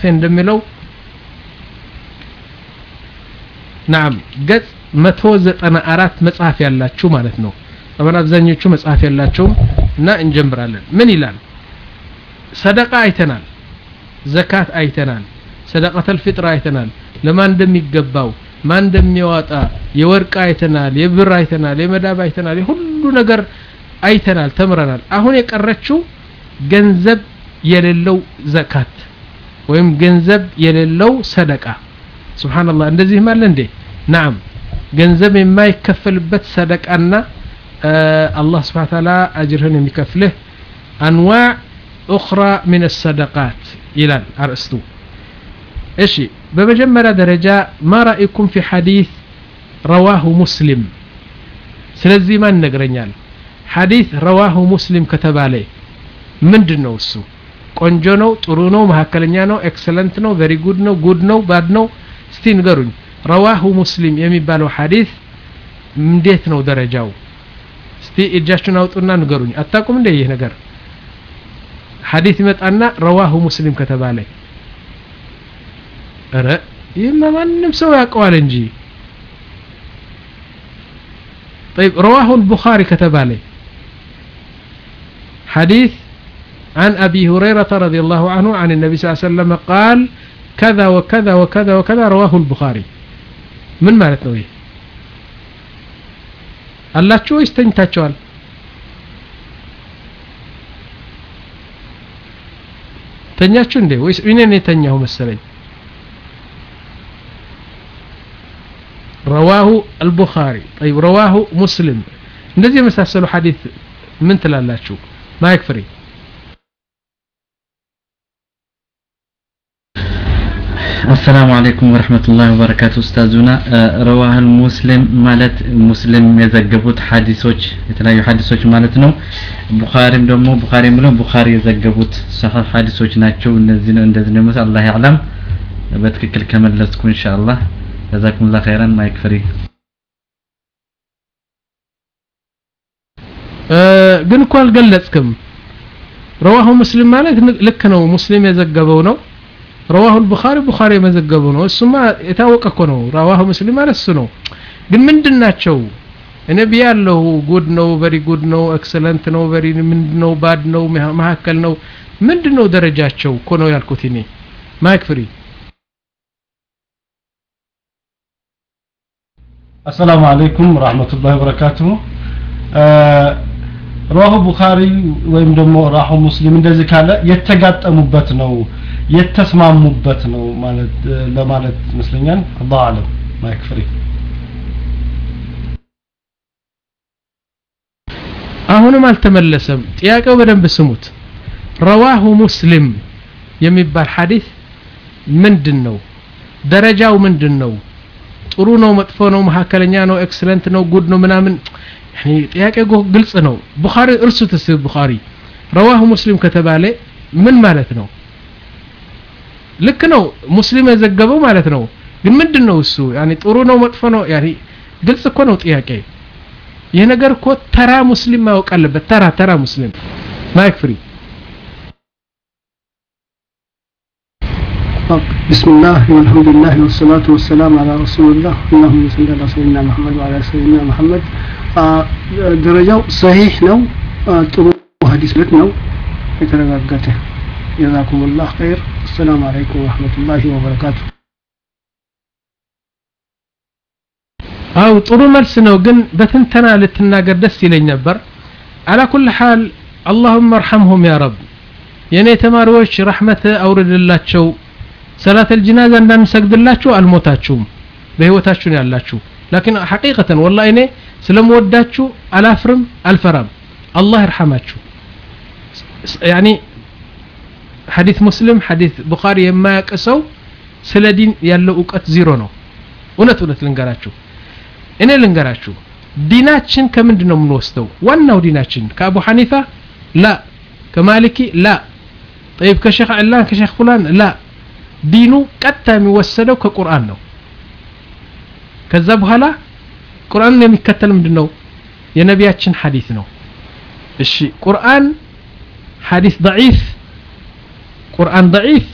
እንደሚለው ናም ገጽ 194 መጽሐፍ ያላችሁ ማለት ነው ጠበን አብዛኞቹ መጽሐፍ ያላቸውም እና እንጀምራለን ምን ይላል ሰደቃ አይተናል ዘካት አይተናል ሰደቀተል ፊጥር አይተናል ለማን እንደሚገባው ማን እንደሚያወጣ የወርቅ አይተናል የብር አይተናል የመዳብ አይተናል የሁሉ ነገር አይተናል ተምረናል አሁን የቀረችው ገንዘብ የሌለው ዘካት ወይም ገንዘብ የሌለው ሰደቃ ስብሓንላህ እንደዚህም አለ እንዴ ናም ገንዘብ የማይከፈልበት ሰደቃና አላህ ስብሓን ታላ አጅርህን የሚከፍልህ አንዋዕ ኡኽራ ምን ሰደቃት ይላል አርእስቱ እሺ በመጀመሪያ ደረጃ ማ ራእይኩም ፊ ሐዲስ ረዋሁ ሙስሊም ስለዚህ ማን ይነግረኛል ሐዲስ ረዋሁ ሙስሊም ከተባለ ምንድን ነው እሱ ቆንጆ ነው ጥሩ ነው መካከለኛ ነው ኤክሰለንት ነው ቨሪ ጉድ ነው ጉድ ነው ባድ ነው እስቲ ንገሩኝ ረዋሁ ሙስሊም የሚባለው ሐዲስ እንዴት ነው ደረጃው እስቲ እጃችሁን አውጡና ንገሩኝ አታቁም እንደ ይህ ነገር ሐዲስ ይመጣና ረዋሁ ሙስሊም ከተባለ ረ ይህማ ማንም ሰው ያውቀዋል እንጂ طيب رواه البخاري كتبالي حديث عن أبي هريرة رضي الله عنه عن النبي صلى الله عليه وسلم قال كذا وكذا وكذا وكذا رواه البخاري من مالت نويه አላችሁ ወይስ ተኝታችኋል ተኛችሁ እንዴ ወይስ እኔ ነው የተኛሁ መሰለኝ ረዋሁ አልቡኻሪ ጠይብ ረዋሁ ሙስሊም እንደዚህ የመሳሰሉ ሐዲት ምን ትላላችሁ ማይክ ፍሪ አሰላሙ አለይኩም ወረህመቱላሂ ወበረካቱ ኡስታዙና ረዋህል ሙስሊም ማለት ሙስሊም የዘገቡት ሐዲሶች የተለያዩ ሐዲሶች ማለት ነው ቡኻሪም ደግሞ ቡኻሪ ብለው ቡኻሪ የዘገቡት ሰሒህ ሐዲሶች ናቸው እነዚህ ነው እንደዚህ ነው አላህ ያዕለም በትክክል ከመለስኩ ኢንሻአላህ ጀዛኩሙላህ ኸይራን ማይክ ፍሪ ግን እኮ አልገለጽክም ረዋሁ ሙስሊም ማለት ልክ ነው ሙስሊም የዘገበው ነው ረዋሁ البخاري ቡኻሪ የመዘገበው ነው እሱማ የታወቀ እኮ ነው ረዋሁ ሙስሊም ማለት እሱ ነው ግን ምንድን ናቸው እኔ ብያለሁ ጉድ ነው ቨሪ ጉድ ነው ኤክሰለንት ነው ቨሪ ምንድን ነው ባድ ነው መካከል ነው ምንድን ነው ደረጃቸው እኮ ነው ያልኩት እኔ ማይክ ፍሪ አሰላሙ አለይኩም ረህመቱላሂ ወበረካቱሁ ረዋሁ ቡኻሪ ወይም ደግሞ ራሁ ሙስሊም እንደዚህ ካለ የተጋጠሙበት ነው የተስማሙበት ነው ማለት ለማለት ይመስለኛል አላሁ አለም ማይክ ፍሪ አሁንም አልተመለሰም ጥያቄው በደንብ ስሙት ረዋሁ ሙስሊም የሚባል ሐዲስ ምንድን ነው ደረጃው ምንድን ነው ጥሩ ነው መጥፎ ነው መካከለኛ ነው ኤክሰለንት ነው ጉድ ነው ምናምን ጥያቄ ግልጽ ነው ቡኻሪ እርሱት ስ ቡኻሪ ረዋሁ ሙስሊም ከተባለ ምን ማለት ነው ልክ ነው ሙስሊም የዘገበው ማለት ነው ግን ምንድን ነው እሱ ያኒ ጥሩ ነው መጥፎ ነው ያኒ ግልጽ እኮ ነው ጥያቄ ይህ ነገር እኮ ተራ ሙስሊም ማወቅ አለበት ተራ ተራ ሙስሊም ማይክ ፍሪ بسم الله والحمد لله والصلاة والسلام على رسول الله اللهم صل على سيدنا محمد وعلى سيدنا محمد ደረጃው ሰሂህ ነው ጥሩ ሀዲስ ለት ነው የተረጋገጠ ጀዛኩም ላህ ኸይር አሰላሙ አለይኩም ወረህመቱላሂ ወበረካቱ አው ጥሩ መልስ ነው ግን በትንተና ልትናገር ደስ ይለኝ ነበር አላ ኩል ሓል አላሁመ እርሐምሁም ያ ረብ የእኔ ተማሪዎች ረሕመት አውርድላቸው ሰላት አልጅናዛ እንዳንሰግድላችሁ አልሞታችሁም በህይወታችሁ ነው ያላችሁ ላኪን ሐቂቀተን ወላ እኔ ስለምወዳችሁ አላፍርም አልፈራም አላህ ይርሐማችሁ ያኒ ሐዲስ ሙስሊም ሐዲስ ቡኻሪ የማያውቅ ሰው ስለ ዲን ያለው እውቀት ዚሮ ነው እውነት እውነት ልንገራችሁ እኔ ልንገራችሁ ዲናችን ከምንድን ነው የምንወስደው ዋናው ዲናችን ከአቡ ሐኒፋ ላ ከማሊኪ ላ ጠይብ ከሼክ ዕላን ከሼክ ፉላን ላ ዲኑ ቀጥታ የሚወሰደው ከቁርአን ነው ከዛ በኋላ ቁርአንን የሚከተል ምንድን ነው የነቢያችን ሐዲስ ነው እሺ ቁርአን ሐዲስ ضعيف ቁርአን ضعيف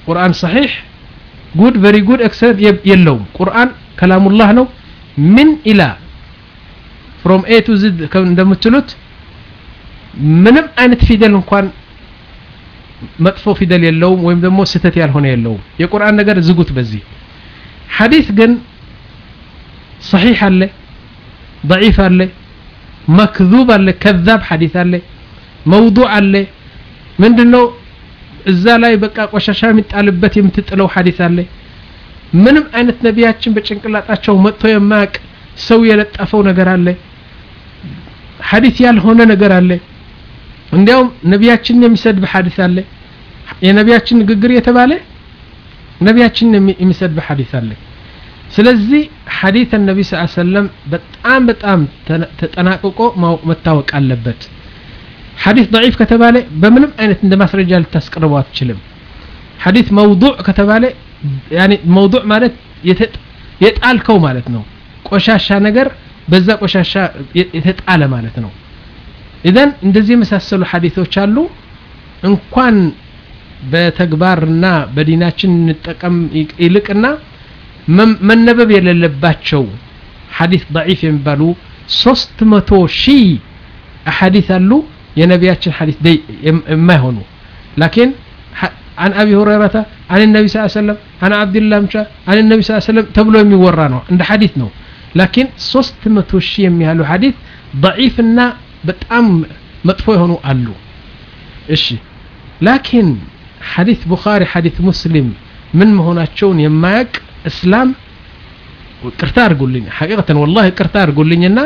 ቁርአን ሰሒሕ ጉድ ቨሪ ጉድ ኤክሰለንት የለውም ቁርአን ከላሙላህ ነው ምን ኢላ ፍሮም ኤ ቱ ዝድ እንደምትሉት ምንም አይነት ፊደል እንኳን መጥፎ ፊደል የለውም ወይም ደግሞ ስህተት ያልሆነ የለውም የቁርአን ነገር ዝጉት በዚህ ሐዲስ ግን ሰሒሕ አለ ضعيف አለ መክذብ አለ ከዛብ ሐዲስ አለ መውዱዕ አለ ምንድነው እዛ ላይ በቃ ቆሻሻ የሚጣልበት የምትጥለው ሐዲስ አለ ምንም አይነት ነቢያችን በጭንቅላጣቸው መጥቶ የማያውቅ ሰው የለጠፈው ነገር አለ ሐዲስ ያልሆነ ነገር አለ እንዲያውም ነቢያችንን የሚሰድብ ሐዲስ አለ የነቢያችን ንግግር የተባለ ነቢያችንን የሚሰድብ ሐዲስ አለ ስለዚህ ሐዲስ ነቢ ስ ሰለም በጣም በጣም ተጠናቅቆ መታወቅ አለበት ሐዲስ ضعيف ከተባለ በምንም አይነት እንደ ማስረጃ ልታስቀርበው አትችልም ሐዲስ መውዱዕ ከተባለ ያኒ መውዱዕ ማለት የጣልከው ማለት ነው ቆሻሻ ነገር በዛ ቆሻሻ የተጣለ ማለት ነው ኢዘን እንደዚህ የመሳሰሉ ሐዲሶች አሉ እንኳን በተግባርና በዲናችን እንጠቀም ይልቅና መነበብ የሌለባቸው ሐዲስ ضعيف የሚባሉ ሶስት መቶ ሺህ አሐዲስ አሉ የነቢያችን ሐዲስ የማይሆኑ ላኪን عن أبي هريرة عن النبي صلى الله عليه وسلم عن عبد الله مشى عن النبي صلى الله عليه وسلم تبلو የሚወራ ነው እንደ ሐዲስ ነው ላኪን ሶስት መቶ ሺህ የሚያህሉ ሐዲስ ضعيፍና በጣም መጥፎ የሆኑ አሉ እሺ ላኪን ሐዲስ ቡኻሪ ሐዲስ ሙስሊም ምን መሆናቸውን የማያቅ እስላም ቅርታ አድርጉልኝ ሐቂቀተን ወላሂ ቅርታ አድርጉልኝና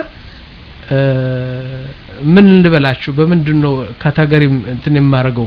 ምን ልበላችሁ በምንድን ነው ካታገሪ እንትን የማደርገው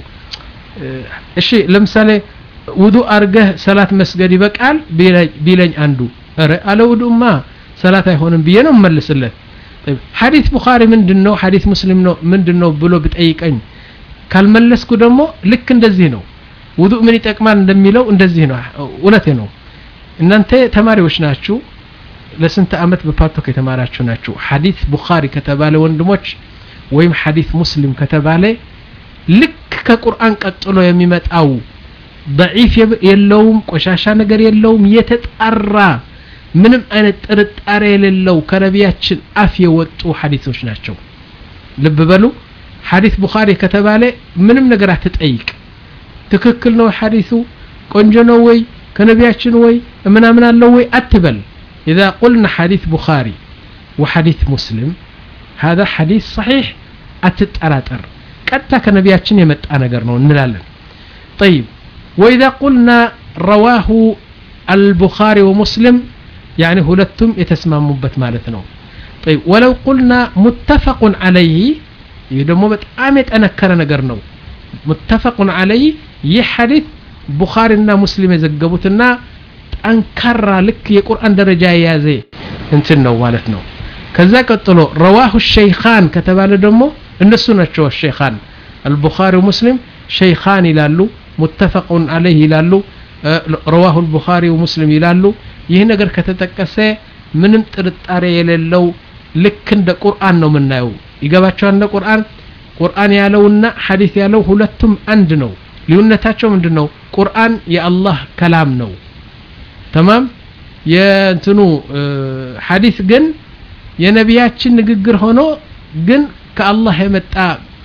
እሺ ለምሳሌ ውዱ አርገህ ሰላት መስገድ ይበቃል ቢለኝ አንዱ ረ አለ ውዱማ ሰላት አይሆንም ብዬ ነው መልስለት ሐዲስ ቡኻሪ ምንድን ነው ሐዲስ ሙስሊም ነው ምንድን ነው ብሎ ብጠይቀኝ ካልመለስኩ ደግሞ ልክ እንደዚህ ነው ውዱእ ምን ይጠቅማል እንደሚለው እንደዚህ ነው እውነቴ ነው እናንተ ተማሪዎች ናችሁ ለስንት አመት በፓርቶክ የተማራችሁ ናችሁ ሐዲስ ቡኻሪ ከተባለ ወንድሞች ወይም ሐዲስ ሙስሊም ከተባለ ልክ ከቁርአን ቀጥሎ የሚመጣው ضعيف የለውም ቆሻሻ ነገር የለውም የተጣራ ምንም አይነት ጥርጣሬ የሌለው ከነቢያችን አፍ የወጡ ሐዲሶች ናቸው ልብ በሉ ሐዲስ ቡኻሪ ከተባለ ምንም ነገር አትጠይቅ ትክክል ነው ሐዲሱ ቆንጆ ነው ወይ ከነቢያችን ወይ ምናምን አለው ወይ አትበል إذا قلنا حديث بخاري وحديث مسلم هذا حديث صحيح أتتأراتر قد كنبياتشن يمت أنا قرنو نلالا طيب وإذا قلنا رواه البخاري ومسلم يعني هلتم يتسمى مبت مالتنا طيب ولو قلنا متفق عليه يدمو بتعامل أنا كرنا قرنو متفق عليه يحدث ቡኻሪና ሙስሊም የዘገቡትና ጠንካራ ልክ የቁርአን ደረጃ የያዘ እንትን ነው ማለት ነው ከዛ ቀጥሎ ረዋሁ ሸይኻን ከተባለ ደግሞ እነሱ ናቸው ሸይኻን አልቡኻሪ ሙስሊም ሸይኻን ይላሉ ሙተፈቁን አለይህ ይላሉ ረዋሁ አልቡኻሪ ሙስሊም ይላሉ ይህ ነገር ከተጠቀሰ ምንም ጥርጣሬ የሌለው ልክ እንደ ቁርአን ነው የምናየው ይገባቸዋል እንደ ቁርአን ቁርአን ያለውና ሐዲስ ያለው ሁለቱም አንድ ነው ልዩነታቸው ምንድን ነው ቁርአን የአላህ ከላም ነው ተማም የእንትኑ ሐዲስ ግን የነቢያችን ንግግር ሆኖ ግን ከአላህ የመጣ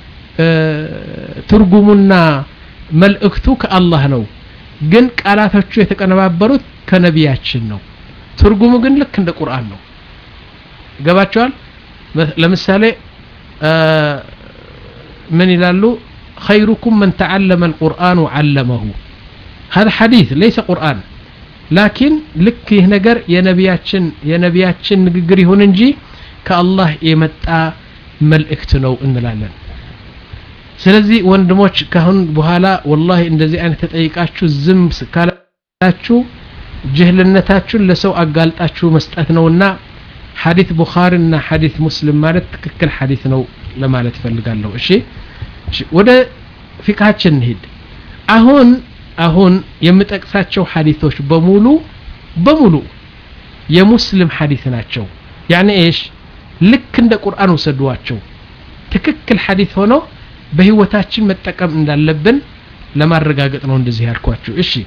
ትርጉሙና መልእክቱ ከአላህ ነው ግን ቃላቶቹ የተቀነባበሩት ከነቢያችን ነው ትርጉሙ ግን ልክ እንደ ቁርአን ነው ገባቸዋል ለምሳሌ ምን ይላሉ خيركم من تعلم القرآن وعلمه هذا حديث ليس قرآن لكن لك نجر يا نبياتشن يا نبياتشن نجر هون نجي كالله يمتع ملئكت ነው እንላለን ስለዚህ ወንድሞች ካሁን በኋላ ወላሂ እንደዚህ አይነት ተጠይቃችሁ ዝም ካላችሁ ጅህልነታችሁን ለሰው አጋልጣችሁ መስጠት ነውና ሐዲስ ቡኻሪና ሐዲስ ሙስሊም ማለት ትክክል ሐዲስ ነው ለማለት ፈልጋለሁ እሺ ወደ ፊቅሃችን እንሂድ አሁን አሁን የምጠቅሳቸው ሐዲሶች በሙሉ በሙሉ የሙስሊም ሐዲስ ናቸው ያኔ ኤሽ ልክ እንደ ቁርአን ውሰዷቸው ትክክል ሐዲስ ሆኖ በህይወታችን መጠቀም እንዳለብን ለማረጋገጥ ነው እንደዚህ ያልኳችሁ እሺ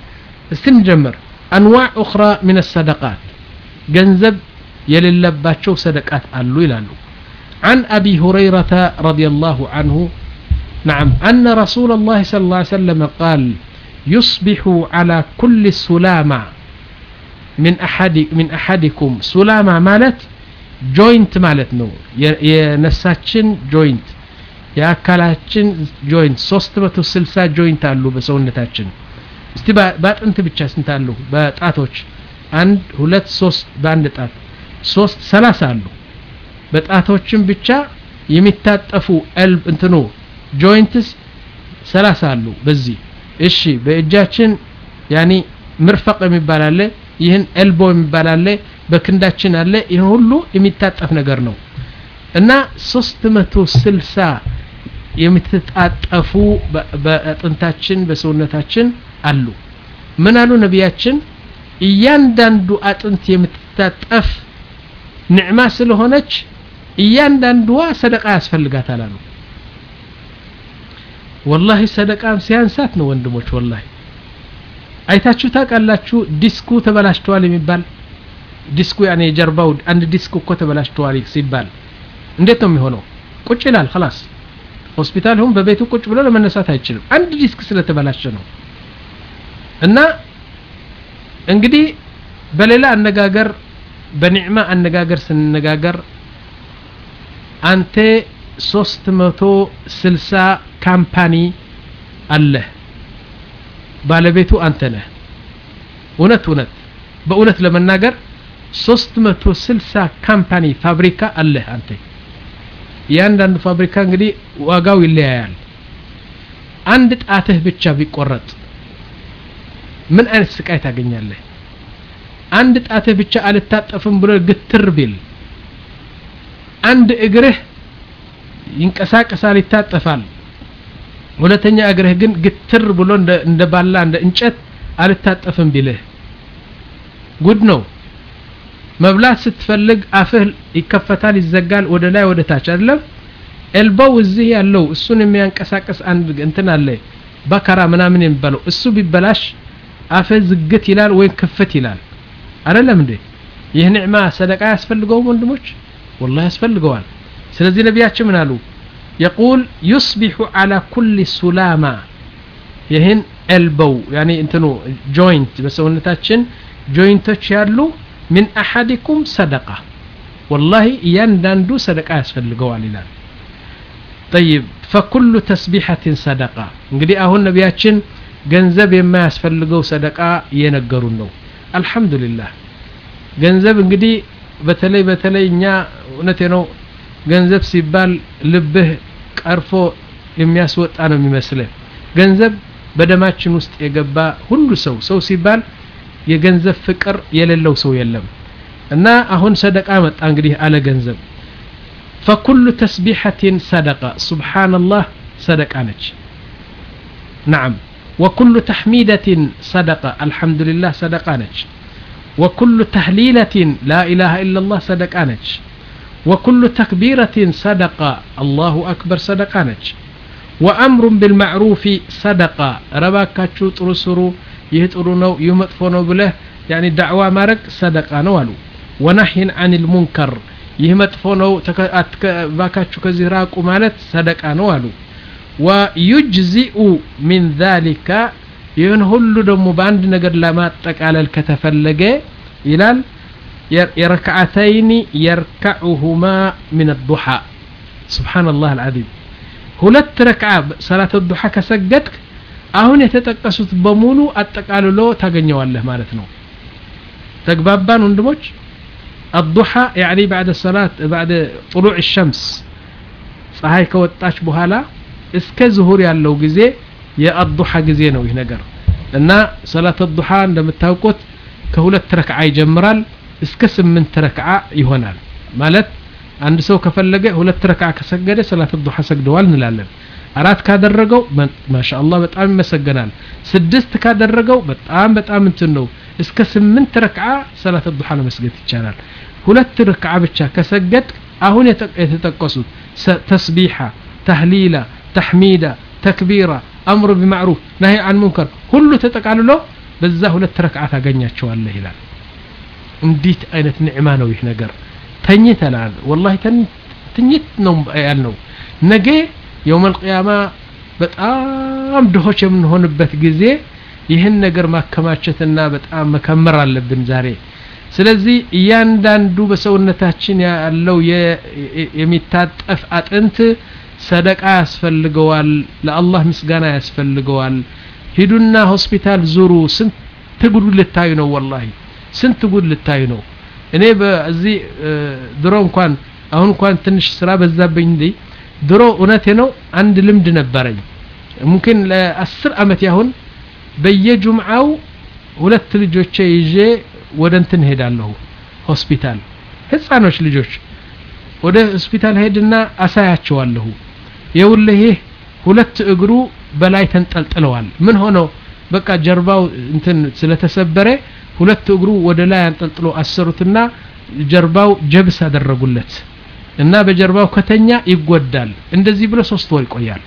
እስቲ እንጀምር አንዋዕ ኡኽራ ምን ሰደቃት ገንዘብ የሌለባቸው ሰደቃት አሉ ይላሉ عن أبي هريرة رضي الله عنه نعم أن رسول الله صلى الله عليه وسلم قال يصبح على كل سلامة من أحد من أحدكم سلامة مالت جوينت مالت نو የነፍሳችን ጆይንት የአካላችን ጆይንት 360 ጆይንት አሉ በሰውነታችን እስቲ በአጥንት ብቻ ስንት አሉ በጣቶች አንድ ሁለት ሶስት በአንድ ጣት ሶስት ሰላሳ አሉ በጣቶችን ብቻ የሚታጠፉ ኤልብ እንትኑ ጆይንትስ ሰላሳ አሉ በዚህ እሺ በእጃችን ያኒ ምርፈቅ የሚባል አለ ይህን ኤልቦ የሚባል አለ በክንዳችን አለ ይህን ሁሉ የሚታጠፍ ነገር ነው እና 360 የምትጣጠፉ በአጥንታችን በሰውነታችን አሉ ምን አሉ ነቢያችን እያንዳንዱ አጥንት የምትታጠፍ ንዕማ ስለሆነች እያንዳንዷ ሰደቃ ያስፈልጋታል አሉ ወላሂ ሰደቃም ሲያንሳት ነው ወንድሞች ወላሂ አይታችሁ ታውቃላችሁ ዲስኩ ተበላሽተዋል የሚባል ዲስኩ ያኔ የጀርባው አንድ ዲስክ እኮ ተበላሽተዋል ሲባል እንዴት ነው የሚሆነው ቁጭ ይላል خلاص ሆስፒታል ሁን በቤቱ ቁጭ ብሎ ለመነሳት አይችልም አንድ ዲስክ ስለተበላሸ ነው እና እንግዲህ በሌላ አነጋገር በኒዕማ አነጋገር ስንነጋገር አንተ 360 ካምፓኒ አለህ ባለቤቱ አንተ ነህ እውነት እውነት በእውነት ለመናገር 360 ካምፓኒ ፋብሪካ አለህ አንተ እያንዳንዱ ፋብሪካ እንግዲህ ዋጋው ይለያያል አንድ ጣትህ ብቻ ቢቆረጥ ምን አይነት ስቃይ ታገኛለህ አንድ ጣትህ ብቻ አልታጠፍም ብሎ ግትር ቢል አንድ እግርህ ይንቀሳቀሳል ይታጠፋል ሁለተኛ እግርህ ግን ግትር ብሎ እንደ ባላ እንደ እንጨት አልታጠፍም ቢልህ ጉድ ነው መብላት ስትፈልግ አፍህ ይከፈታል ይዘጋል ወደ ላይ ወደ ታች አይደለም ኤልቦው እዚህ ያለው እሱን የሚያንቀሳቀስ አንድ እንትን አለ በከራ ምናምን የሚባለው እሱ ቢበላሽ አፍህ ዝግት ይላል ወይም ክፍት ይላል አይደለም እንዴ ይህ ኒዕማ ሰደቃ ያስፈልገውም ወንድሞች والله ያስፈልገዋል ስለዚህ ነቢያችን ምን አሉ يقول يصبح على كل سلامة ይህን ኤልቦው ያኔ እንትኑ ጆይንት በሰውነታችን ጆይንቶች ያሉ من أحدكم صدقة والله እያንዳንዱ ሰደቃ ያስፈልገዋል ይላል طيب فكل تسبيحة صدقة እንግዲህ አሁን ነቢያችን ገንዘብ የማያስፈልገው ሰደቃ እየነገሩን ነው አልহামዱሊላህ ገንዘብ እንግዲህ በተለይ በተለይ እኛ እውነቴ ነው ገንዘብ ሲባል ልብህ ቀርፎ የሚያስወጣ ነው የሚመስልህ ገንዘብ በደማችን ውስጥ የገባ ሁሉ ሰው ሰው ሲባል የገንዘብ ፍቅር የሌለው ሰው የለም እና አሁን ሰደቃ መጣ እንግዲህ አለ ገንዘብ فكل تسبيحة صدقة سبحان الله صدقة نج نعم وكل تحميدة صدقة الحمد لله صدقة نج وكل تهليلة لا إله إلا الله صدقة نج وكل تكبيرة صدقة الله أكبر صدقة نج وأمر بالمعروف صدقة رباكاتشو ترسرو يهترونو يمطفونو بله يعني دعوة مارك صدقة نوالو ونهي عن المنكر يهمطفونو باكاتشو كزيراكو مالت صدقة نوالو ويجزئ من ذلك ይህን ሁሉ ደግሞ በአንድ ነገር ለማጠቃለል ከተፈለገ ይላል የረክዓተይኒ የርካዑሁማ ምን ዱሓ ስብሓንላህ አልዓዚም ሁለት ረክዓ ሰላት ዱሓ ከሰገድክ አሁን የተጠቀሱት በሙሉ አጠቃልሎ ታገኘዋለህ ማለት ነው ተግባባን ወንድሞች الضحى يعني بعد الصلاة بعد طلوع الشمس ፀሐይ ከወጣች በኋላ እስከ ዙሁር ያለው ጊዜ የአዱሓ ጊዜ ነው ይህ ነገር እና ሰላት ዱሓ እንደምታውቁት ከሁለት ረክዓ ይጀምራል እስከ ስምንት ረክዓ ይሆናል ማለት አንድ ሰው ከፈለገ ሁለት ረክዓ ከሰገደ ሰላት ዱሓ ሰግደዋል እንላለን አራት ካደረገው ማሻአላህ በጣም ይመሰገናል ስድስት ካደረገው በጣም በጣም እንትን ነው እስከ ስምንት ረክዓ ሰላት ዱሓ ለመስገድ ይቻላል ሁለት ረክዓ ብቻ ከሰገድ አሁን የተጠቀሱት ተስቢሓ ተህሊላ ተሕሚዳ ተክቢራ አምሩ ቢማዕሩፍ ናሂ አን ሙንከር ሁሉ ተጠቃልሎ በዛ ሁለት ረክዓ ታገኛቸዋለህ ይላል እንዴት አይነት ንዕማ ነው ይህ ነገር ተኝተናል ወላሂ ትኝት ነው ያልነው ነገ የውም አልቅያማ በጣም ድሆች የምንሆንበት ጊዜ ይህን ነገር ማከማቸትና በጣም መከመር አለብን ዛሬ ስለዚህ እያንዳንዱ በሰውነታችን ያለው የሚታጠፍ አጥንት ሰደቃ ያስፈልገዋል ለአላህ ምስጋና ያስፈልገዋል ሂዱና ሆስፒታል ዙሩ ስንት ጉድ ልታዩ ነው ወላሂ ስንት ጉድ ልታዩ ነው እኔ በዚህ ድሮ እንኳን አሁን እንኳን ትንሽ ስራ በዛብኝ እንዲ ድሮ እውነቴ ነው አንድ ልምድ ነበረኝ ሙምኪን ለአስር አመት ያሁን በየጁምዓው ሁለት ልጆቼ ይዤ ወደ እንትን ሄዳለሁ ሆስፒታል ህፃኖች ልጆች ወደ ሆስፒታል ሄድና አሳያቸዋለሁ የውልህ ይህ ሁለት እግሩ በላይ ተንጠልጥለዋል ምን ሆነው በቃ ጀርባው እንትን ስለተሰበረ ሁለት እግሩ ወደ ላይ አንጠልጥሎ አሰሩትና ጀርባው ጀብስ አደረጉለት እና በጀርባው ከተኛ ይጎዳል እንደዚህ ብሎ ሶስት ወር ይቆያል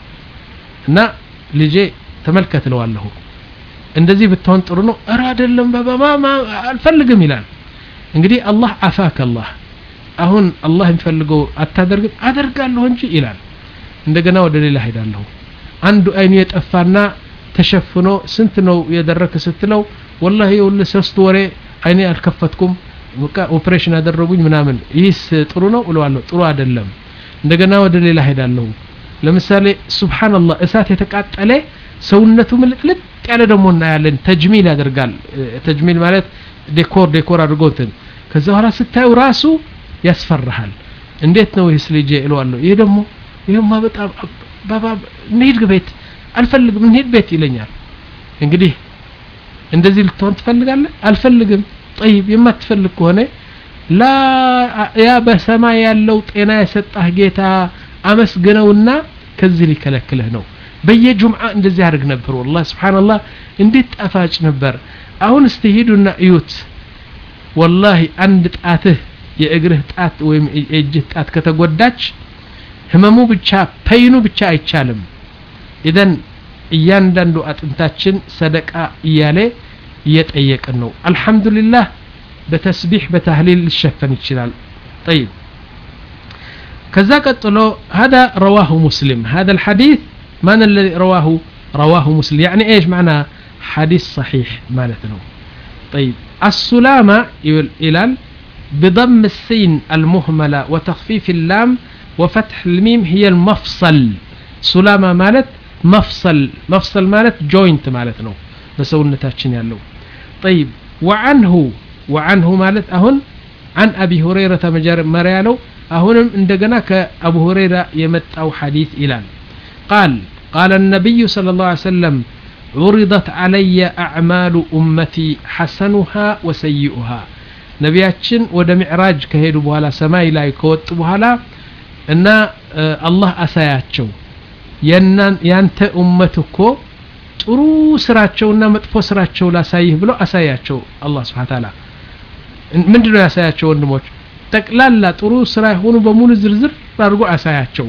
እና ልጄ ተመልከት እለዋለሁ እንደዚህ ብትሆን ጥሩ ነው እረ አይደለም በባባ አልፈልግም ይላል እንግዲህ አላህ አፋክ አላህ አሁን አላህ የሚፈልገው አታደርግም አደርጋለሁ እንጂ ይላል እንደገና ወደ ሌላ ሄዳለሁ አንዱ አይኑ የጠፋና ተሸፍኖ ስንት ነው የደረክ ስትለው ወላሂ የውልህ ሶስት ወሬ አይኔ አልከፈትኩም በቃ ኦፕሬሽን ያደረጉኝ ምናምን ይህስ ጥሩ ነው እለዋለሁ ጥሩ አይደለም እንደገና ወደ ሌላ ሄዳለሁ ለምሳሌ ሱብሃንአላህ እሳት የተቃጠለ ሰውነቱ ምልጥልጥ ያለ ደግሞ እናያለን ተጅሚል ያደርጋል ተጅሚል ማለት ዴኮር ዴኮር አድርጎትን ከዛ በኋላ ስታዩ ራሱ ያስፈራሃል እንዴት ነው ይህስ ልጄ እለዋለሁ ይህ ደግሞ ይህማ በጣም ባባ እንሂድ ቤት አልፈልግም እንሂድ ቤት ይለኛል እንግዲህ እንደዚህ ልትሆን ትፈልጋለህ አልፈልግም ጠይብ የማትፈልግ ከሆነ ላ ያ በሰማይ ያለው ጤና የሰጣህ ጌታ አመስግነውና ከዚህ ሊከለክልህ ነው በየጁምዓ እንደዚህ ያደርግ ነበር ወላሂ ስብሓንላህ እንዴት ጣፋጭ ነበር አሁን እስቲ ሂዱና እዩት ወላሂ አንድ ጣትህ የእግርህ ጣት ወይም የእጅህ ጣት ከተጎዳች ህመሙ ብቻ ፐይኑ ብቻ አይቻልም ኢዘን እያንዳንዱ አጥንታችን ሰደቃ እያለ እየጠየቅን ነው አልሐምዱሊላህ በተስቢሕ በታህሊል ሊሸፈን ይችላል ጠይብ ከዛ ቀጥሎ هذا رواه مسلم هذا الحديث من الذي رواه رواه مسلم يعني ايش معنى حديث صحيح مالتنا طيب السلامة إلال بضم السين المهملة وتخفيف اللام وفتح الميم هي المفصل سلامة مالت مفصل مفصل مالت جوينت مالتنا بسونتاتشن يالو طيب وعنه وعنه مالت أهن عن أبي هريرة مجار مريالو أهنم عندنا كأبو هريرة يمت أو حديث إلال قال قال النبي صلى الله عليه وسلم عرضت علي أعمال أمتي حسنها وسيئها ነቢያችን ወደ ሚዕራጅ ከሄዱ በኋላ ሰማይ ላይ ከወጡ በኋላ እና አላህ አሳያቸው ያንተ ኡመት እኮ ጥሩ ስራቸውና መጥፎ ስራቸው ላሳይህ ብሎ አሳያቸው አላህ ስብሓ ታላ ምንድን ነው ያሳያቸው ወንድሞች ጠቅላላ ጥሩ ስራ የሆኑ በሙሉ ዝርዝር አድርጎ አሳያቸው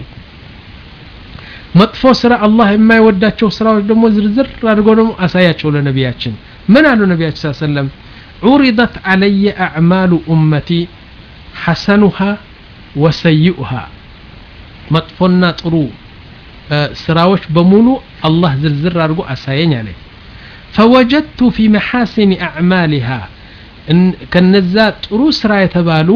መጥፎ ስራ አላህ የማይወዳቸው ስራዎች ደግሞ ዝርዝር አድርጎ ደግሞ አሳያቸው ለነቢያችን ምን አሉ ነቢያችን ስ ሰለም ዑሪደት አለየ አዕማሉ ኡመቲ ሐሰኑሃ ወሰይኡሃ መጥፎና ጥሩ ስራዎች በሙሉ አላህ ዝርዝር አድርጎ አሳየኝ አለ ፈወጀድቱ ፊ መሐሲን አዕማሊሃ ከነዛ ጥሩ ስራ የተባሉ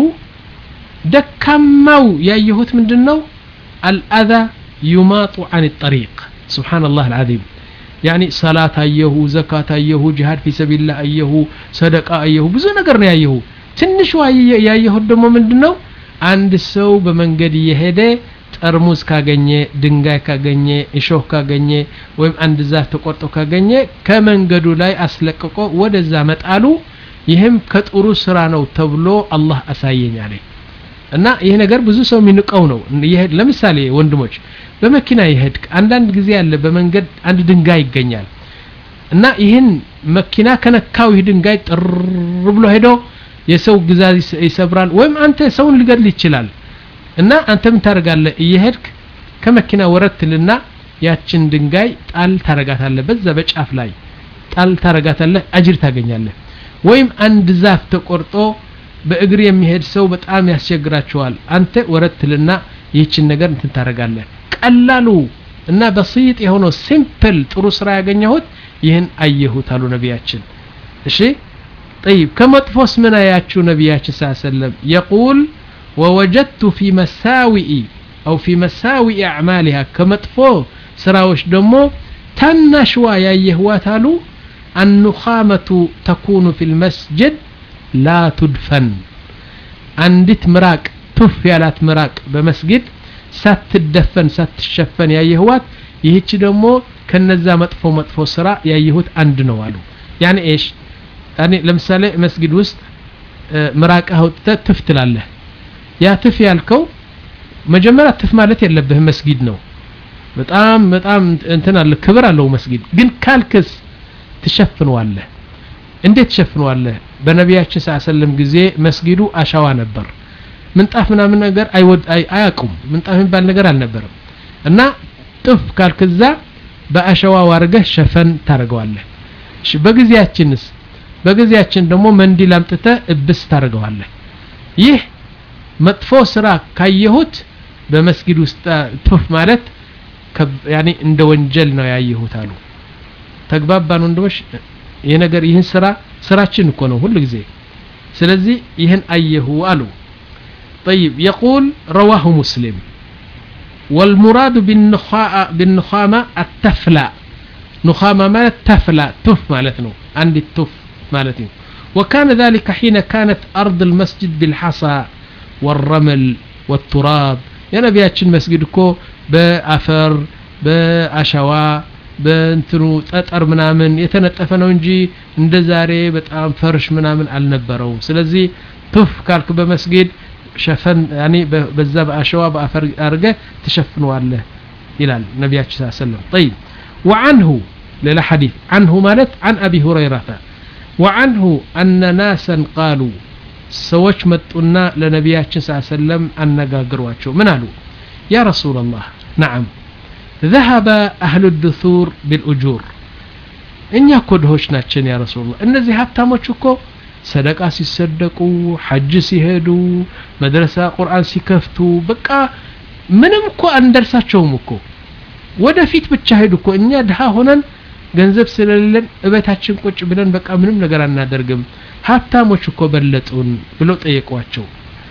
ደካማው ያየሁት ምንድን ነው አልአዛ ዩማጡ አን ጠሪቅ ስብሓን ላህ አልዓዚም ያኒ ሰላት አየሁ ዘካት አየሁ ጂሃድ ፊ ሰቢልላህ አየሁ ሰደቃ አየሁ ብዙ ነገር ነው ያየሁ ትንሹ ያየሁት ደግሞ ምንድን ነው አንድ ሰው በመንገድ እየሄደ ጠርሙዝ ካገኘ ድንጋይ ካገኘ እሾህ ካገኘ ወይም አንድ ዛፍ ተቆርጦ ካገኘ ከመንገዱ ላይ አስለቅቆ ወደዛ መጣሉ ይህም ከጥሩ ስራ ነው ተብሎ አላህ አሳየኝ አለ እና ይህ ነገር ብዙ ሰው የሚንቀው ነው ለምሳሌ ወንድሞች በመኪና ይሄድ አንዳንድ ጊዜ ያለ በመንገድ አንድ ድንጋይ ይገኛል እና ይህን መኪና ከነካው ይህ ድንጋይ ጥር ብሎ ሄዶ የሰው ግዛዝ ይሰብራል ወይም አንተ ሰውን ሊገድል ይችላል እና አንተ ምን ታደርጋለህ እየሄድክ ከመኪና ወረትልና ያችን ድንጋይ ጣል ታረጋታለህ በዛ በጫፍ ላይ ጣል ታረጋታለህ አጅር ታገኛለህ ወይም አንድ ዛፍ ተቆርጦ በእግር የሚሄድ ሰው በጣም ያስቸግራቸዋል አንተ ወረትልና ይህችን ነገር እንትን ታረጋለህ ቀላሉ እና በሲጥ የሆነው ሲምፕል ጥሩ ስራ ያገኘሁት ይህን አየሁት አሉ ነቢያችን እሺ طيب ከመጥፎስ ምን አያችሁ ነቢያችን ስ ሰለም የቁል ወወጀድቱ ፊ መሳዊኢ አው ፊ መሳዊኢ አዕማሊሃ ከመጥፎ ስራዎች ደግሞ ታናሽዋ ያየህዋት አሉ አኑኻመቱ ተኩኑ ፊ ልመስጅድ ላ ቱድፈን አንዲት ምራቅ ቱፍ ያላት ምራቅ በመስጊድ ሳትደፈን ሳትሸፈን ያየህዋት ይህች ደግሞ ከነዛ መጥፎ መጥፎ ስራ ያየሁት አንድ ነው አሉ ያኔ ኤሽ ያኔ ለምሳሌ መስጊድ ውስጥ ምራቅህ አውጥተህ ትፍ ትላለህ ያ ትፍ ያልከው መጀመሪያ ትፍ ማለት የለብህም መስጊድ ነው በጣም በጣም እንትን አለ ክብር አለው መስጊድ ግን ካልክስ ትሸፍነዋለህ እንዴት ትሸፍነዋለህ በነቢያችን ስ ሰለም ጊዜ መስጊዱ አሻዋ ነበር ምንጣፍ ምናምን ነገር አያውቁም ምንጣፍ የሚባል ነገር አልነበረም እና ጥፍ ካልክዛ በአሸዋ ዋርገህ ሸፈን ታደርገዋለህ እሺ በጊዜያችንስ በጊዜያችን ደግሞ መንዲል አምጥተህ እብስ ታደርገዋለህ ይህ መጥፎ ስራ ካየሁት በመስጊድ ውስጥ ቱፍ ማለት ያኔ እንደ ወንጀል ነው ያየሁት አሉ ተግባባን ወንድሞች ይህ ነገር ይህን ስራ ስራችን እኮ ነው ሁሉ ጊዜ ስለዚህ ይህን አየሁ አሉ طيب يقول رواه مسلم والمراد بالنخامة التفلى نخامة ما تفلى تف مالتنا عندي التف مالتي وكان ذلك حين كانت أرض المسجد بالحصى والرمل والتراب يا نبياتشن مسجد كو بأفر بأشوا በእንትኑ ጠጠር ምናምን የተነጠፈ ነው እንጂ እንደ ዛሬ በጣም ፈርሽ ምናምን አልነበረውም ስለዚህ ቱፍ ካልክ በመስጊድ ሸፈን ያኔ በዛ በአሸዋ በአፈር አርገ ትሸፍነዋለህ ይላል ነቢያችን ስ ሰለም ጠይብ وعنه ሌላ ሐዲث عنه ማለት عن أبي هريرة وعنه أن ناسا قالوا ሰዎች መጡና ለነቢያችን ስ ሰለም አነጋግሯቸው ምን አሉ ያ ረሱላ ላህ ነዓም ذهب أهل الدثور بالأجور እኛ እኮ ድሆች ናችን ያ ረሱላህ እነዚህ ሀብታሞች እኮ ሰደቃ ሲሰደቁ ሐጅ ሲሄዱ መድረሳ ቁርአን ሲከፍቱ በቃ ምንም እኮ አንደርሳቸውም እኮ ወደፊት ብቻ ሄዱ እኮ እኛ ድሃ ሆነን ገንዘብ ስለሌለን እቤታችን ቁጭ ብለን በቃ ምንም ነገር አናደርግም ሀብታሞች እኮ በለጡን ብለው ጠየቋቸው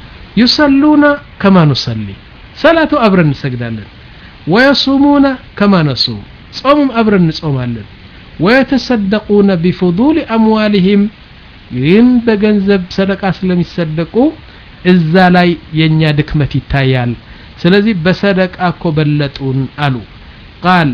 ዩሰሉና ከማ ኑሰሊ ሰላቱ አብረን እንሰግዳለን ወየሱሙና ከማ ነሱም ጾሙም አብረን እንጾማለን ወየተሰደቁነ ቢፉዱል አምዋሊህም ግን በገንዘብ ሰደቃ ስለሚሰደቁ እዛ ላይ የኛ ድክመት ይታያል ስለዚህ በሰደቃ እኮ በለጡን አሉ ቃል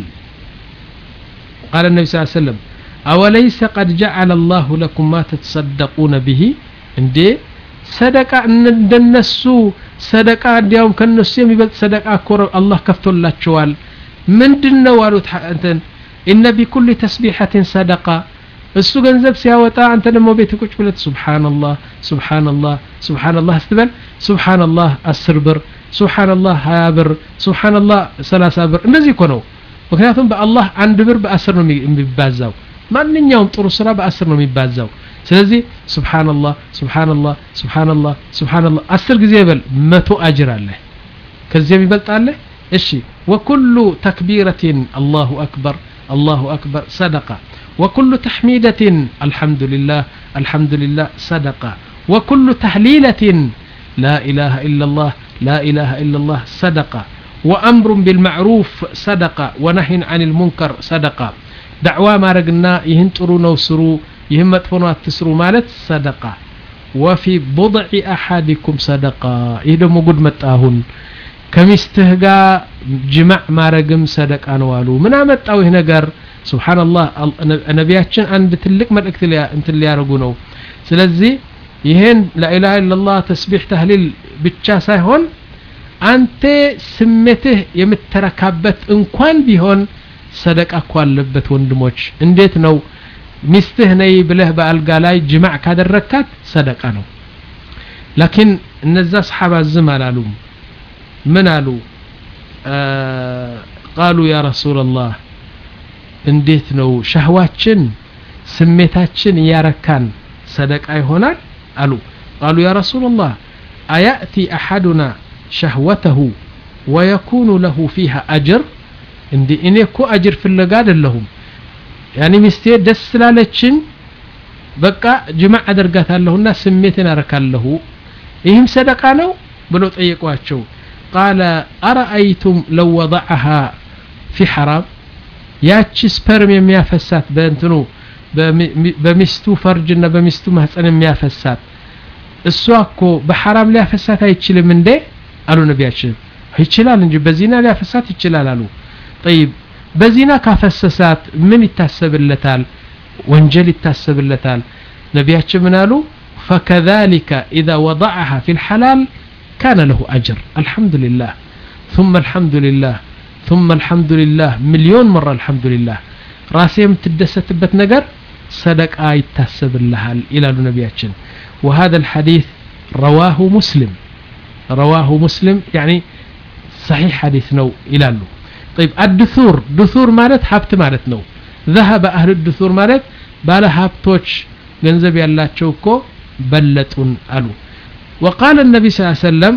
ቃል ነቢ ስ ሰለም አወለይሰ ቀድ ጀዓለ አላሁ ለኩም ማ ተተሰደቁነ ብሂ እንዴ ሰደቃ እንደነሱ ሰደቃ እንዲያውም ከነሱ የሚበልጥ ሰደቃ እኮ አላህ ከፍቶላቸዋል ምንድን ነው አሉት እንትን ኢነ ቢኩል ተስቢሐትን ሰደቃ እሱ ገንዘብ ሲያወጣ አንተ ደግሞ ቤት ቁጭ ብለት ሱብሓንላህ ሱብሓንላህ ሱብሓንላህ ስትበል ሱብሓንላህ አስር ብር ሱብሓንላህ ሀያ ብር ሱብሓንላህ ሰላሳ ብር እንደዚህ እኮ ነው ምክንያቱም በአላህ አንድ ብር በአስር ነው የሚባዛው ማንኛውም ጥሩ ስራ በአስር ነው የሚባዛው ስለዚህ ሱብሓንላህ ሱብሓንላህ ሱብሓንላህ ሱብሓንላህ አስር ጊዜ በል መቶ አጅር አለ ከዚህ የሚበልጥ አለ እሺ ወኩሉ ተክቢረትን አላሁ አክበር አላሁ አክበር ሰደቃ وكل تحميدة الحمد لله الحمد لله صدقة وكل تهليلة لا إله إلا الله لا إله إلا الله صدقة وأمر بالمعروف صدقة ونهي عن المنكر صدقة دعوة ما رقنا يهنتروا نوسروا يهم مدفنوا تسروا مالت صدقة وفي بضع أحدكم صدقة يهدم قد متاهن ከሚስትህ ጋር ጅማዕ ማረግም ሰደቃ ነው አሉ ምን አመጣው ይህ ነገር ሱብሓንላህ ነቢያችን አንድ ትልቅ መልእክት እንትን ሊያደርጉ ነው ስለዚህ ይሄን ላኢላሃ ኢላላህ ተስቢሕ ተህሊል ብቻ ሳይሆን አንተ ስሜትህ የምትረካበት እንኳን ቢሆን ሰደቃ እኮ አለበት ወንድሞች እንዴት ነው ሚስትህ ነይ ብለህ በአልጋ ላይ ጅማዕ ካደረግካት ሰደቃ ነው ላኪን እነዛ ሰሓባ ዝም አላሉም ምን አሉ ቃሉ ያ ረሱላላህ እንዴት ነው ሻህዋችን ስሜታችን እያረካን ሰደቃ ይሆናል አሉ ቃሉ ያ ረሱላላህ አያእቲ አሐዱና ሸህወተሁ ወየኩኑ ለሁ ፊሃ አጅር እንዲ እኔ እኮ አጅር ፍለጋ አይደለሁም ያኒ ሚስቴ ደስ ስላለችን በቃ ጅማዕ አደርጋታለሁና ስሜትን አረካለሁ ይህም ሰደቃ ነው ብሎ ጠየቋቸው ቃለ አረአይቱም ለው ወضዐሃ ፊ ሐራም ያቺ ስፐርም የሚያፈሳት በእንትኑ በሚስቱ ፈርጅና በሚስቱ ማህፀን የሚያፈሳት እሷ እኮ በሐራም ሊያፈሳት አይችልም እንዴ አሉ ነቢያችን ይችላል እንጂ በዚና ሊያፈሳት ይችላል አሉ ጠይብ በዚና ካፈሰሳት ምን ይታሰብለታል ወንጀል ይታሰብለታል ነቢያችን ምን አሉ فكذلك إذا وضعها في الحلال كان له أجر الحمد لله ثم الحمد لله ثم الحمد لله مليون مرة الحمد لله راسي متدستبت نجر صدقة يتحسب لها إلى نبياتنا وهذا الحديث رواه مسلم رواه مسلم يعني صحيح حديث نو إلى له طيب الدثور دثور مالت حبت مالت نو ذهب أهل الدثور مالت بالا هابتوش ገንዘብ ያላቸው እኮ በለጡን አሉ وقال النبي صلى الله عليه وسلم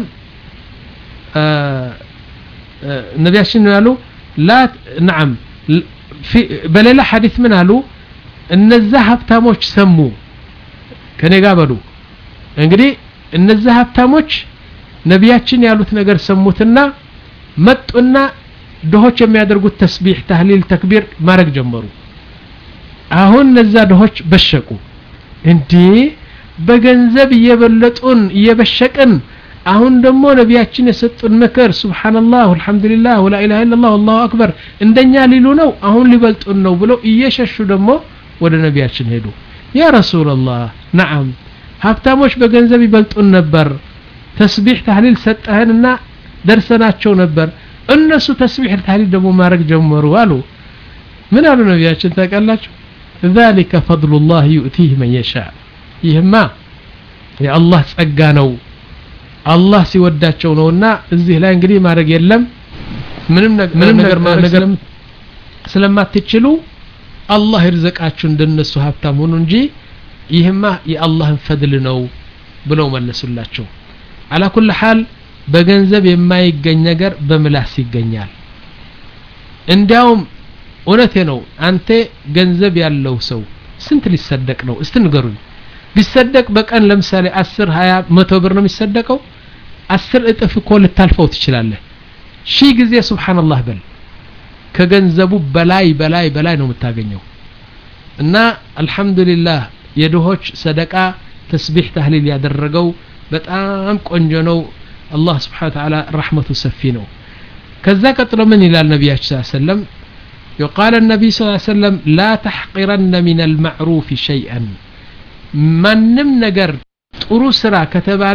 ነቢያችን ያሉ ላ ነዓም በሌላ ሐዲስ ምን አሉ እነዛ ሀብታሞች ሰሙ ከኔ ጋር በሉ እንግዲህ እነዛ ሀብታሞች ነቢያችን ያሉት ነገር ሰሙትና መጡና ድሆች የሚያደርጉት ተስቢሕ ታህሊል ተክቢር ማድረግ ጀመሩ አሁን እነዛ ድሆች በሸቁ እንዴ በገንዘብ እየበለጡን እየበሸቅን አሁን ደግሞ ነቢያችን የሰጡን ምክር ሱብሓንላህ አልሐምዱሊላህ ወላኢላሃ ኢላላህ አላሁ አክበር እንደኛ ሊሉ ነው አሁን ሊበልጡን ነው ብለው እየሸሹ ደግሞ ወደ ነቢያችን ሄዱ ያ ረሱላላህ ነዓም ሀብታሞች በገንዘብ ይበልጡን ነበር ተስቢሕ ታህሊል ሰጠህንና ደርሰናቸው ነበር እነሱ ተስቢሕ ታህሊል ደግሞ ማድረግ ጀመሩ አሉ ምን አሉ ነቢያችን ታውቃላችሁ ذلك فضل الله يؤتيه من يشاء ይህማ የአላህ ጸጋ ነው አላህ ሲወዳቸው ነውና እዚህ ላይ እንግዲህ ማድረግ የለም ምንም ምንም ነገር ማድረግ ስለማትችሉ አላህ ይርዘቃችሁ እንደነሱ ሀብታም ሁኑ እንጂ ይህማ የአላህን ፈድል ነው ብለው መለሱላቸው አላ ኩል ሐል በገንዘብ የማይገኝ ነገር በምላስ ይገኛል እንዲያውም እውነቴ ነው አንተ ገንዘብ ያለው ሰው ስንት ሊሰደቅ ነው እስቲ ንገሩኝ ቢሰደቅ በቀን ለምሳሌ አስር ሀያ መቶ ብር ነው የሚሰደቀው አስር እጥፍ እኮ ልታልፈው ትችላለህ ሺህ ጊዜ ሱብሓንላህ በል ከገንዘቡ በላይ በላይ በላይ ነው የምታገኘው እና አልሐምዱሊላህ የድሆች ሰደቃ ተስቢሕ ታህሊል ያደረገው በጣም ቆንጆ ነው አላህ ስብሓን ተዓላ ረሕመቱ ሰፊ ነው ከዛ ቀጥሎ ምን ይላል ነቢያችን ስ ሰለም يقال النبي صلى الله عليه وسلم لا تحقرن من المعروف شيئا ማንም ነገር ጥሩ ስራ ከተባለ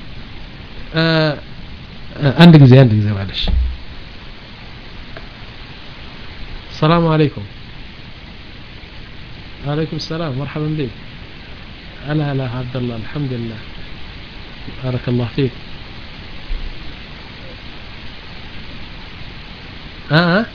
አንድ ጊዜ አንድ ጊዜ ማለሽ السلام عليكم وعليكم السلام مرحبا بك هلا هلا عبد الله الحمد لله بارك الله فيك اه, آه.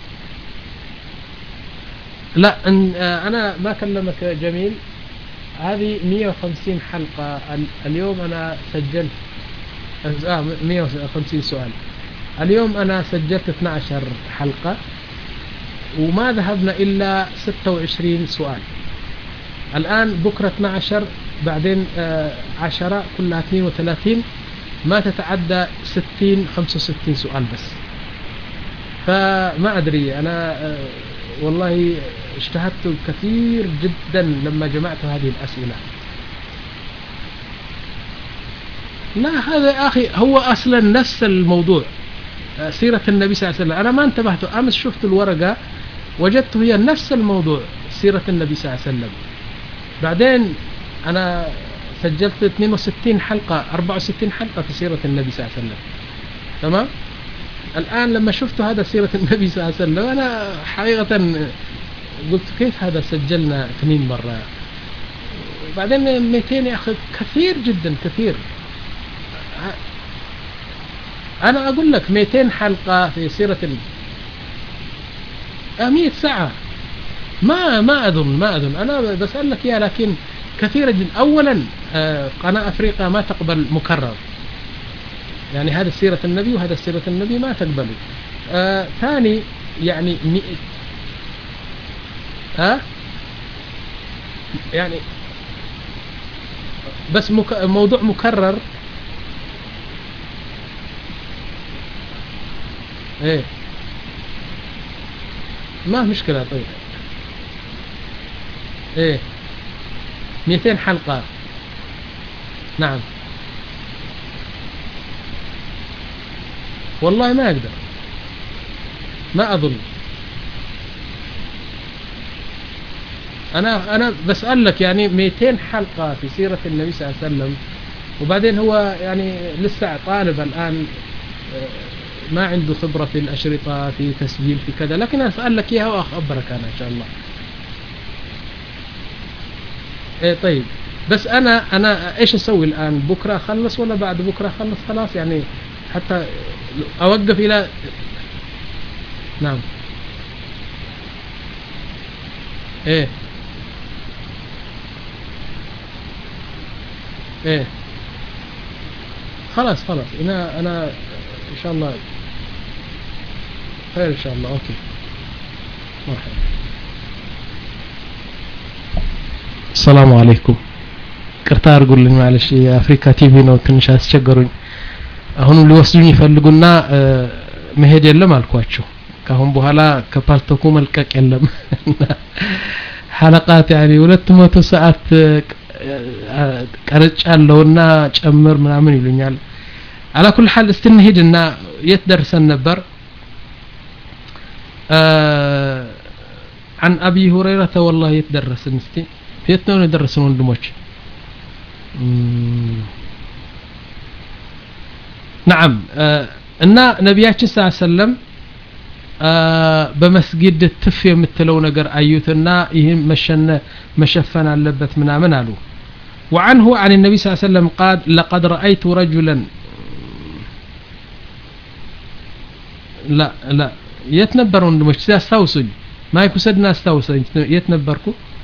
لا انا ما كلمك جميل هذه 150 حلقة اليوم أنا سجلت آه 150 سؤال اليوم أنا سجلت 12 حلقة وما ذهبنا إلا 26 سؤال الآن بكرة 12 بعدين آه 10 كلها 32 ما تتعدى 60 65 سؤال بس فما أدري أنا آه والله اجتهدت كثير جدا لما جمعت هذه الأسئلة لا هذا يا أخي هو أصلا نفس الموضوع سيرة النبي صلى الله عليه وسلم أنا ما انتبهت أمس شفت الورقة وجدت هي نفس الموضوع سيرة النبي صلى الله عليه وسلم بعدين أنا سجلت 62 حلقة 64 حلقة في سيرة النبي صلى الله عليه وسلم تمام الآن لما شفت هذا سيرة النبي صلى الله عليه وسلم أنا حقيقة قلت كيف هذا سجلنا اثنين مرة بعدين 200 يا أخي كثير جدا كثير أنا أقول لك 200 حلقة في سيرة ال 100 ساعة ما ما اظن ما اظن انا بسالك اياها لكن كثيرة جدا اولا آه، قناه افريقيا ما تقبل مكرر يعني هذا سيرة النبي وهذا سيرة النبي ما تقبله آه ثاني يعني مي... ها يعني بس مك... موضوع مكرر ايه ما في مشكلة طيب ايه 200 حلقة نعم والله ما اقدر ما اظن انا انا بسألك يعني 200 حلقة في سيرة النبي صلى الله عليه وسلم وبعدين هو يعني لسه طالب الان آه، ما عنده خبرة في الأشرطة في تسجيل في كذا لكن أسألك إياها وأخبرك أنا إن شاء الله إيه طيب بس أنا أنا إيش أسوي الآن بكرة أخلص ولا بعد بكرة أخلص خلاص يعني حتى أوقف إلى نعم إيه إيه خلاص خلاص أنا أنا إن شاء الله خير إن شاء الله أوكي مرحبا السلام عليكم ቅርታ አድርጉልኝ ማለሽ የአፍሪካ ቲቪ ነው ትንሽ አስቸገሩኝ አሁንም ሊወስዱኝ ይፈልጉና እ፣ መሄድ የለም አልኳቸው ካሁን በኋላ ከፓልቶኩ መልቀቅ የለም ሐለቃት ያኒ ሁለት መቶ ሰዓት ቀርጫለሁና ጨምር ምናምን ይሉኛል على كل حال استنهدنا يتدرس النبر آه عن أبي هريرة والله يتدرس نستي يتنون يدرسون وندموش مم. نعم آه እና ነቢያችን ስ ሰለም በመስጊድ ትፍ የምትለው ነገር አዩትና ይህም መሸነ መሸፈን አለበት ምናምን አሉ وعنه عن النبي صلى الله عليه وسلم قال لقد رأيت رجلا لا لا የት ነበር ወንድሞች እስቲ አስታውሱኝ ማይክ ውሰድና አስታውሰኝ የት ነበርኩ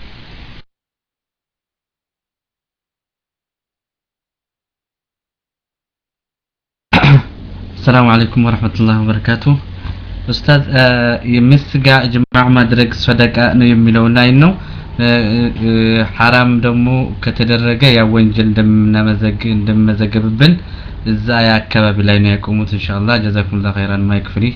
السلام عليكم ورحمة الله وبركاته ኡስታዝ ሚስት ጋር ጅማዕ ማድረግ ሰደቃ ነው የሚለው ላይ ነው ሐራም ደግሞ ከተደረገ ያ ወንጀል እንደምናመዘግ እንደምመዘገብብን እዛ ያ አካባቢ ላይ ነው ያቆሙት ኢንሻአላህ ጀዛኩሙላህ ኸይራን ማይክ ፍሪ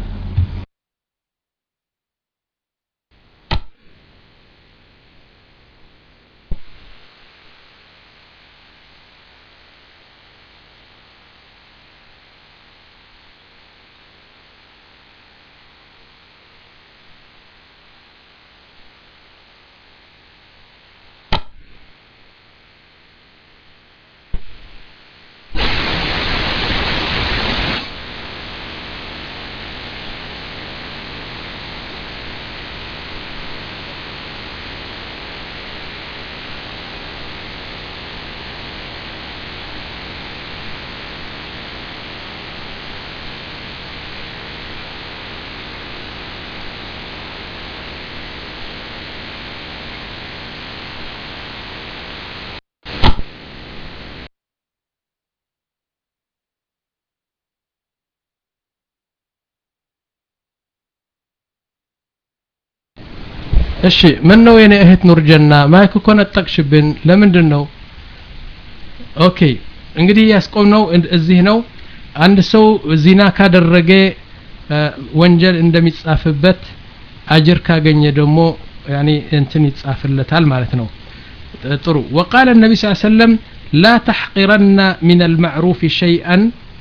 እሺ ምን ነው የኔ እህት ኑርጀና ማይክ እኮ ነጠቅሽብን ለምንድን ነው ኦኬ እንግዲህ ያስቆምነው እዚህ ነው አንድ ሰው ዚና ካደረገ ወንጀል እንደሚጻፍበት አጅር ካገኘ ደግሞ ያኒ እንትን ይጻፍለታል ማለት ነው ጥሩ وقال النبي صلى الله عليه وسلم لا تحقرن من المعروف شيئا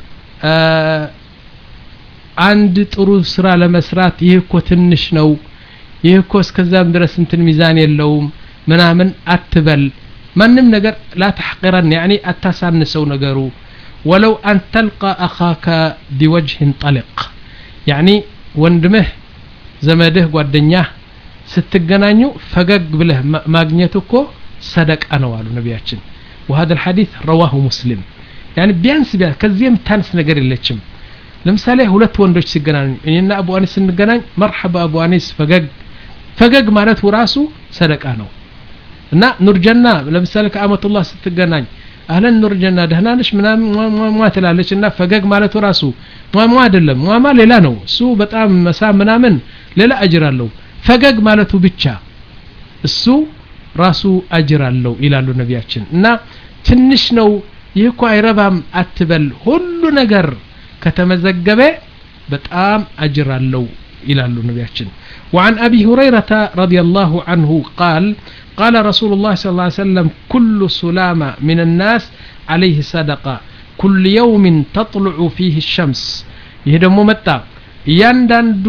አንድ ጥሩ ስራ ለመስራት ይህ እኮ ትንሽ ነው ይህ እኮ እስከዛም ድረስ እንትን ሚዛን የለውም ምናምን አትበል ማንም ነገር ላ ተሕቂረን ያኒ አታሳንሰው ነገሩ ወለው አን ተልቃ አኻከ ቢወጅህን ጠሊቅ ያኒ ወንድምህ ዘመድህ ጓደኛህ ስትገናኙ ፈገግ ብለህ ማግኘት እኮ ሰደቃ ነው አሉ ነቢያችን وهذا الحديث رواه مسلم يعني ቢያንስ ቢያንስ ከዚህ የምታንስ ነገር የለችም ለምሳሌ ሁለት ወንዶች ሲገናኙ እኔና አቡ አኒስ ስንገናኝ መርሐባ አቡ አኒስ ፈገግ ፈገግ ማለቱ ራሱ ሰደቃ ነው እና ኑርጀና ለምሳሌ ከአመቱላህ ስትገናኝ አህለን ኑርጀና ደህና ነሽ ምናምን ሟ ትላለች እና ፈገግ ማለቱ ራሱ ሟሟ አይደለም ሟማ ሌላ ነው እሱ በጣም መሳ ምናምን ሌላ አጅር አለው ፈገግ ማለቱ ብቻ እሱ ራሱ አጅር አለው ይላሉ ነቢያችን እና ትንሽ ነው ይህ እኮ አይረባም አትበል ሁሉ ነገር ከተመዘገበ በጣም አጅር አለው ይላሉ ነቢያችን وعن أبي هريرة رضي الله عنه قال قال رسول الله صلى الله عليه وسلم كل سلامة من الناس عليه صدقة كل يوم تطلع فيه الشمس يهدم متى እያንዳንዱ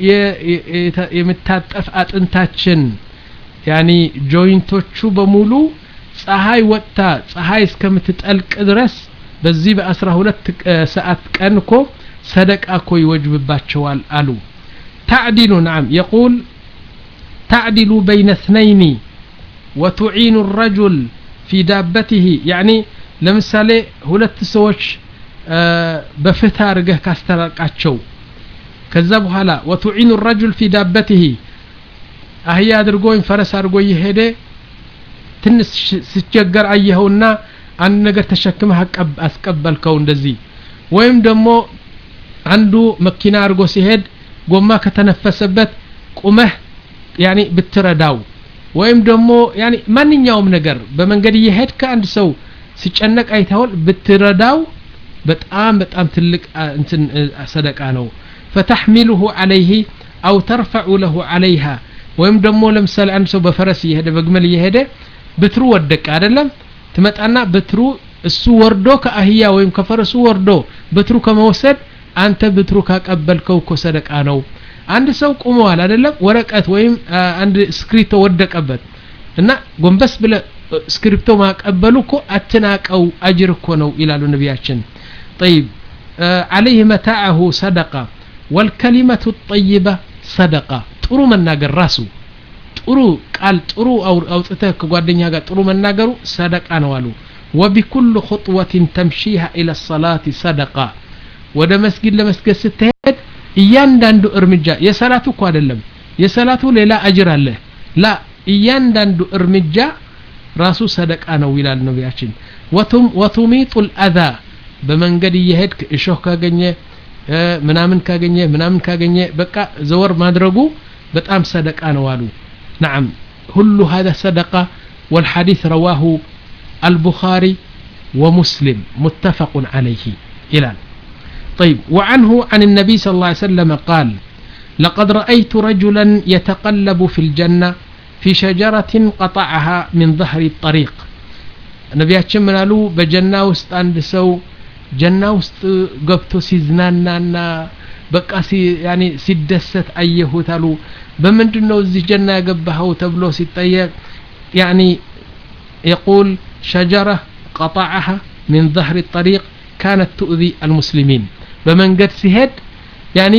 የምታጠፍ አጥንታችን ያኒ ጆይንቶቹ በሙሉ ፀሐይ ወጥታ ፀሐይ እስከምትጠልቅ ድረስ በዚህ በአስራ ሁለት ሰዓት ቀን እኮ ሰደቃ እኮ ይወጅብባቸዋል አሉ ታዕዲሉ ናም የቁል ታዕዲሉ በይነ እትነይኒ ወቱዒኑ ረጁል ፊ ዳበትህ ያኒ ለምሳሌ ሁለት ሰዎች በፍትህ አድርገህ ካስተራቃቸው ከዛ በኋላ ወቱዒኑ ረጁል ፊ ዳበትህ አህያ አድርጎ ወይም ፈረስ አድርጎ እየሄደ ትንሽ ስቸገር አየኸውና አንድ ነገር ተሸክመህ አስቀበልከው እንደዚህ ወይም ደግሞ አንዱ መኪና አድርጎ ሲሄድ ጎማ ከተነፈሰበት ቁመህ ያኒ ብትረዳው ወይም ደግሞ ያኒ ማንኛውም ነገር በመንገድ እየሄድክ አንድ ሰው ሲጨነቅ አይተውል ብትረዳው በጣም በጣም ትልቅ እንትን ሰደቃ ነው ፈተሕሚሉሁ ዓለይህ አው ተርፈዑ ለሁ ዓለይሃ ወይም ደግሞ ለምሳሌ አንድ ሰው በፈረስ እየሄደ በግመል እየሄደ ብትሩ ወደቀ አይደለም ትመጣና ብትሩ እሱ ወርዶ ከአህያ ወይም ከፈረሱ ወርዶ ብትሩ ከመውሰድ አንተ ብትሩ ካቀበልከው እኮ ሰደቃ ነው አንድ ሰው ቁመዋል አይደለም ወረቀት ወይም አንድ ስክሪፕቶ ወደቀበት እና ጎንበስ ብለ ስክሪፕቶ ማቀበሉ እኮ አትናቀው አጅር እኮ ነው ይላሉ ነቢያችን طيب عليه متاعه صدقة والكلمة الطيبة صدقة ጥሩ መናገር ራሱ ጥሩ ቃል ጥሩ አውጥተህ ከጓደኛ ጋር ጥሩ መናገሩ ሰደቃ ነው አሉ وبكل خطوة تمشيها إلى الصلاة صدقة ወደ መስጊድ ለመስገድ ስትሄድ እያንዳንዱ እርምጃ የሰላቱ እኮ አይደለም የሰላቱ ሌላ አጅር አለ ላ እያንዳንዱ እርምጃ ራሱ ሰደቃ ነው ይላል ነቢያችን ወቱሚጡ ልአዛ በመንገድ እየሄድክ እሾህ ካገኘ ምናምን ካገኘ ምናምን ካገኘ በቃ ዘወር ማድረጉ በጣም ሰደቃ ነው አሉ نعم كل هذا صدقة والحديث رواه البخاري ومسلم متفق عليه إلى طيب وعنه عن النبي صلى الله عليه وسلم قال لقد رأيت رجلا يتقلب في الجنة في شجرة قطعها من ظهر الطريق ነቢያችን ምን አሉ በጀና ውስጥ አንድ ሰው ጀና ውስጥ ገብቶ ሲዝናናና በቃ ሲደሰት አየሁት አሉ በምንድን ነው እዚህ ጀና ያገባኸው ተብሎ ሲጠየቅ ያኒ የቁል ሸጀረ ቀጣዐሃ ሚን ظهر الطريق كانت تؤذي المسلمين በመንገድ ሲሄድ ያኒ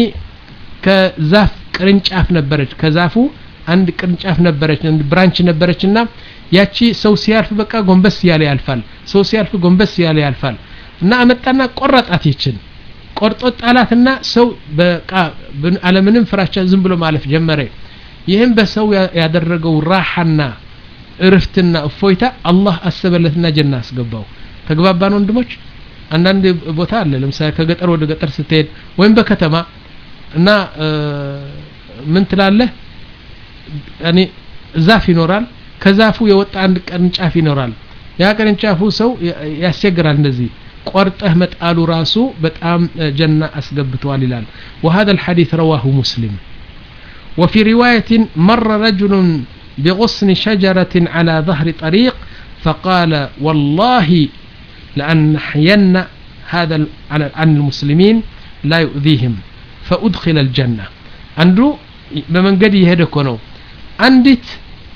ከዛፍ ቅርንጫፍ ነበረች ከዛፉ አንድ ቅርንጫፍ ነበረች ብራንች ነበረች እና ያቺ ሰው ሲያልፍ በቃ ጎንበስ ያለ ያልፋል ሰው ሲያልፍ ጎንበስ ያለ ያልፋል እና አመጣና ቆረጣት ይችን ቆርጦ ጣላትና ሰው በቃ አለምንም ፍራቻ ዝም ብሎ ማለፍ ጀመረ ይህም በሰው ያደረገው ራሓና እርፍትና እፎይታ አላህ አሰበለትና ጀና አስገባው ተግባባን ወንድሞች አንዳንድ ቦታ አለ ለምሳሌ ከገጠር ወደ ገጠር ስትሄድ ወይም በከተማ እና ምን ትላለህ ያኔ ዛፍ ይኖራል ከዛፉ የወጣ አንድ ቅርንጫፍ ይኖራል ያ ቅርንጫፉ ሰው ያስቸግራል እንደዚህ ቆርጠህ መጣሉ ራሱ በጣም ጀና አስገብተዋል ይላል وهذا الحديث رواه مسلم وفي رواية مر رجل بغصن شجرة على ظهر طريق فقال والله لأنحين هذا عن المسلمين لا يؤذيهم فأدخل الجنة عنده بمن قد يهدك ነው አንዲት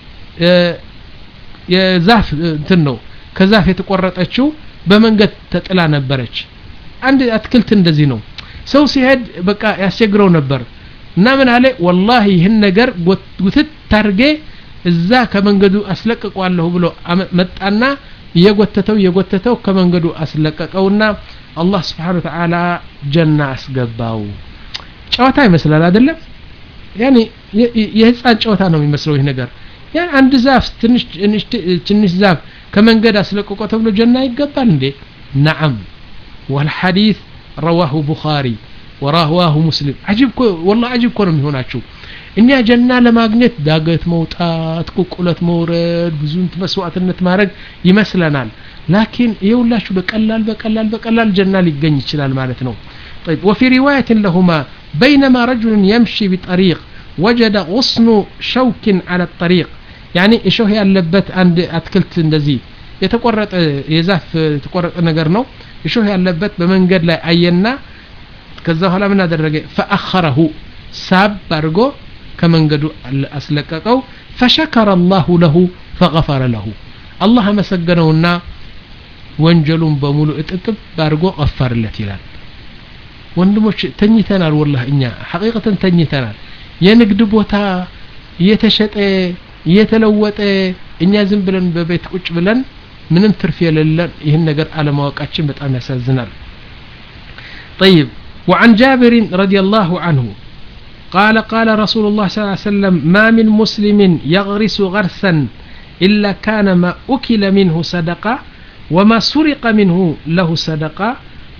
የዛፍ እንትን ነው ከዛፍ የተቆረጠችው በመንገድ ተጥላ ነበረች አንድ አትክልት እንደዚህ ነው ሰው ሲሄድ በቃ ያስቸግረው ነበር እና ምን አለ ወላሂ ይህን ነገር ጉትት ታርጌ እዛ ከመንገዱ አስለቅቋለሁ ብሎ መጣና እየጎተተው እየጎተተው ከመንገዱ አስለቀቀውና አላህ ስብሓን ተዓላ ጀና አስገባው ጨዋታ ይመስላል አይደለም ያኔ የህፃን ጨዋታ ነው የሚመስለው ይህ ነገር ያ አንድ ዛፍ ትንሽ ትንሽ ዛፍ ከመንገድ አስለቅቆ ተብሎ ጀና ይገባል እንዴ ነዓም والحديث رواه بخاري ورواه مسلم عجيب كو والله عجيب كو ነው የሚሆናችሁ እኛ ጀና ለማግኘት ዳገት መውጣት ቁልቁለት መውረድ ብዙ መስዋዕትነት ማድረግ ይመስለናል ላኪን ይኸውላችሁ በቀላል በቀላል በቀላል ጀና ሊገኝ ይችላል ማለት ነው طيب وفي رواية لهما بينما رجل يمشي بطريق وجد غصن شوك على الطريق يعني እሾህ ያለበት አንድ አትክልት እንደዚህ የተቆረጠ የዛፍ የተቆረጠ ነገር ነው እሾህ ያለበት በመንገድ ላይ አየና ከዛ በኋላ ምን አደረገ ፈአኸረሁ ሳብ አድርጎ ከመንገዱ አስለቀቀው ፈሸከረ አላሁ ለሁ ፈገፈረ ለሁ አላህ አመሰገነውና ወንጀሉን በሙሉ እጥጥብ አድርጎ ቀፈርለት ይላል ወንድሞች ተኝተናል ወላህ እኛ ሐቂቀተን ተኝተናል የንግድ ቦታ እየተሸጠ እየተለወጠ እኛ ዝም ብለን በቤት ቁጭ ብለን ምንም ትርፍ የሌለን ይህን ነገር አለማወቃችን በጣም ያሳዝናል طيب وعن جابر رضي الله عنه قال قال رسول الله صلى الله عليه وسلم ما من مسلم يغرس غرسا إلا كان ما أكل منه صدقة وما سرق منه له صدقة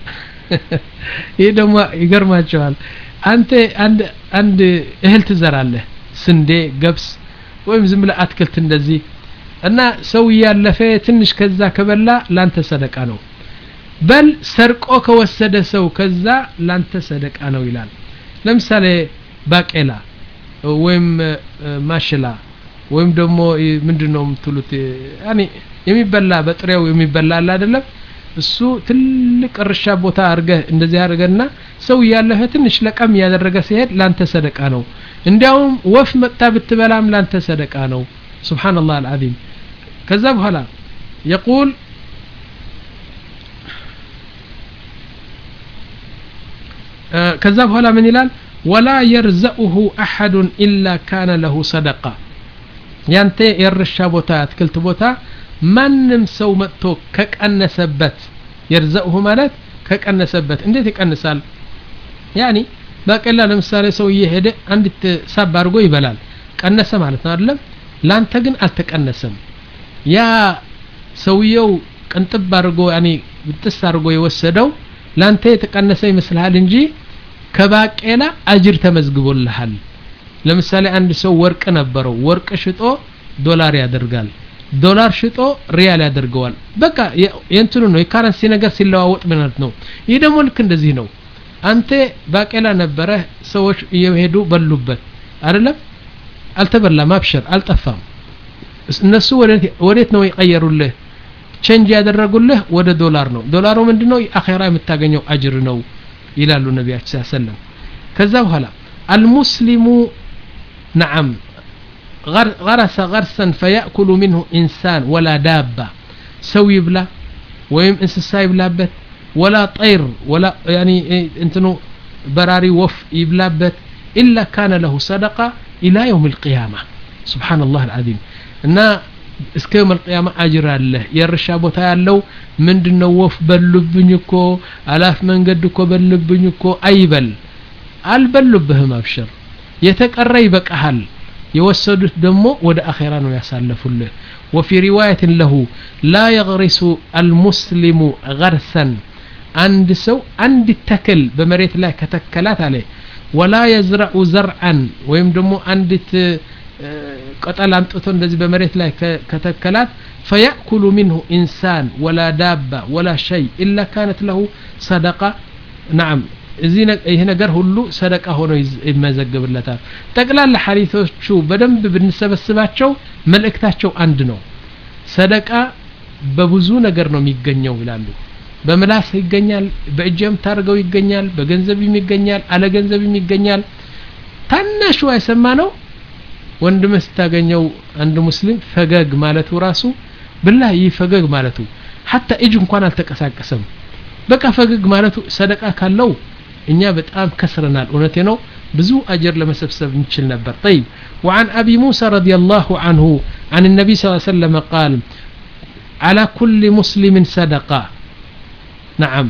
ይህ ደግሞ ይገርማቸዋል አንተ አንድ አንድ እህል ትዘራለህ ስንዴ ገብስ ወይም ዝም ብለህ አትክልት እንደዚህ እና ሰው እያለፈ ትንሽ ከዛ ከበላ ላንተ ሰደቃ ነው በል ሰርቆ ከወሰደ ሰው ከዛ ላንተ ሰደቃ ነው ይላል ለምሳሌ ባቄላ ወይም ማሽላ ወይም ደግሞ ምንድን ነው የምትሉት ያኔ የሚበላ በጥሬው የሚበላ አለ አይደለም እሱ ትልቅ እርሻ ቦታ አድርገህ እንደዚህ አድርገና ሰው እያለፈ ትንሽ ለቀም እያደረገ ሲሄድ ላንተ ሰደቃ ነው እንዲያውም ወፍ መጥታ ብትበላም ላንተ ሰደቃ ነው ስብሓንላህ አልዓዚም ከዛ በኋላ የቁል ከዛ በኋላ ምን ይላል ወላ የርዘኡሁ አሐዱን ኢላ ካነ ለሁ ሰደቃ ያንተ የእርሻ ቦታ አትክልት ቦታ ማንም ሰው መጥቶ ከቀነሰበት የርዘኡሁ ማለት ከቀነሰበት እንዴት ይቀንሳል ያኒ ባቄላ ለምሳሌ ሰው እየሄደ አንዲት ሳብ አድርጎ ይበላል ቀነሰ ማለት ነው አይደለም ላንተ ግን አልተቀነሰም ያ ሰውየው ቅንጥብ አድርጎ ያኒ ብጥስ አድርጎ የወሰደው ላንተ የተቀነሰ ይመስልሃል እንጂ ከባቄላ አጅር ተመዝግቦልሃል ለምሳሌ አንድ ሰው ወርቅ ነበረው ወርቅ ሽጦ ዶላር ያደርጋል ዶላር ሽጦ ሪያል ያደርገዋል በቃ የእንትኑ ነው የካረንሲ ነገር ሲለዋወጥ ምነት ነው ይህ ደግሞ ልክ እንደዚህ ነው አንተ ባቄላ ነበረ ሰዎች እየሄዱ በሉበት አይደለም አልተበላም አብሸር አልጠፋም እነሱ ወዴት ነው የቀየሩልህ ቼንጅ ያደረጉልህ ወደ ዶላር ነው ዶላሩ ምንድነው አኼራ የምታገኘው አጅር ነው ይላሉ ነቢያችን ሰለም ከዛ በኋላ አልሙስሊሙ ነዓም غرس غرسا فيأكل منه إنسان ولا دابة سو يبلا ويم انسسا يبلابت ولا طير ولا يعني انتنو براري وف يبلابت إلا كان له صدقة إلى يوم القيامة سبحان الله العظيم እና እስከ የውም አልቅያማ አጅር አለ የእርሻ ቦታ ያለው ምንድነው ወፍ በሉብኝ እኮ አላፍ መንገድ እኮ በሉብኝ እኮ አይበል አልበሉብህም አብሽር የተቀረ ይበቃሃል የወሰዱት ደግሞ ወደ አኼራ ነው ያሳለፉልህ وفي رواية له لا يغرس المسلم غرسا عند سو عند تكل بمريت لا كتكلات عليه ولا يزرع زرعا ويم دمو عند ቅጠል አምጥቶ እንደዚህ በመሬት ላይ ከተከላት ፈያእኩሉ ሚንሁ ኢንሳን ወላ ዳባ ወላ ሸይ ኢላ ካነት ለሁ ሰደቃ ናም ይህ ነገር ሁሉ ሰደቃ ሆኖ ይመዘግብለታል ጠቅላላ ሐዲቶቹ በደንብ ብንሰበስባቸው መልእክታቸው አንድ ነው ሰደቃ በብዙ ነገር ነው የሚገኘው ይላሉ በምላስ ይገኛል በእጅ የምታደርገው ይገኛል በገንዘብም ይገኛል አለ ገንዘብም ይገኛል ታናሹ አይሰማ ነው ወንድም ስታገኘው አንድ ሙስሊም ፈገግ ማለቱ ራሱ ብላ ይህ ፈገግ ማለቱ ሀታ እጅ እንኳን አልተቀሳቀሰም በቃ ፈገግ ማለቱ ሰደቃ ካለው እኛ በጣም ከስረናል እውነቴ ነው ብዙ አጀር ለመሰብሰብ እንችል ነበር طيب وعن أبي موسى رضي الله عنه عن النبي صلى الله عليه وسلم قال على كل مسلم صدقة نعم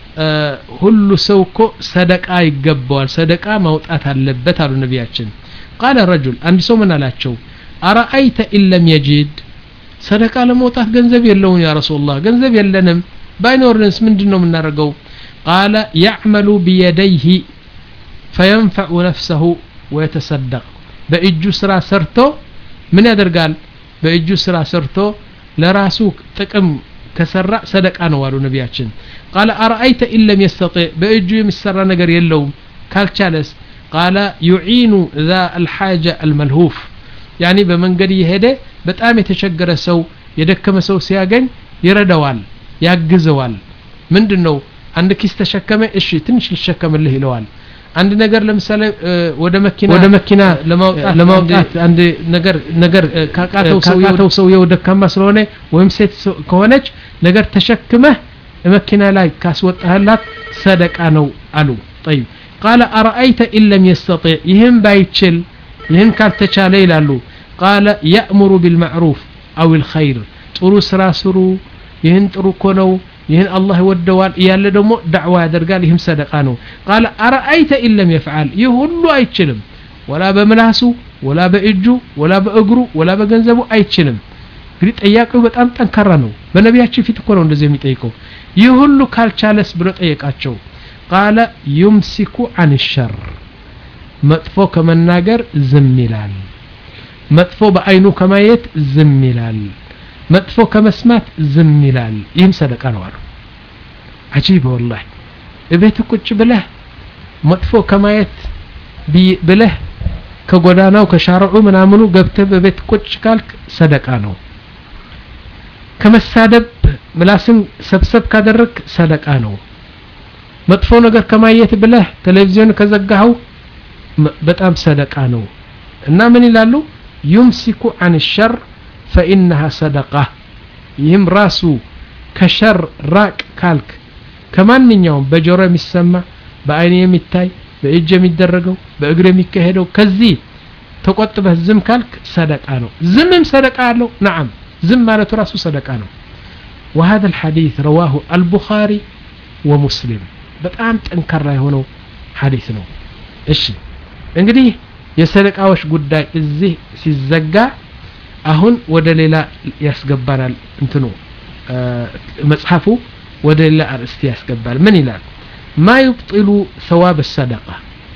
ሁሉ ሰው እኮ ሰደቃ ይገባዋል ሰደቃ ማውጣት አለበት አሉ ነቢያችን ቃለ ረጁል አንድ ሰው ምን አላቸው አረአይተ ኢለም የጂድ ሰደቃ ለመውጣት ገንዘብ የለውን ያ ረሱላህ ገንዘብ የለንም ባይኖርንስ ምንድን ነው የምናደርገው ቃለ ያዕመሉ ቢየደይህ ፈየንፈዑ ነፍሰሁ ወየተሰደቅ በእጁ ስራ ሰርቶ ምን ያደርጋል በእጁ ስራ ሰርቶ ለራሱ ጥቅም ከሰራ ሰደቃ ነው አሉ ነቢያችን ቃለ አረአይተ ኢለም የስተጢዕ በእጁ የሚሰራ ነገር የለውም ካልቻለስ ቃለ ዩዒኑ ዛ አልሓጀ አልመልሁፍ ያኒ በመንገድ እየሄደ በጣም የተቸገረ ሰው የደከመ ሰው ሲያገኝ ይረዳዋል ያግዘዋል ምንድን ነው አንድ ኪስ ተሸከመ እሺ ትንሽ ልሸከምልህ ይለዋል አንድ ነገር ለምሳሌ ወደ መኪና ወደ መኪና ለማውጣት ለማውጣት አንድ ነገር ነገር ካቃተው ሰውየው ሰውየው ደካማ ስለሆነ ወይም ሴት ከሆነች ነገር ተሸክመህ መኪና ላይ ካስወጣህላት ሰደቃ ነው አሉ طيب قال أرأيت إن لم يستطيع يهم بايتشل يهم كالتشال ይላሉ قال يأمر بالمعروف أو الخير ጥሩ ስራ ስሩ ይህን ጥሩ እኮ ነው ይህን አላህ ይወደዋል እያለ ደግሞ ዳዕዋ ያደርጋል ይህም ሰደቃ ነው ቃለ አረአይተ ኢለም የፍዓል ይህ ሁሉ አይችልም ወላ በምላሱ ወላ በእጁ ወላ በእግሩ ወላ በገንዘቡ አይችልም እንግዲህ ጠያቂው በጣም ጠንካራ ነው በነቢያችን ፊት እኮ ነው እንደዚህ የሚጠይቀው ይህ ሁሉ ካልቻለስ ብሎ ጠየቃቸው ቃለ ዩምሲኩ አን ሸር መጥፎ ከመናገር ዝም ይላል መጥፎ በአይኑ ከማየት ዝም ይላል መጥፎ ከመስማት ዝም ይላል ይህም ሰደቃ ነው አሉ አጂብ ወላሂ እቤት ቁጭ ብለህ መጥፎ ከማየት ብለህ ከጎዳናው ከሻርዑ ምናምኑ ገብተህ በቤት ቁጭ ካልክ ሰደቃ ነው ከመሳደብ ምላስን ሰብሰብ ካደረግ ሰደቃ ነው መጥፎ ነገር ከማየት ብለህ ቴሌቪዥን ከዘጋኸው በጣም ሰደቃ ነው እና ምን ይላሉ ዩምሲኩ አን ሸር ፈኢነሃ ሰደቃ ይህም ራሱ ከሸር ራቅ ካልክ ከማንኛውም በጆሮ የሚሰማ በአይን የሚታይ በእጅ የሚደረገው በእግር የሚካሄደው ከዚህ ተቆጥበህ ዝም ካልክ ሰደቃ ነው ዝምም ሰደቃ አለው ነዓም ዝም ማለቱ ራሱ ሰደቃ ነው وهذا الحديث رواه البخاري ومسلم በጣም ጠንካራ የሆነው ሐዲስ ነው እሺ እንግዲህ የሰደቃዎች ጉዳይ እዚህ ሲዘጋ አሁን ወደ ሌላ ያስገባናል እንትኑ መጽሐፉ ወደ ሌላ አርእስት ያስገባል ምን ይላል ማ ዩብጢሉ ሰዋብ ሰደቃ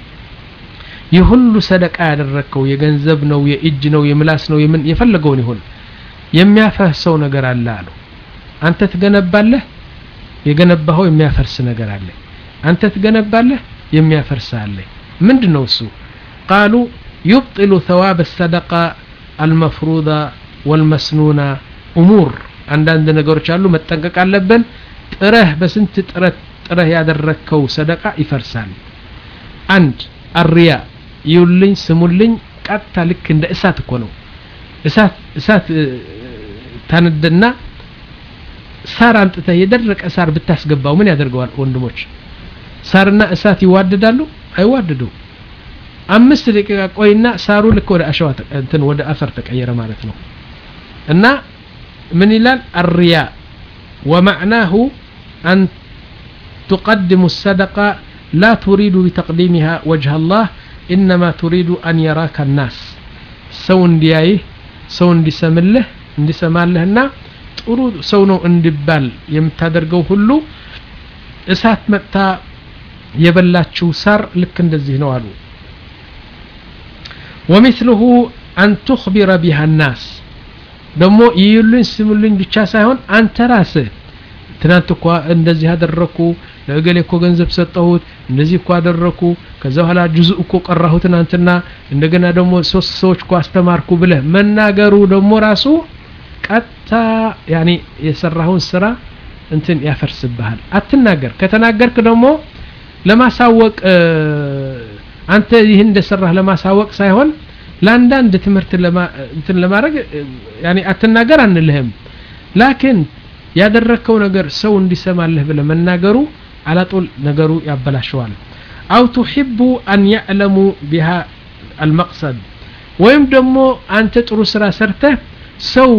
ይህ ሁሉ ሰደቃ ያደረግከው የገንዘብ ነው የእጅ ነው የምላስ ነው የምን የፈለገውን ይሁን የሚያፈርሰው ነገር አለ አሉ አንተ ትገነባለህ የገነባኸው የሚያፈርስ ነገር አለ አንተ ትገነባለህ የሚያፈርስ አለ ምንድን ነው እሱ ቃሉ ዩብጢሉ ሰዋብ ሰደቃ አልመፍሩዳ ወልመስኑና እሙር አንዳንድ ነገሮች አሉ መጠንቀቅ አለብን ጥረህ በስንት ጥረት ጥረህ ያደረግከው ሰደቃ ይፈርሳል አንድ አርያ ይውልኝ ስሙልኝ ቀጥታ ልክ እንደ እሳት እኮ ነው እሳት እሳት ታነደና ሳር አምጥተህ የደረቀ ሳር ብታስገባው ምን ያደርገዋል ወንድሞች ሳርና እሳት ይዋደዳሉ አይዋደዱ አምስት ደቂቃ ቆይና ሳሩ ልክ ወደ አሸዋ እንትን ወደ አፈር ተቀየረ ማለት ነው እና ምን ይላል አርያ ومعناه أن تقدم الصدقة لا تريد بتقديمها وجه الله إنما تريد أن يراك الناس سو انديايه سو اندي سمله اندي سمالهنا ጥሩ ሰው ነው እንዲባል የምታደርገው ሁሉ እሳት መጥታ የበላችው ሳር ልክ እንደዚህ ነው አሉ ወሚስልሁ አን ቱክቢረ ቢሃ ናስ ደግሞ ይዩልኝ ስሙልኝ ብቻ ሳይሆን አንተ ራስህ ትናንት እኳ እንደዚህ አደረኩ ለእገሌ እኮ ገንዘብ ሰጠሁት እንደዚህ እኮ አደረኩ ከዛ በኋላ ጁዝ እኮ ቀራሁ ትናንትና እንደገና ደግሞ ሶስት ሰዎች እኮ አስተማርኩ ብለህ መናገሩ ደግሞ ራሱ ቀጥታ ያኔ የሰራውን ስራ እንትን ያፈርስብሃል አትናገር ከተናገርክ ደግሞ ለማሳወቅ አንተ ይህን እንደሰራህ ለማሳወቅ ሳይሆን ለአንዳንድ ትምህርት እንትን ለማድረግ ያኔ አትናገር አንልህም ላኪን ያደረግከው ነገር ሰው እንዲሰማልህ ብለ መናገሩ አላጦል ነገሩ ያበላሸዋል አው ቱሒቡ አን ያዕለሙ ቢሃ አልመቅሰድ ወይም ደግሞ አንተ ጥሩ ስራ ሰርተህ ሰው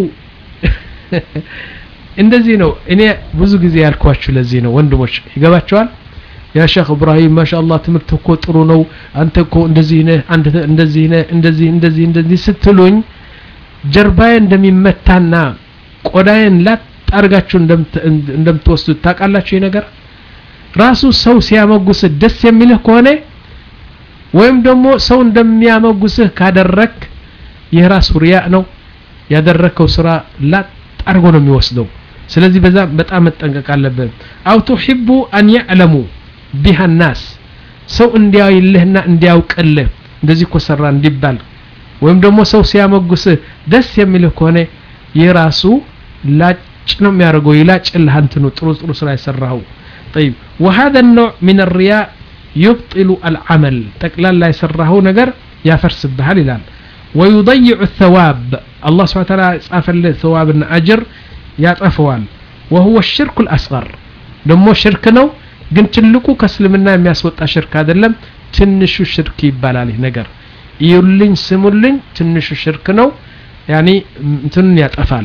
እንደዚህ ነው እኔ ብዙ ጊዜ ያልኳችሁ ለዚህ ነው ወንድሞች ይገባቸዋል ያ ሼክ እብራሂም ማሻአላህ ትምህርት እኮ ጥሩ ነው አንተ እኮ እንደዚህ ነህ አንተ እንደዚህ ነህ እንደዚህ እንደዚህ እንደዚህ ስትሉኝ ጀርባዬ እንደሚመታና ቆዳዬን ላጥ አድርጋችሁ እንደምትወስዱት ታውቃላችሁ ይህ ነገር ራሱ ሰው ሲያመጉስህ ደስ የሚልህ ከሆነ ወይም ደግሞ ሰው እንደሚያመጉስህ ካደረክ ይህ ራሱ ሪያእ ነው ያደረከው ስራ ላጥ አድርጎ ነው የሚወስደው ስለዚህ በዛ በጣም መጠንቀቅ አለብን አው ቱሒቡ አን ያዕለሙ ቢሃ ናስ ሰው እንዲያይልህና እንዲያውቅልህ እንደዚህ እኮ ሰራ እንዲባል ወይም ደግሞ ሰው ሲያመጉስህ ደስ የሚልህ ከሆነ ይህ ራሱ ላጭ ነው የሚያደርገው ይላጭልህ አንትኑ ጥሩ ጥሩ ስራ የሰራኸው طيب وهذا النوع من الرياء يبطل العمل تقلال يسرهو نجر يا فرس بهال الان ويضيع الثواب الله سبحانه وتعالى صافل ثواب أجر يا طفوان وهو الشرك الأصغر دمو شرك نو ግን ትልቁ ከእስልምና የሚያስወጣ ሽርክ አይደለም ትንሹ ሽርክ ይባላል ይህ ነገር እዩልኝ ስሙልኝ ትንሹ ሽርክ ነው ያኒ እንትኑን ያጠፋል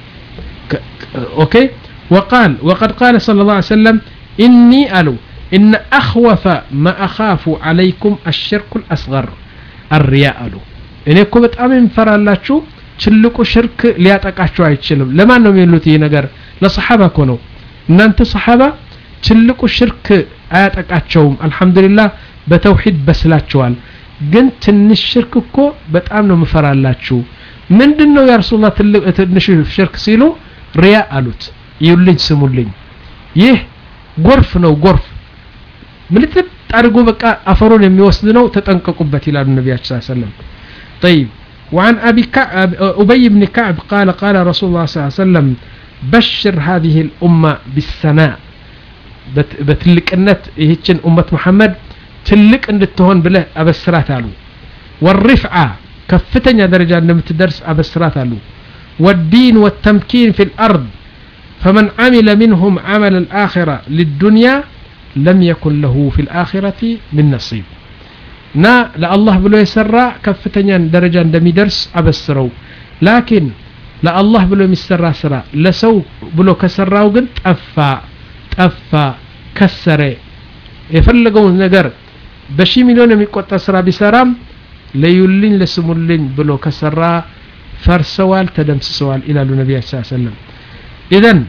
ኦኬ وقال وقد قال صلى الله عليه وسلم إني ألو إن أخوف ما أخاف عليكم الشرك الأصغر الرياء ألو እኔ እኮ በጣም የምፈራላችሁ ትልቁ ሽርክ ሊያጠቃችሁ አይችልም ለማን ነው የሚሉት ይህ ነገር ለሰሓባ እኮ ነው እናንተ ሰሓባ ትልቁ ሽርክ አያጠቃቸውም አልহামዱሊላህ በተውሂድ በስላቸዋል ግን ትንሽ ሽርክ እኮ በጣም ነው ምፈራላችሁ ምንድነው ያ ረሱላህ ትንሽ ሽርክ ሲሉ ሪያ አሉት ይዩልኝ ስሙልኝ ይህ ጎርፍ ነው ጎርፍ ምልጥጥ አድርጎ በቃ አፈሩን የሚወስድ ነው ተጠንቀቁበት ይላሉ ነቢያችን ስ ሰለም طيب وعن أبي كعب أبي بن كعب قال قال رسول الله صلى الله عليه وسلم بشر هذه الأمة بالسناء በትልቅነት ይህችን ኡመት ሙሐመድ ትልቅ እንድትሆን ብለህ አበስራት አሉ ወሪፍዓ ከፍተኛ ደረጃ እንደምትደርስ አበስራት አሉ والدين والتمكين في الأرض فمن عمل منهم عمل الآخرة للدنيا لم يكن له في الآخرة من نصيب نا لا الله بلو يسرى كفتنيا درجة دمي درس أبسرو لكن لا الله بلو يسرى سرى لسو بلو كسراو قد أفا ጠፋ ከሰረ የፈለገውን ነገር በሺ ሚሊዮን የሚቆጠር ስራ ቢሰራም ለዩልኝ ለስሙልኝ ብሎ ከሰራ ፈርሰዋል ተደምስሰዋል ይላሉ ነቢያችን ስ ሰለም ኢዘን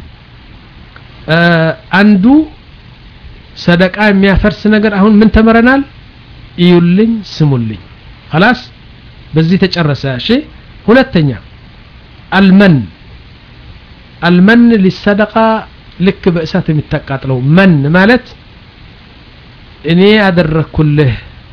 አንዱ ሰደቃ የሚያፈርስ ነገር አሁን ምን ተምረናል እዩልኝ ስሙልኝ خلاص በዚህ ተጨረሰ እሺ ሁለተኛ አልመን አልመን ሊሰደቃ ልክ በእሳት የሚታቃጥለው መን ማለት እኔ ያደረኩልህ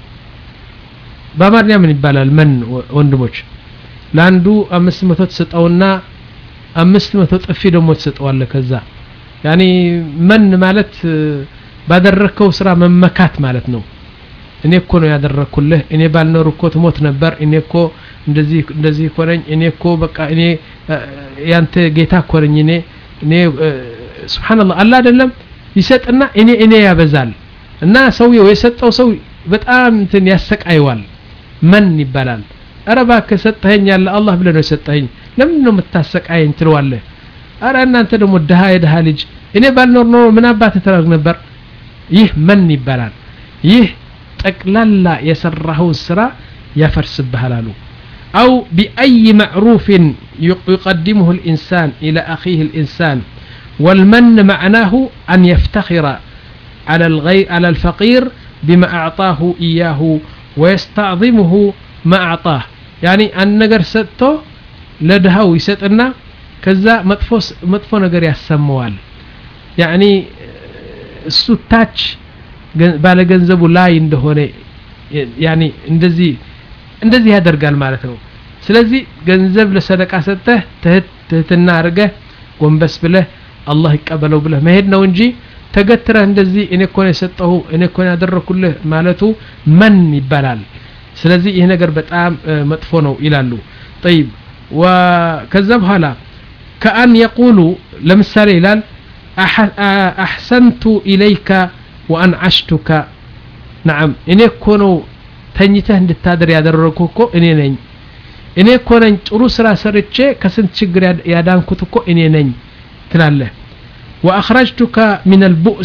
በአማርኛ ምን ይባላል መን ወንድሞች ለአንዱ አምስት መቶ ትሰጠውና አምስት መቶ ጥፊ ደግሞ ትሰጠዋለህ ከዛ ያኒ መን ማለት ባደረከው ስራ መመካት ማለት ነው እኔ እኮ ነው ያደረኩልህ እኔ ባልኖር እኮ ትሞት ነበር እኔ እኮ እንደዚህ እንደዚህ እኮ ነኝ እኔ እኮ በቃ እኔ ያንተ ጌታ እኮ ነኝ እኔ እኔ ስብሓንላህ አላ አይደለም ይሰጥና እኔ እኔ ያበዛል እና ሰውየው የሰጠው ሰው በጣም እንትን ያሰቃየዋል መን ይባላል አረ እባክህ ሰጠኸኝ ያለ አላህ ብለህ ነው የሰጠኸኝ ለምንድን ነው የምታሰቃየኝ ትለዋለህ አረ እናንተ ደግሞ ድሃ የድሃ ልጅ እኔ ባልኖር ኖሮ ምን አባትህ ተረግ ነበር ይህ መን ይባላል ይህ ጠቅላላ የሰራኸውን ስራ ያፈርስብሃል አሉ أو بأي معروف يقدمه الإنسان إلى أخيه الإنسان والمن معناه أن يفتخر على الغير على الفقير بما أعطاه إياه ويستعظمه ما أعطاه يعني أن نجر ستو لدهو يسطنا كذا مطفو مطفو نجر يسموال يعني السوتاج ባለ ገንዘቡ ላይ እንደሆነ ያኒ እንደዚህ እንደዚህ ያደርጋል ማለት ነው ስለዚህ ገንዘብ ለሰደቃ ሰጠህ ትህትና አድርገህ ጎንበስ ብለህ አላህ ይቀበለው ብለህ መሄድ ነው እንጂ ተገትረህ እንደዚህ እኔ እኮ ነው የሰጠሁ እኔ እኮ ነው ያደረኩልህ ማለቱ መን ይባላል ስለዚህ ይህ ነገር በጣም መጥፎ ነው ይላሉ ጠይብ ከዛ በኋላ ከአን የቁሉ ለምሳሌ ይላል አሕሰንቱ ኢለይከ ወአንዓሽቱከ ነዓም እኔ እኮ ነው ተኝተህ እንድታደር ያደረግኩ እኮ እኔ ነኝ እኔ እኮ ነኝ ጥሩ ስራ ሰርቼ ከስንት ችግር ያዳንኩት እኮ እኔ ነኝ ትላለህ ወአኽረጅቱከ ሚን አልቡእስ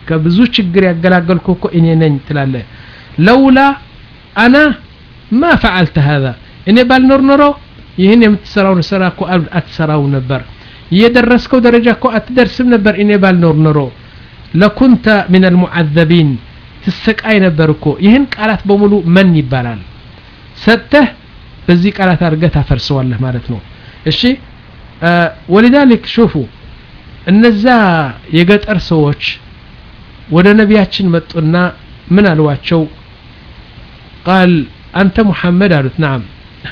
ከብዙ ችግር ያገላገልኩ እኮ እኔ ነኝ ትላለህ ለውላ አና ማ ፈዓልተ ሀዛ እኔ ባልኖር ኖሮ ይህን የምትሰራውን ስራ እኮ አትሰራው ነበር የደረስከው ደረጃ እኮ አትደርስም ነበር እኔ ባልኖር ኖሮ ለኩንተ ምን አልሙዓዘቢን ትሰቃይ ነበር እኮ ይህን ቃላት በሙሉ መን ይባላል ሰጥተህ በዚህ ቃላት አድርገህ ታፈርሰዋለህ ማለት ነው እሺ ወሊዛሊክ ሹፉ እነዛ የገጠር ሰዎች ወደ ነቢያችን መጡና ምን አልዋቸው ቃል አንተ ሙሐመድ አሉት ናም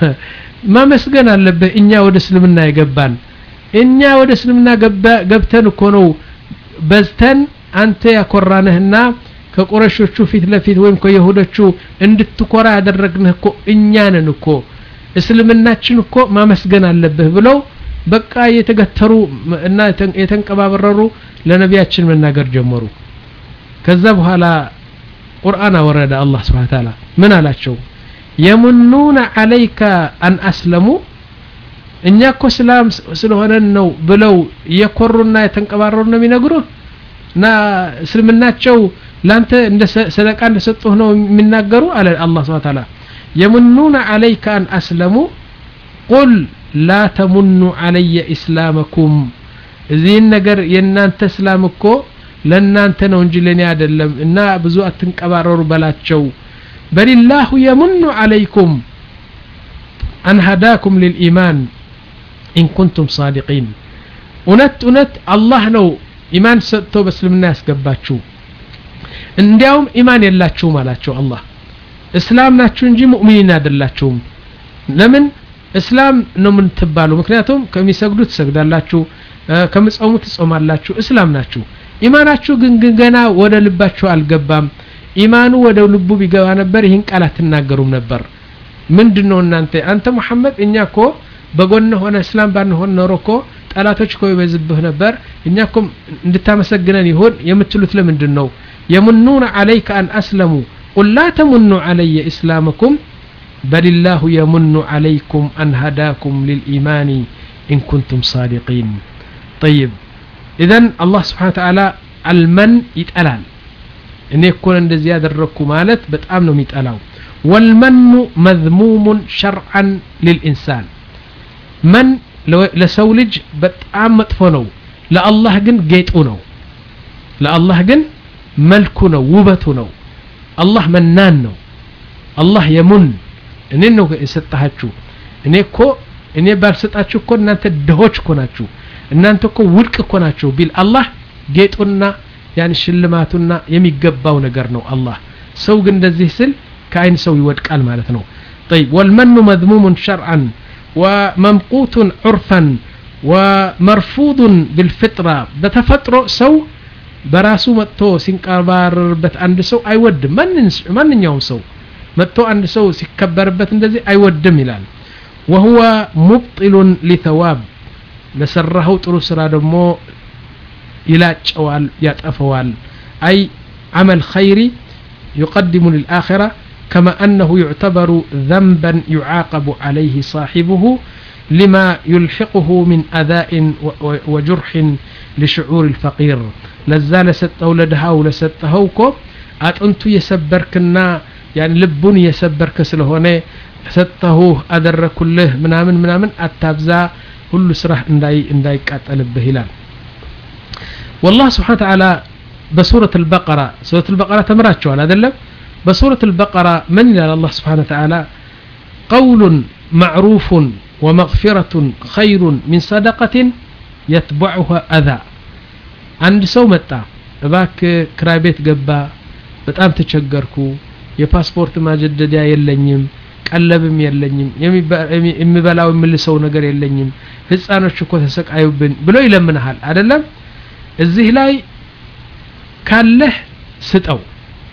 ማመስገን አለብህ እኛ ወደ እስልምና የገባን እኛ ወደ እስልምና ገብተን እኮ ነው በዝተን አንተ ያኮራንህና ከቁረሾቹ ፊት ለፊት ወይም ከይሁዶቹ እንድትኮራ ያደረግንህ እኮ እኛ ነን እኮ እስልምናችን እኮ ማመስገን አለብህ ብለው በቃ የተገተሩ እና የተንቀባበረሩ ለነቢያችን መናገር ጀመሩ ከዛ በኋላ ቁርአን አወረደ አላህ ስብሓ ታላ ምን አላቸው የሙኑነ አለይከ አን አስለሙ እኛ እኮ ስላም ስለሆነን ነው ብለው እየኮሩና የተንቀባረሩ ነው የሚነግሩህ እና እስልምናቸው ላንተ እንደ ሰደቃ እንደሰጡህ ነው የሚናገሩ አለ አላህ ስብሓ ታላ የሙኑነ አለይከ አን አስለሙ ቁል ላ ተሙኑ አለየ ኢስላመኩም እዚህን ነገር የእናንተ እስላም እኮ ለእናንተ ነው እንጂ ለእኔ አይደለም እና ብዙ አትንቀባረሩ በላቸው በሊላሁ የሙኑ አለይኩም አን ሀዳኩም ልልኢማን ኢን ኩንቱም ሳዲቂን እውነት እውነት አላህ ነው ኢማን ሰጥቶ በእስልምና ያስገባችሁ እንዲያውም ኢማን የላችሁም አላቸው አላህ እስላም ናችሁ እንጂ ሙእሚኒን አይደላችሁም ለምን እስላም ነው የምትባሉ ምክንያቱም ከሚሰግዱ ትሰግዳላችሁ ከምጾሙ ትጾማላችሁ እስላም ናችሁ ኢማናችሁ ግን ገና ወደ ልባችሁ አልገባም ኢማኑ ወደ ልቡ ቢገባ ነበር ይህን ቃል አትናገሩም ነበር ምንድን ነው እናንተ አንተ ሙሐመድ እኛ እኮ በጎን ሆነ እስላም ባንሆን ኖሮ እኮ ጠላቶች እኮ ይበዝብህ ነበር እኛ እኮ እንድታመሰግነን ይሆን የምትሉት ለምንድን ነው የሙኑነ አለይከ አን አስለሙ ቁል ላ ተሙኑ አለየ ኢስላመኩም በልላሁ የሙኑ አለይኩም አን ሀዳኩም ልልኢማን ኢን ኩንቱም ሳዲቂን ጠይብ ኢዘን አላህ ስብሓን ተዓላ አልመን ይጠላል እኔ እኮ እንደዚህ ያደረግኩ ማለት በጣም ነው የሚጠላው ወልመኑ መዝሙሙን ሸርዓን ልልኢንሳን መን ለሰው ልጅ በጣም መጥፎ ነው ለአላህ ግን ጌጡ ነው ለአላህ ግን መልኩ ነው ውበቱ ነው አላህ መናን ነው አላህ የሙን እኔ ነው የሰጣችሁ እኔ እኮ እኔ ባልሰጣችሁ እኮ እናንተ ድሆች እኮ ናችሁ እናንተ እኮ ውድቅ እኮ ናችሁ ቢል አላህ ጌጡና ያን ሽልማቱና የሚገባው ነገር ነው አላህ ሰው ግን እንደዚህ ስል ከአይን ሰው ይወድቃል ማለት ነው طيب والمن مذموم شرعا وممقوت عرفا ومرفوض بالفطرة بتفطر سو በራሱ መጥቶ ሲንቀባረርበት አንድ ሰው አይወድም ማንኛውም ሰው መጥቶ አንድ ሰው ሲከበርበት እንደዚህ አይወድም ይላል وهو مبطل لثواب ለሰራኸው ጥሩ ስራ ደግሞ ይላጨዋል ያጠፈዋል አይ عمل خيري يقدم للآخرة كما أنه يعتبر ذنبا يعاقب عليه صاحبه لما يلحقه من أذاء وجرح لشعور الفقير ለዛ ለሰጠው ለድሃው ለሰጠኸው እኮ አጥንቱ የሰበርክና ያን ልቡን የሰበርክ ስለሆነ ሰጠሁህ አደረኩልህ ምናምን ምናምን አታብዛ ሁሉ ስራህ እንዳይቃጠልብህ ይላል والله سبحانه وتعالى بسورة البقرة سورة البقرة تمراتشوال هذا بسورة البقرة من إلى الله سبحانه وتعالى قول معروف ومغفرة خير من صدقة يتبعها أذى አንድ ሰው መጣ እባክ ክራይ ቤት ገባ በጣም ተቸገርኩ የፓስፖርት ማጀደዲያ የለኝም ቀለብም የለኝም የሚበላው የምልሰው ነገር የለኝም ህፃኖች እኮ ተሰቃዩብን ብሎ ይለምንሃል አይደለም እዚህ ላይ ካለህ ስጠው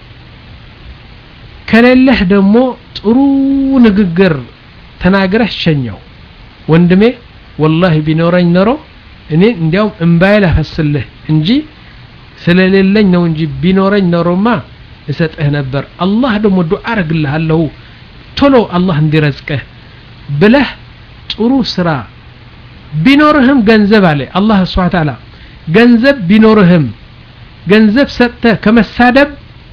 ከሌለህ ደግሞ ጥሩ ንግግር ተናግረህ ሸኘው ወንድሜ ወላሂ ቢኖረኝ ኖሮ እኔ እንዲያውም እምባዬ ላፈስልህ እንጂ ስለሌለኝ ነው እንጂ ቢኖረኝ ኖሮማ እሰጥህ ነበር አላህ ደግሞ ዱዓ አረግልሃለሁ ቶሎ አላህ እንዲረዝቅህ ብለህ ጥሩ ስራ ቢኖርህም ገንዘብ አለ አላህ ስብሓ ተዓላ ገንዘብ ቢኖርህም ገንዘብ ሰጥተህ ከመሳደብ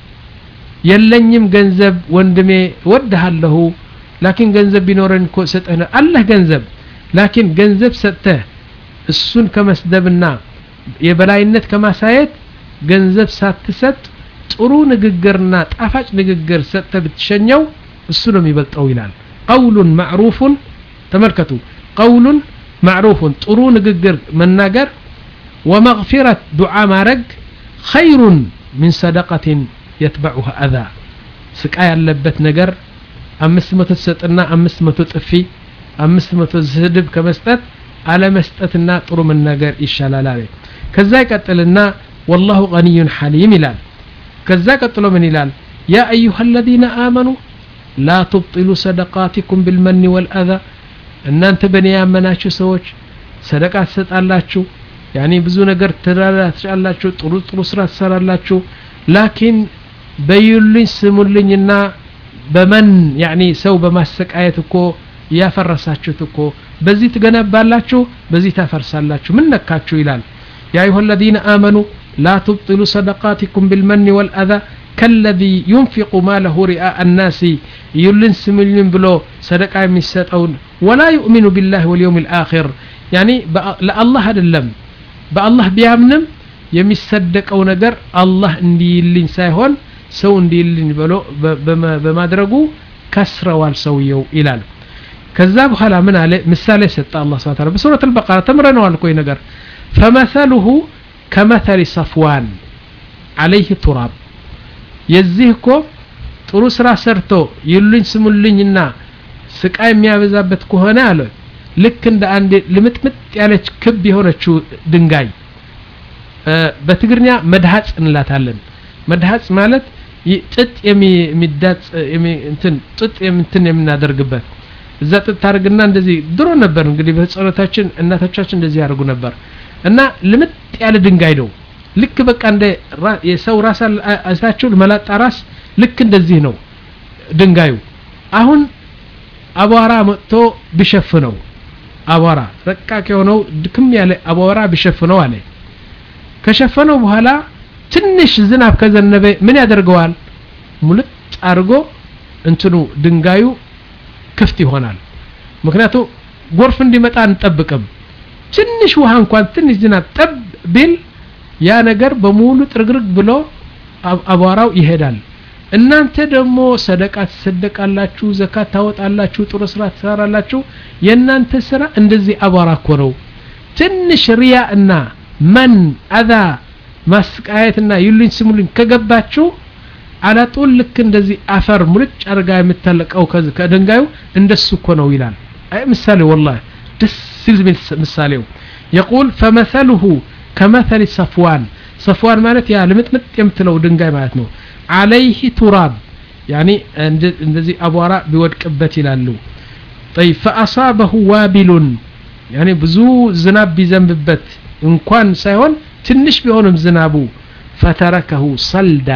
የለኝም ገንዘብ ወንድሜ ወድሃለሁ ላኪን ገንዘብ ቢኖረን እኮ ሰጠህ ነው አለህ ገንዘብ ላኪን ገንዘብ ሰጥተህ እሱን ከመስደብና የበላይነት ከማሳየት ገንዘብ ሳትሰጥ ጥሩ ንግግርና ጣፋጭ ንግግር ሰጥተህ ብትሸኘው እሱ ነው የሚበልጠው ይላል ቀውሉን ማዕሩፉን ተመልከቱ ቀውሉን ማዕሩፉን ጥሩ ንግግር መናገር ወመግፊረት ዱዓ ማድረግ ኸይሩን ሚን ሰደቀትን የትበዑሃ አዛ ስቃ ያለበት ነገር አምስት መቶ ትሰጥና አምስት መቶ ጥፊ አምስት መቶ ስድብ ከመስጠት አለመስጠትና ጥሩ መናገር ይሻላል አለ ከዛ ይቀጥልና ወላሁ ገኒዩን ሐሊም ይላል ከዛ ቀጥሎ ምን ይላል ያ አዩሃ አለዚነ አመኑ ላ ትብጢሉ ሰደቃቲኩም ብልመኒ ወልአዛ እናንተ በእኔ ያመናችሁ ሰዎች ሰደቃ ትሰጣላችሁ ያኔ ብዙ ነገር ትላላችሁ ጥሩ ጥሩ ስራ ትሰራላችሁ ላኪን በዩልኝ ስሙልኝና በመን ያኒ ሰው በማሰቃየት እኮ እያፈረሳችሁት እኮ በዚህ ትገነባላችሁ በዚህ ታፈርሳላችሁ ምን ነካችሁ ይላል ያ አዩሃ አለዚነ አመኑ ላ ትብጢሉ ሰደቃቲኩም ብልመኒ ወልአዛ ከለዚ ዩንፊቁ ማለሁ ሪአ አናሲ እዩልን ስሙልን ብሎ ሰደቃ የሚሰጠውን ወላ ዩእሚኑ ቢላህ ወልየውም ልአኪር ያኒ ለአላህ አይደለም በአላህ ቢያምንም የሚሰደቀው ነገር አላህ እንዲይልኝ ሳይሆን ሰው እንዲይልኝ ብሎ በማድረጉ ከስረዋል ሰውየው ይላል ከዛ በኋላ ምን አለ ምሳሌ ሰጠ አላህ ስብሐ ተዓላ በሱረት አልበቀራ ተምረነዋል እኮ ነገር ፈመሰሉሁ ከመተሊ ሰፍዋን አለይህ ቱራብ የዚህ እኮ ጥሩ ስራ ሰርቶ ይሉኝ ስሙልኝና ስቃይ የሚያበዛበት ከሆነ አለ ልክ እንደ አንድ ልምጥምጥ ያለች ክብ የሆነችው ድንጋይ በትግርኛ መድሃጽ እንላታለን መድሃጽ ማለት ጥጥ የሚዳጽ እንትን ጥጥ እንትን የምናደርግበት እዛ ጥጥ ታደርግና እንደዚህ ድሮ ነበር እንግዲህ በህፃኖታችን እናቶቻችን እንደዚህ ያደርጉ ነበር እና ልምጥ ያለ ድንጋይ ነው ልክ በቃ እንደ የሰው ራስ አይታችሁ መላጣ ራስ ልክ እንደዚህ ነው ድንጋዩ አሁን አቧራ መጥቶ ቢሸፍነው አቧራ ረቃቅ የሆነው ድክም ያለ አቧራ ቢሸፍነው አለ ከሸፈነው በኋላ ትንሽ ዝናብ ከዘነበ ምን ያደርገዋል ሙልጥ አድርጎ እንትኑ ድንጋዩ ክፍት ይሆናል ምክንያቱ ጎርፍ እንዲመጣ አንጠብቅም ትንሽ ውሃ እንኳን ትንሽ ዝናብ ጠብ ቢል ያ ነገር በሙሉ ጥርግርግ ብሎ አቧራው ይሄዳል እናንተ ደግሞ ሰደቃ ትሰደቃላችሁ ዘካት ታወጣላችሁ ጥሩ ስራ ትሰራላችሁ የእናንተ ስራ እንደዚህ አቧራ እኮ ነው ትንሽ ሪያ እና መን አዛ ማስቃየትና ይሉኝ ስሙልኝ ከገባችሁ አላጡል ልክ እንደዚህ አፈር ሙልጭ አርጋ የምታለቀው ከድንጋዩ እንደሱ እኮ ነው ይላል አይ ምሳሌ ወላሂ ደስ ሲል ምሳሌው የቁል ፈመሰሉሁ ከመሰል ሰፍዋን ሰፍዋን ማለት ያ ልምጥምጥ የምትለው ድንጋይ ማለት ነው አለይህ ቱራብ ያኒ እንደዚህ አቧራ ቢወድቅበት ይላሉ طيب فأصابه وابل يعني ብዙ ዝናብ ቢዘንብበት እንኳን ሳይሆን ትንሽ ቢሆንም ዝናቡ ፈተረከሁ ሰልዳ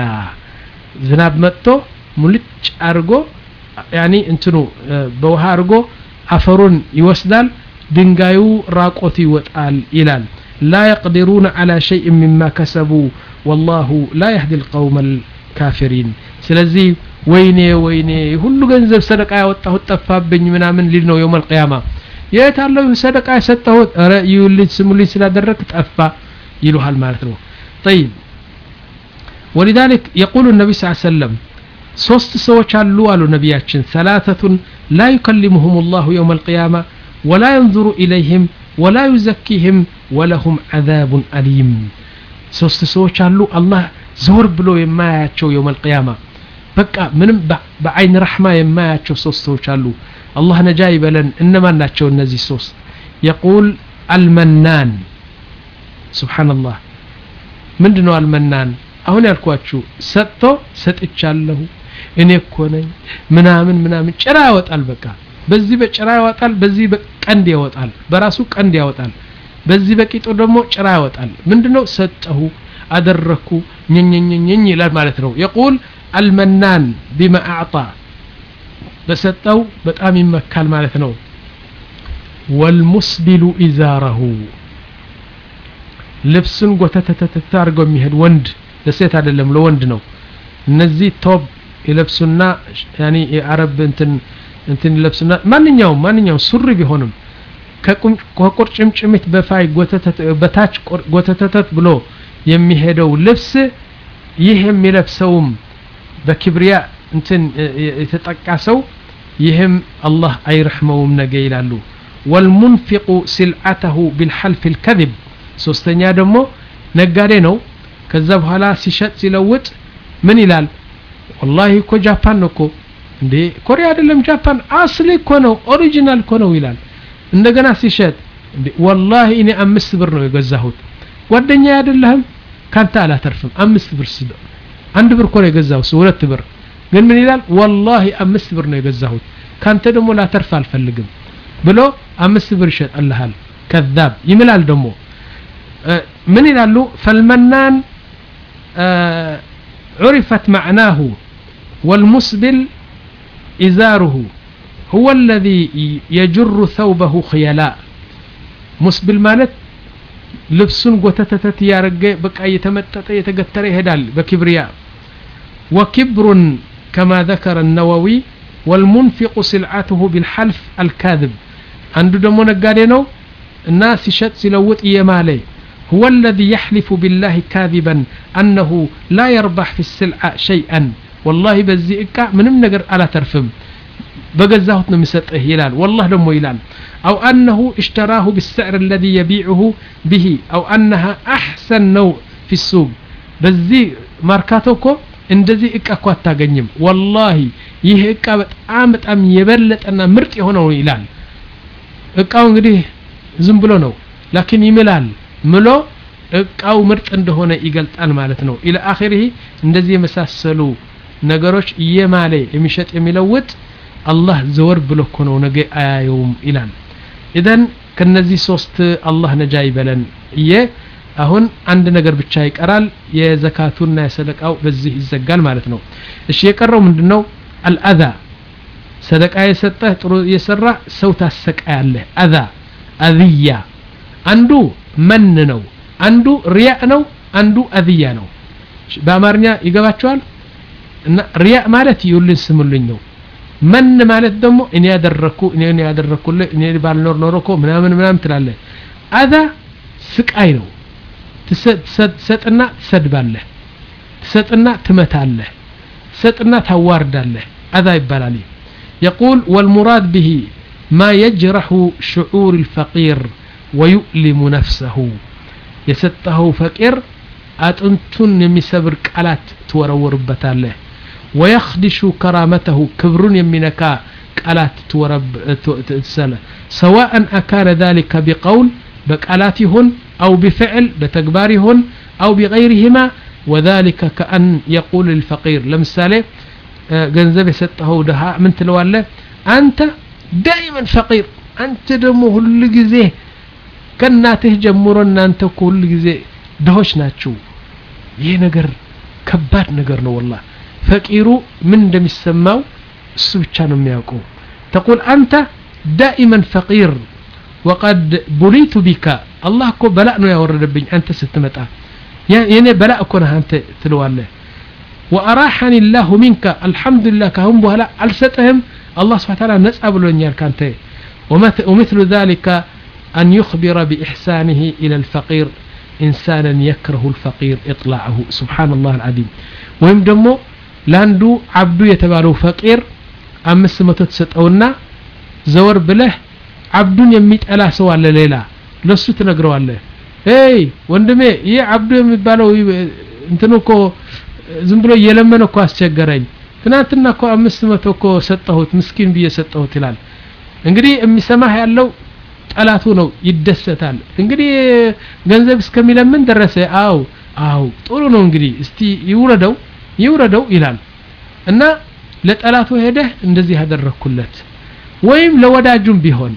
ዝናብ መጥቶ ሙልጭ አርጎ ያኒ እንትኑ በውሃ አርጎ አፈሩን ይወስዳል ድንጋዩ ራቆት ይወጣል ይላል لا يقدرون على شيء مما كسبوا والله لا يهدي القوم الكافرين ስለዚህ ወይኔ ወይኔ ሁሉ ገንዘብ ሰደቃ ያወጣሁት ጠፋብኝ ምናምን ሊል ነው የውም አልቅያማ የት አለው ሰደቃ የሰጠሁት ረ ይዩልኝ ስሙልኝ ስላደረግ ጠፋ ይሉሃል ማለት ነው طيب ولذلك يقول النبي صلى الله عليه وسلم ሶስት ሰዎች አሉ አሉ ነቢያችን ሰላተቱን ላ ዩከሊሙሁም ላሁ የውም አልቅያማ ወላ የንظሩ ኢለይህም ወላ ዩዘኪህም ወለሁም ዓዛቡን አሊም ሶስት ሰዎች አሉ አላህ ዘወር ብሎ የማያያቸው የውም አልቅያማ በቃ ምንም በአይን ረሕማ የማያቸው ሶስት ሰዎች አሉ አላህ ነጃ ይበለን እነማን ናቸው እነዚህ ሶስት የቁል አልመናን ስብሓንላህ ምንድ ነው አልመናን አሁን ያልኳችሁ ሰጥቶ ሰጥቻለሁ እኔ እኮ ነኝ ምናምን ምናምን ጭራ ያወጣል በቃ በዚህ በጭራ ያወጣል በዚህ በቀንድ ያወጣል በራሱ ቀንድ ያወጣል በዚህ በቂጡ ደግሞ ጭራ ያወጣል ምንድነው ሰጠሁ አደረኩ ኘኘኘኘኝ ይላል ማለት ነው የቁል አልመናን ቢማ አዕጣ በሰጠው በጣም ይመካል ማለት ነው ወልሙስቢሉ ኢዛረሁ ልብሱን ጎተተተተተ አድርገው የሚሄድ ወንድ ለሴት አይደለም ለወንድ ነው እነዚህ ቶብ ይለብሱና ያኒ የአረብ እንትን እንትን ይለብሱና ማንኛውም ማንኛውም ሱሪ ቢሆንም ከቁርጭምጭሚት በፋይ በታች ጎተተተት ብሎ የሚሄደው ልብስ ይህ የሚለብሰውም በክብሪያ እንትን የተጠቃ ሰው ይህም አላህ አይረሕመውም ነገ ይላሉ ወልሙንፊቁ ሲልዓተሁ ቢልሐልፍ ልከذብ ሶስተኛ ደግሞ ነጋዴ ነው ከዛ በኋላ ሲሸጥ ሲለውጥ ምን ይላል ወላሂ እኮ ጃፓን ነው እኮ እንዴ ኮሪያ አይደለም ጃፓን አስሊ እኮ ነው ኦሪጂናል እኮ ነው ይላል እንደገና ሲሸጥ እንዴ ወላሂ እኔ አምስት ብር ነው የገዛሁት ጓደኛ አይደለህም ካንተ አላተርፍም አምስት ብር ስለ አንድ ብር እኮ ነው የገዛሁት ሁለት ብር ግን ምን ይላል ወላሂ አምስት ብር ነው የገዛሁት ካንተ ደግሞ ላተርፍ አልፈልግም ብሎ አምስት ብር ይሸጥልሃል ከዛብ ይምላል ደግሞ ምን ይላሉ ፈልመናን عرفت معناه والمسبل إزاره هو الذي يجر ثوبه خيلاء مسبل مالت ልብሱን ጎተተተት እያረገ በቃ እየተመጠጠ እየተገተረ ይሄዳል በኪብሪያ ወኪብሩን ከማ ذكر النووي والمنفق سلعته بالحلف الكاذب አንዱ ደግሞ ነጋዴ ነው እና ሲሸጥ ሲለውጥ እየማለ هو الذي يحلف بالله كاذبا أنه لا يربح في السلعة شيئا والله بزي إكا منم نقر على ترفم بقزاهت نمسطه يلال والله دمو يلال أو أنه اشتراه بالسعر الذي يبيعه به أو أنها أحسن نوع في السوق بزي ماركاتوكو እንደዚህ እቃ እኮ አታገኝም ወላሂ ይህ እቃ በጣም በጣም የበለጠና ምርጥ የሆነው ይላል እቃው እንግዲህ ዝም ብሎ ነው ላኪን ይምላል ምሎ እቃው ምርጥ እንደሆነ ይገልጣል ማለት ነው ኢለ አኺሪህ እንደዚህ የመሳሰሉ ነገሮች እየማለ የሚሸጥ የሚለውጥ አላህ ዘወር ብሎ እኮ ነው ነገ አያየውም ይላል ኢዘን ከነዚህ ሶስት አላህ ነጃ ይበለን እየ አሁን አንድ ነገር ብቻ ይቀራል የዘካቱና የሰደቃው በዚህ ይዘጋል ማለት ነው እሺ የቀረው ምንድነው አልአዛ ሰደቃ የሰጠህ ጥሩ የሰራ ሰው ታሰቃያለህ አዛ አዝያ አንዱ መን ነው አንዱ ሪያእ ነው አንዱ አዝያ ነው በአማርኛ ይገባቸዋል እና ሪያእ ማለት ይውልን ስሙልኝ ነው መን ማለት ደግሞ እኔ ያደረኩ እኔ ያደረኩልህ እኔ ባልኖር ኖሮ እኮ ምናምን ምናምን ትላለህ አዛ ስቃይ ነው ትሰጥና ትሰድባለህ ትሰጥና ትመታለህ ትሰጥና ታዋርዳለህ አዛ ይባላል يقول والمراد به ما يجرح شعور الفقير ويؤلم نفسه يسته فقير أتنتن يمسبر قالات تورور بتاله ويخدش كرامته كبر يمنكا قالات تورب تسنة سواء أكان ذلك بقول بقالات هن أو بفعل بتكبار هن أو بغيرهما وذلك كأن يقول للفقير لمثاله ገንዘብ የሰጠኸው ድሃ ምን ትለዋለ አንተ ዳይመን ፈቂር አንተ ደግሞ ሁሉ ጊዜ ከእናትህ ጀምሮ እናንተ እኮ ሁሉ ጊዜ ድሆች ናችሁ ይህ ነገር ከባድ ነገር ነው ወላ ፈቂሩ ምን እንደሚሰማው እሱ ብቻ ነው የሚያውቀው ተቁል አንተ ዳኢመን ፈቂር ወቀድ ቡሊቱ ቢካ አላህ እኮ በላእ ነው ያወረደብኝ አንተ ስትመጣ የኔ በላእ እኮ ነህ አንተ ትለዋለህ وأراحني الله منك الحمد لله كهم بهلا ألستهم الله سبحانه وتعالى نسأل بلونيال كانت ومثل ذلك أن يخبر بإحسانه إلى الفقير إنسانا يكره الفقير إطلاعه سبحان الله العظيم وهم دمو لاندو عبدو يتبالو فقير أمس متو تسطونا زور بله عبدون يميت ألا سوى ليلة لسو تنقروا الله هي وندمي يا عبدو يميت እንትኑ እኮ ዝም ብሎ እየለመነ እኮ አስቸገረኝ ትናንትና እኮ አምስት መቶ እኮ ሰጠሁት ምስኪን ብዬ ሰጠሁት ይላል እንግዲህ የሚሰማህ ያለው ጠላቱ ነው ይደሰታል እንግዲህ ገንዘብ እስከሚለምን ደረሰ አው አው ጥሩ ነው እንግዲህ እስቲ ይውረደው ይውረደው ይላል እና ለጠላቱ ሄደህ እንደዚህ ያደረኩለት ወይም ለወዳጁም ቢሆን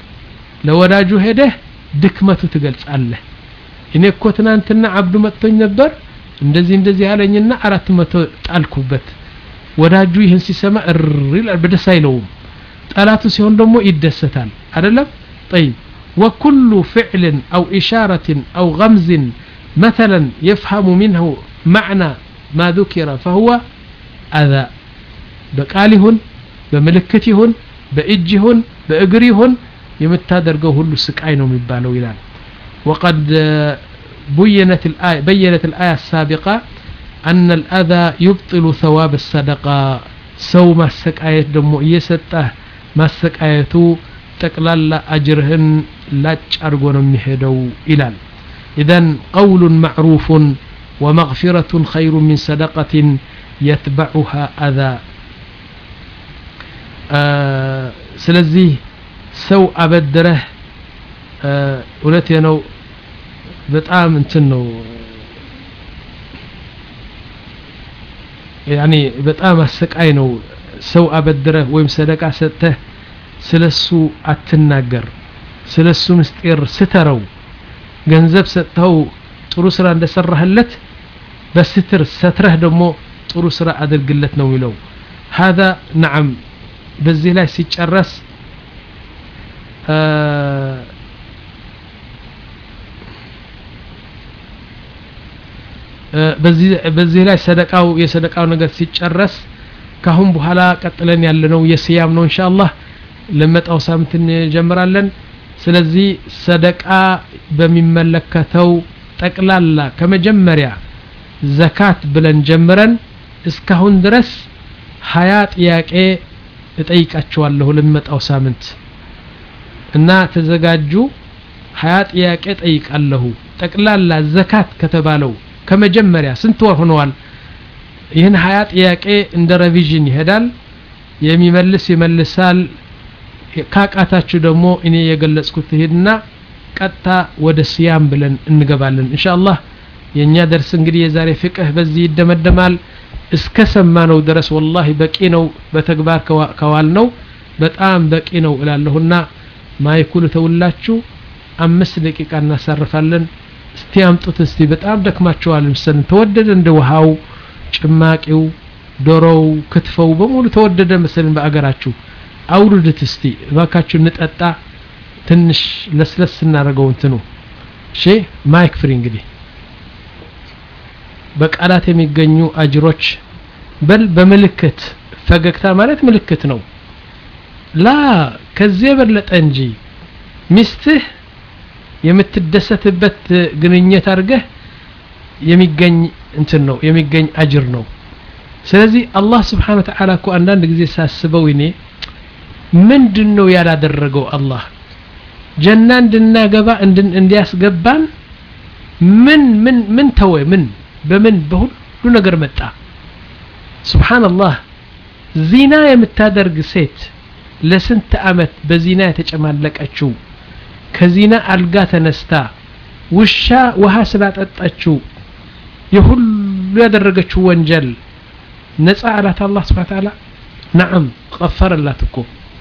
ለወዳጁ ሄደህ ድክመቱ ትገልጻለህ እኔ እኮ ትናንትና አብዱ መጥቶኝ ነበር እንደዚህ እንደዚህ ያለኝና አራት መቶ ጣልኩበት ወዳጁ ይህን ሲሰማ እር ይላል በደስ አይለውም ጠላቱ ሲሆን ደግሞ ይደሰታል አይደለም طيب وكل فعل أو إشارة أو غمز مثلا يفهم منه معنى ما ذكر فهو أذى በቃል ይሁን በምልክት ይሁን በእጅ ይሁን በእግር ይሁን የምታደርገው ሁሉ ስቃይ ነው የሚባለው ይላል وقد بينت الآية بينت الآية السابقة أن الأذى يبطل ثواب الصدقة سو ما السكاية دمو يسته ما السكاية تقلال أجرهن لا تشارقون مهدو إلال إذن قول معروف ومغفرة خير من صدقة يتبعها أذى آه سلزي سو أبدره እውነቴ ነው በጣም እንትን ነው ያኒ በጣም አሰቃይ ነው ሰው አበድረህ ወይም ሰደቃ ሰጥተህ ስለሱ አትናገር ስለሱ ምስጢር ስተረው ገንዘብ ሰጥተው ጥሩ ስራ እንደሰራህለት በስትር ሰትረህ ደግሞ ጥሩ ስራ አድርግለት ነው የሚለው هذا نعم በዚህ ላይ ሲጨረስ በዚህ ላይ ሰደቃው የሰደቃው ነገር ሲጨረስ ካሁን በኋላ ቀጥለን ያለነው የስያም ነው ኢንሻአላህ ለመጣው ሳምንት እንጀምራለን ስለዚህ ሰደቃ በሚመለከተው ጠቅላላ ከመጀመሪያ ዘካት ብለን ጀምረን እስካሁን ድረስ ሀያ ጥያቄ እጠይቃቸዋለሁ ለሚመጣው ሳምንት እና ተዘጋጁ ሀያ ጥያቄ ጠይቃለሁ ጠቅላላ ዘካት ከተባለው ከመጀመሪያ ስንት ወር ሆነዋል ይህን ሀያ ጥያቄ እንደ ሬቪዥን ይሄዳል የሚመልስ ይመልሳል ካቃታችሁ ደግሞ እኔ የገለጽኩት ይሄድና ቀጥታ ወደ ስያም ብለን እንገባለን ኢንሻአላህ የእኛ ደርስ እንግዲህ የዛሬ ፍቅህ በዚህ ይደመደማል እስከ ሰማነው ድረስ ወላሂ በቂ ነው በተግባር ከዋል ነው በጣም በቂ ነው እላለሁና ማይኩል ተውላችሁ አምስት ደቂቃ እናሳርፋለን እስቲ አምጡት እስቲ በጣም ደክማቸዋል መሰለን ተወደደ እንደ ውሃው ጭማቂው ዶሮው ክትፈው በሙሉ ተወደደ መሰለን በአገራችሁ አውርድት እስቲ እባካችሁ እንጠጣ ትንሽ ለስለስ እናደርገው እንትኑ እሺ ማይክ ፍሪ እንግዲህ በቃላት የሚገኙ አጅሮች በል በምልክት ፈገግታ ማለት ምልክት ነው ላ ከዚህ የበለጠ እንጂ ሚስትህ የምትደሰትበት ግንኙነት አድርገህ የሚገኝ እንትን ነው የሚገኝ አጅር ነው ስለዚህ አላህ ስብሓን ወተዓላ እኮ አንዳንድ ጊዜ ሳስበው እኔ ምንድን ነው ያላደረገው አላህ ጀና እንድናገባ እንዲያስገባን ምን ምን ምን ተወ ምን በምን በሁሉ ነገር መጣ ስብሓንላህ ዚና የምታደርግ ሴት ለስንት አመት በዚና የተጨማለቀችው ከዚና አልጋ ተነስታ ውሻ ውሃ ስላጠጣችው የሁሉ ያደረገችው ወንጀል ነፃ አላት አላህ ስብሓን ተዓላ ናዓም ቀፈረላት እኮ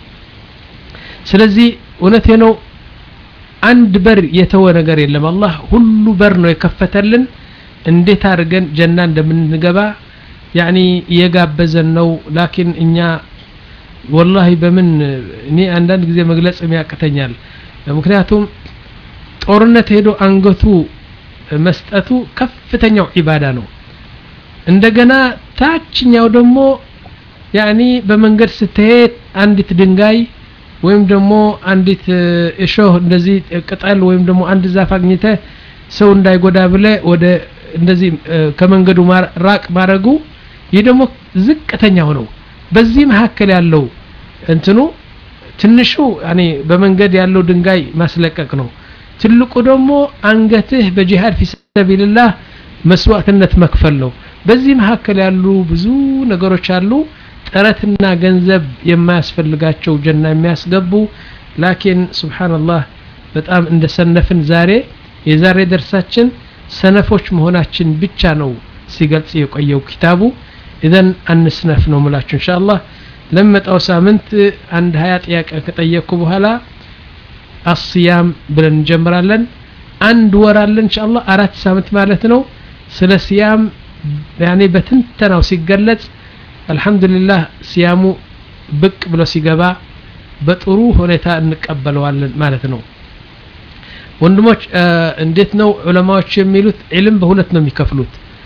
ስለዚህ እውነቴ ነው አንድ በር የተወ ነገር የለም አላህ ሁሉ በር ነው የከፈተልን እንዴት አድርገን ጀና እንደምንገባ ያኒ እየጋበዘን ነው ላኪን እኛ ወላሂ በምን እኔ አንዳንድ ጊዜ መግለጽ ያቅተኛል ምክንያቱም ጦርነት ሄዶ አንገቱ መስጠቱ ከፍተኛው ዒባዳ ነው እንደገና ታችኛው ደግሞ ያኒ በመንገድ ስትሄድ አንዲት ድንጋይ ወይም ደግሞ አንዲት እሾህ እንደዚህ ቅጠል ወይም ደግሞ አንድ ዛፍ አግኝተ ሰው እንዳይጎዳ ብለ ወደ እንደዚህ ከመንገዱ ራቅ ማድረጉ ይህ ደግሞ ዝቅተኛው ነው በዚህ መካከል ያለው እንትኑ ትንሹ እኔ በመንገድ ያለው ድንጋይ ማስለቀቅ ነው ትልቁ ደግሞ አንገትህ በጂሃድ ፊ ሰቢልላህ መስዋዕትነት መክፈል ነው በዚህ መካከል ያሉ ብዙ ነገሮች አሉ ጥረትና ገንዘብ የማያስፈልጋቸው ጀና የሚያስገቡ ላኪን ስብሓንላህ በጣም እንደሰነፍን ዛሬ የዛሬ ደርሳችን ሰነፎች መሆናችን ብቻ ነው ሲገልጽ የቆየው ኪታቡ ኢዘን አንስነፍ ነው ምላችሁ እንሻ አላህ ለመጣው ሳምንት አንድ ሀያ ጥያቄ ከጠየቅኩ በኋላ አስያም ብለን እንጀምራለን አንድ ወር አለን እንሻ አላህ አራት ሳምንት ማለት ነው ስለ ሲያም ያኔ በትንተናው ሲገለጽ አልহামዱሊላህ ሲያሙ ብቅ ብሎ ሲገባ በጥሩ ሁኔታ እንቀበለዋለን ማለት ነው ወንድሞች እንዴት ነው ዑለማዎች የሚሉት ዒልም በሁለት ነው የሚከፍሉት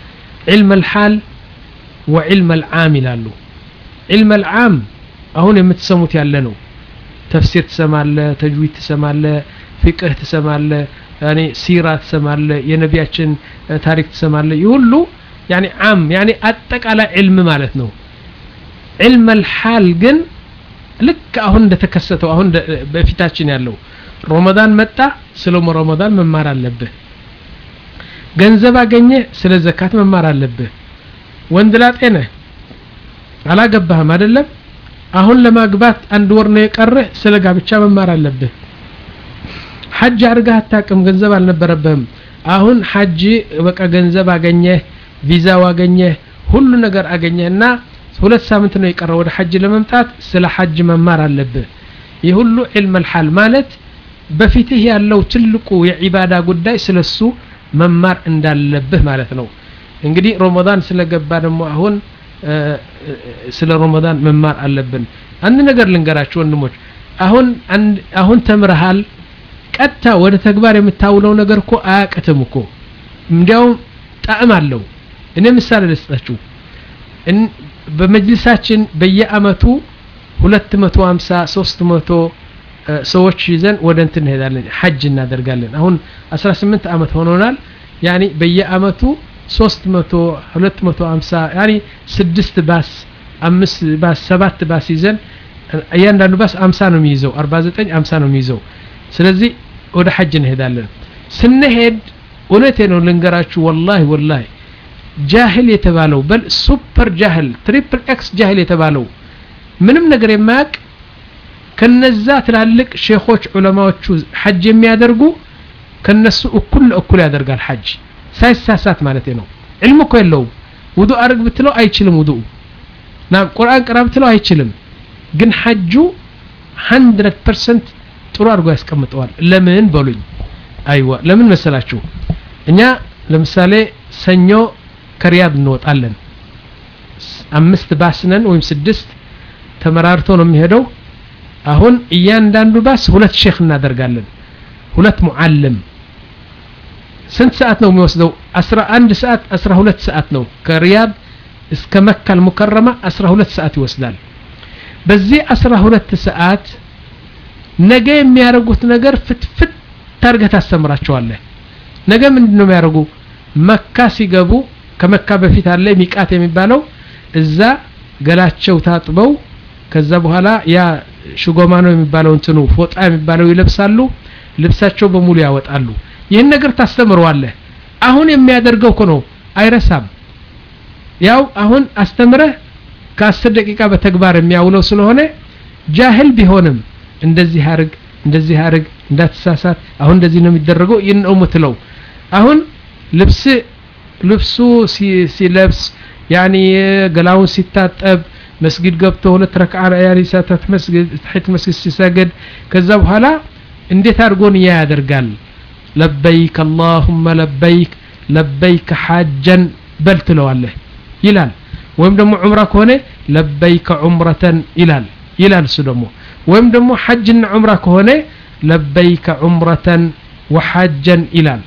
ዒልም አልሓል ወዒልም አልዓም ይላሉ ዒልም አልዓም አሁን የምትሰሙት ያለ ነው ተፍሲር ትሰማለ ተጅዊድ ትሰማለ ፊቅህ ትሰማለ ያኔ ሲራ ትሰማለ የነቢያችን ታሪክ ትሰማለ ይህ ሁሉ ያኔ ዓም ያኔ አጠቃላይ ዕልም ማለት ነው ዕልም አልሓል ግን ልክ አሁን እንደተከሰተው አሁን በፊታችን ያለው ረመዳን መጣ ስለ ረመዳን መማር አለብህ ገንዘብ አገኘ ስለ ዘካት መማር አለብህ ወንድ ላጤ ነህ አላገባህም አይደለም አሁን ለማግባት አንድ ወር ነው የቀረህ ስለ ጋብቻ መማር አለብህ ሐጅ አድርገህ አታቅም ገንዘብ አልነበረብህም አሁን ሐጅ በቃ ገንዘብ አገኘህ ቪዛው አገኘህ ሁሉ ነገር አገኘህ እና ሁለት ሳምንት ነው የቀረው ወደ ሐጅ ለመምጣት ስለ ሐጅ መማር አለብህ ይህ ሁሉ ዕልም አልሓል ማለት በፊትህ ያለው ትልቁ የዒባዳ ጉዳይ ስለሱ መማር እንዳለብህ ማለት ነው እንግዲህ ረመዳን ስለገባ ደግሞ አሁን ስለ ረመዳን መማር አለብን አንድ ነገር ልንገራችሁ ወንድሞች አሁን አሁን ተምረሃል ቀጥታ ወደ ተግባር የምታውለው ነገር እኮ አያቅትም እኮ እንዲያውም ጣዕም አለው እኔ ምሳሌ ልስጣችሁ በመጅልሳችን በየአመቱ 250 300 ሰዎች ይዘን ወደ እንትን እንሄዳለን ሐጅ እናደርጋለን አሁን 18 አመት ሆኖናል ያኒ በየአመቱ 300 250 ያኒ ስድስት ባስ አምስት ባስ ሰባት ባስ ይዘን እያንዳንዱ ባስ 50 ነው የሚይዘው 49 50 ነው የሚይዘው ስለዚህ ወደ ሐጅ እንሄዳለን ስንሄድ እውነቴ ነው ልንገራችሁ ወላሂ ወላሂ ጃህል የተባለው በል ሱፐር ጃህል ትሪፕል ኤክስ ጃህል የተባለው ምንም ነገር የማያውቅ ከነዛ ትላልቅ ሼኾች ዑለማዎቹ ሐጅ የሚያደርጉ ከነሱ እኩል ለእኩል ያደርጋል ሐጅ ሳይሳሳት ማለት ነው ዕልም እኮ የለውም ውዱ አርግ ብትለው አይችልም ውዱ ናም ቁርአን ቅራ ብትለው አይችልም ግን ሐጁ 100 ፐርሰንት ጥሩ አድርጎ ያስቀምጠዋል ለምን በሉኝ አይዋ ለምን መሰላችሁ እኛ ለምሳሌ ሰኞ ከሪያድ እንወጣለን አምስት ባስነን ወይም ስድስት ተመራርቶ ነው የሚሄደው አሁን እያንዳንዱ ባስ ሁለት ሼክ እናደርጋለን ሁለት ሙዓልም ስንት ሰዓት ነው የሚወስደው 11 ሰዓት 12 ሰዓት ነው ከሪያድ እስከ መካ አልሙከረማ 12 ሰዓት ይወስዳል በዚህ 12 ሰዓት ነገ የሚያደርጉት ነገር ፍትፍት ታርገህ ታስተምራቸዋለህ ነገ ምንድን ነው የሚያደርጉ መካ ሲገቡ ከመካ በፊት አለ ሚቃት የሚባለው እዛ ገላቸው ታጥበው ከዛ በኋላ ያ ሽጎማ ነው የሚባለው እንትኑ ፎጣ የሚባለው ይለብሳሉ ልብሳቸው በሙሉ ያወጣሉ ይህን ነገር ታስተምረዋለህ አሁን የሚያደርገው እኮ ነው አይረሳም ያው አሁን አስተምረህ ከአስር ደቂቃ በተግባር የሚያውለው ስለሆነ ጃህል ቢሆንም እንደዚህ አርግ እንደዚህ አርግ እንዳትሳሳት አሁን እንደዚህ ነው የሚደረገው ይህን ነው የምትለው አሁን ልብስ ልብሱ ሲለብስ ያኒ ገላውን ሲታጠብ መስጊድ ገብቶ ሁለት ረክዓ ያኒ ሰተት መስጊድ ተሕት መስጊድ ሲሰግድ ከዛ በኋላ እንዴት አድርጎ ንያ ያደርጋል ለበይክ አላሁመ ለበይክ ለበይክ ሓጀን በል ትለዋለህ ይላል ወይም ደግሞ ዑምራ ከሆነ ለበይከ ዑምረተን ይላል ይላል እሱ ደግሞ ወይም ደግሞ ሐጅና ዑምራ ከሆነ ለበይከ ዑምረተን ወሐጀን ይላል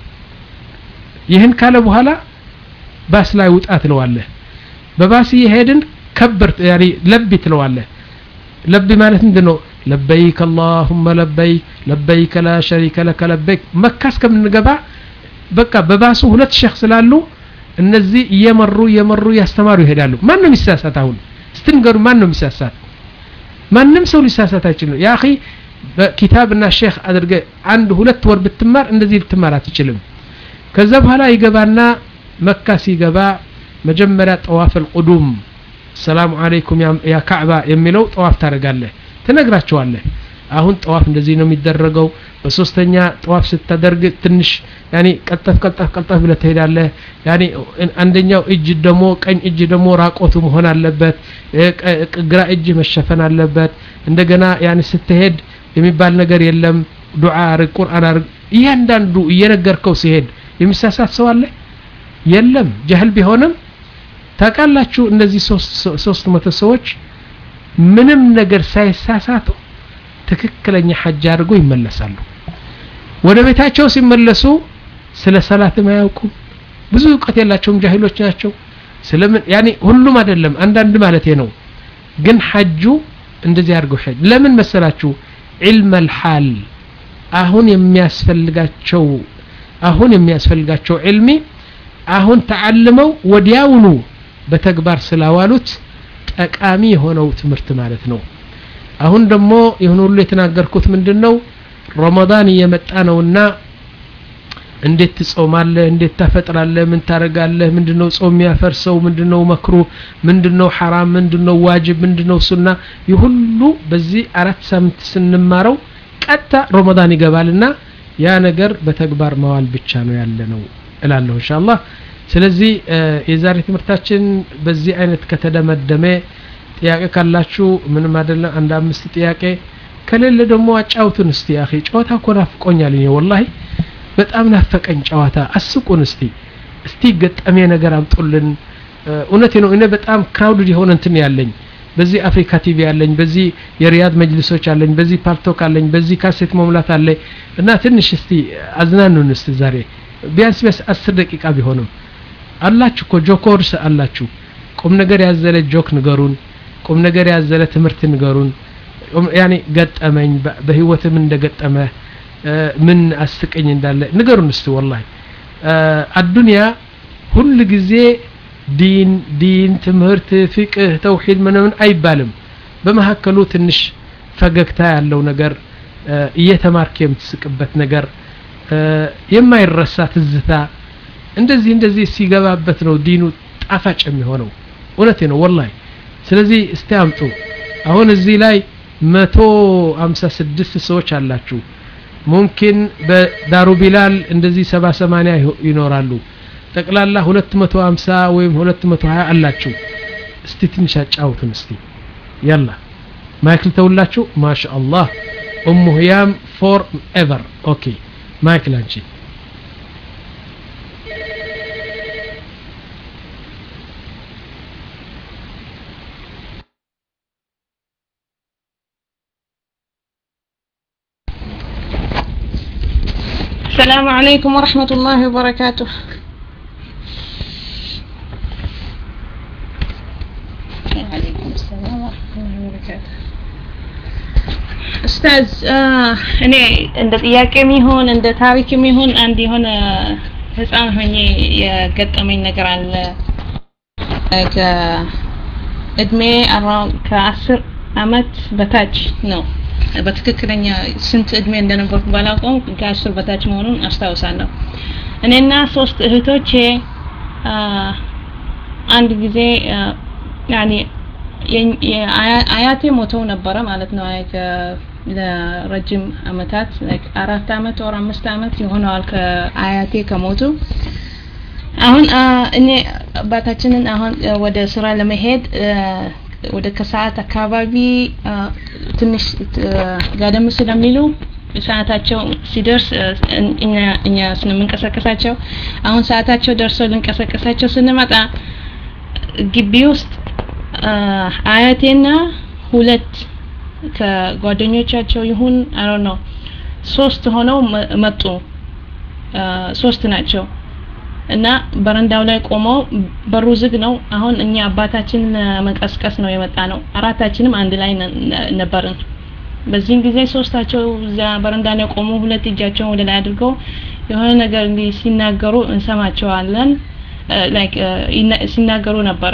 ይህን ካለ በኋላ ባስ ላይ ውጣ ትለዋለህ በባስ እየሄድን ከብር ያኒ ለቢ ትለዋለህ ለቢ ማለት ምንድን ነው ለበይክ አላሁመ ለበይክ ለበይከ ላ ሸሪከ ለከ ለበይክ መካ እስከምንገባ በቃ በባሱ ሁለት ሼክ ስላሉ እነዚህ እየመሩ እየመሩ እያስተማሩ ይሄዳሉ ማን ነው የሚሳሳት አሁን ስትንገሩ ማን ነው የሚሳሳት ማንም ሰው ሊሳሳት አይችልም ያ አኺ በኪታብና ሼክ አድርገ አንድ ሁለት ወር ብትማር እንደዚህ ልትማር አትችልም ከዛ በኋላ ይገባና መካ ሲገባ መጀመሪያ ጠዋፍ አልቁዱም ሰላሙ አለይኩም ያ ካዕባ የሚለው ጠዋፍ ታደርጋለህ ትነግራቸዋለህ አሁን ጠዋፍ እንደዚህ ነው የሚደረገው በሶስተኛ ጠዋፍ ስታደርግ ትንሽ ያኒ ቀልጠፍ ቀልጠፍ ቀልጠፍ ብለህ ትሄዳለህ ያኒ አንደኛው እጅ ደግሞ ቀኝ እጅ ደግሞ ራቆቱ መሆን አለበት ግራ እጅ መሸፈን አለበት እንደገና ያኒ ስትሄድ የሚባል ነገር የለም ዱዓ አርግ ቁርአን አርግ እያንዳንዱ እየነገርከው ሲሄድ የሚሳሳት ሰው አለ የለም ጀህል ቢሆንም ታውቃላችሁ እነዚህ ሶስት መቶ ሰዎች ምንም ነገር ሳይሳሳቱ ትክክለኛ ሐጅ አድርጎ ይመለሳሉ ወደ ቤታቸው ሲመለሱ ስለ ሰላትም አያውቁም ብዙ እውቀት የላቸውም ጃሂሎች ናቸው ስለምን ያኔ ሁሉም አይደለም አንዳንድ ማለት ነው ግን ሐጁ እንደዚህ አድርገው ሐጅ ለምን መሰላችሁ ዒልም አልሓል አሁን የሚያስፈልጋቸው አሁን የሚያስፈልጋቸው ዒልሚ አሁን ተዓልመው ወዲያውኑ በተግባር ስላዋሉት ጠቃሚ የሆነው ትምህርት ማለት ነው አሁን ደግሞ ይህን ሁሉ የተናገርኩት ምንድን ነው ረመዳን እየመጣ ነውና እንዴት ትጾማለህ እንዴት ታፈጥራለህ ምን ታደርጋለህ ምንድነው ጾም የሚያፈርሰው ምንድነው መክሩ ምንድነው ሐራም ምንድነው ዋጅብ ምንድነው ሱና ይህ ሁሉ በዚህ አራት ሳምንት ስንማረው ቀጥታ ረመዳን ይገባልና ያ ነገር በተግባር መዋል ብቻ ነው ያለ ነው እላለሁ ኢንሻአላህ ስለዚህ የዛሬ ትምህርታችን በዚህ አይነት ከተደመደመ ጥያቄ ካላችሁ ምንም አይደለም አንድ አምስት ጥያቄ ከሌለ ደግሞ አጫውቱን እስቲ አኺ ጨዋታ እኮ ናፍቆኛል እኔ ወላሂ በጣም ናፈቀኝ ጨዋታ አስቁን እስቲ እስቲ ገጠሜ ነገር አምጡልን እውነቴ ነው እኔ በጣም ክራውድድ የሆነ እንትን ያለኝ በዚህ አፍሪካ ቲቪ አለኝ በዚህ የሪያድ መጅልሶች አለኝ በዚህ ፓርቶክ አለኝ በዚህ ካሴት መሙላት አለኝ እና ትንሽ እስቲ አዝናኑን እስቲ ዛሬ ቢያንስ ቢያንስ አስር ደቂቃ ቢሆንም አላችሁ እኮ ጆኮርስ አላችሁ ቁም ነገር ያዘለ ጆክ ንገሩን ቁም ነገር ያዘለ ትምህርት ንገሩን ያኔ ገጠመኝ በህይወት ምን እንደገጠመ ምን አስቀኝ እንዳለ ንገሩን እስቲ ወላሂ አዱንያ ሁል ጊዜ ዲን ዲን ትምህርት ፍቅህ ተውሂድ ምናምን አይባልም በመካከሉ ትንሽ ፈገግታ ያለው ነገር እየተማርክ የምትስቅበት ነገር የማይረሳ ትዝታ እንደዚህ እንደዚህ ሲገባበት ነው ዲኑ ጣፋጭ የሚሆነው እውነቴ ነው ወላሂ ስለዚህ እስቲ አምጡ አሁን እዚህ ላይ መቶ አምሳ ስድስት ሰዎች አላችሁ ሙምኪን በዳሩ ቢላል እንደዚህ ሰባ ሰማንያ ይኖራሉ ጠቅላላ 250 ወይም 220 አላችሁ እስቲ ትንሽ አጫውቱን እስቲ ያላ ማይክል ተውላችሁ ማሻአላህ ኡሙ ህያም ፎር ኤቨር ኦኬ ማይክል አንቺ السلام عليكم ورحمة الله وبركاته وعليكم السلام ورحمة الله وبركاته ኡስታዝ እኔ እንደ ጥያቄም ይሁን እንደ ታሪክም ይሁን አንድ የሆነ ህፃን ሆኜ የገጠመኝ ነገር አለ ከእድሜ ከአስር አመት በታች ነው በትክክለኛ ስንት እድሜ እንደነበርኩ ባላውቀውም ከአስር በታች መሆኑን አስታውሳለሁ እኔና ሶስት እህቶቼ አንድ ጊዜ ያኔ አያቴ ሞተው ነበረ ማለት ነው ለረጅም አመታት አራት አመት ወር አምስት አመት ይሆነዋል ከአያቴ ከሞቱ አሁን እኔ አባታችንን አሁን ወደ ስራ ለመሄድ ወደ ከሰዓት አካባቢ ትንሽ ጋደም ስለሚሉ ሰዓታቸው ሲደርስ እኛ ስንምንቀሳቀሳቸው አሁን ሰዓታቸው ደርሶ ልንቀሳቀሳቸው ስንመጣ ግቢ ውስጥ አያቴና ሁለት ከጓደኞቻቸው ይሁን አሮ ነው ሶስት ሆነው መጡ ሶስት ናቸው እና በረንዳው ላይ ቆመው በሩ ዝግ ነው አሁን እኛ አባታችን መቀስቀስ ነው የመጣ ነው አራታችንም አንድ ላይ ነበርን በዚህም ጊዜ ሶስታቸው እዛ በረንዳ ላይ ቆሙ ሁለት እጃቸውን ወደ ላይ አድርገው የሆነ ነገር እንዲህ ሲናገሩ እንሰማቸዋለን ላይክ ሲናገሩ ነበረ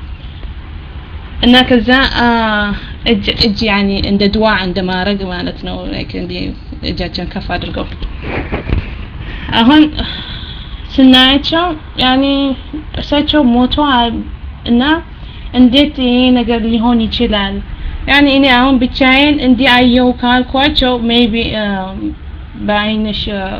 እና ከዛ እጅ እጅ ያኒ እንደ ድዋ እንደ ማድረግ ማለት ነው ላይክ እንዲ እጃቸውን ከፍ አድርገው አሁን ስናያቸው ያኒ እሳቸው ሞተዋል እና እንዴት ይሄ ነገር ሊሆን ይችላል ያኒ እኔ አሁን ብቻዬን እንዲህ አየው ካልኳቸው ሜቢ በአይንሽ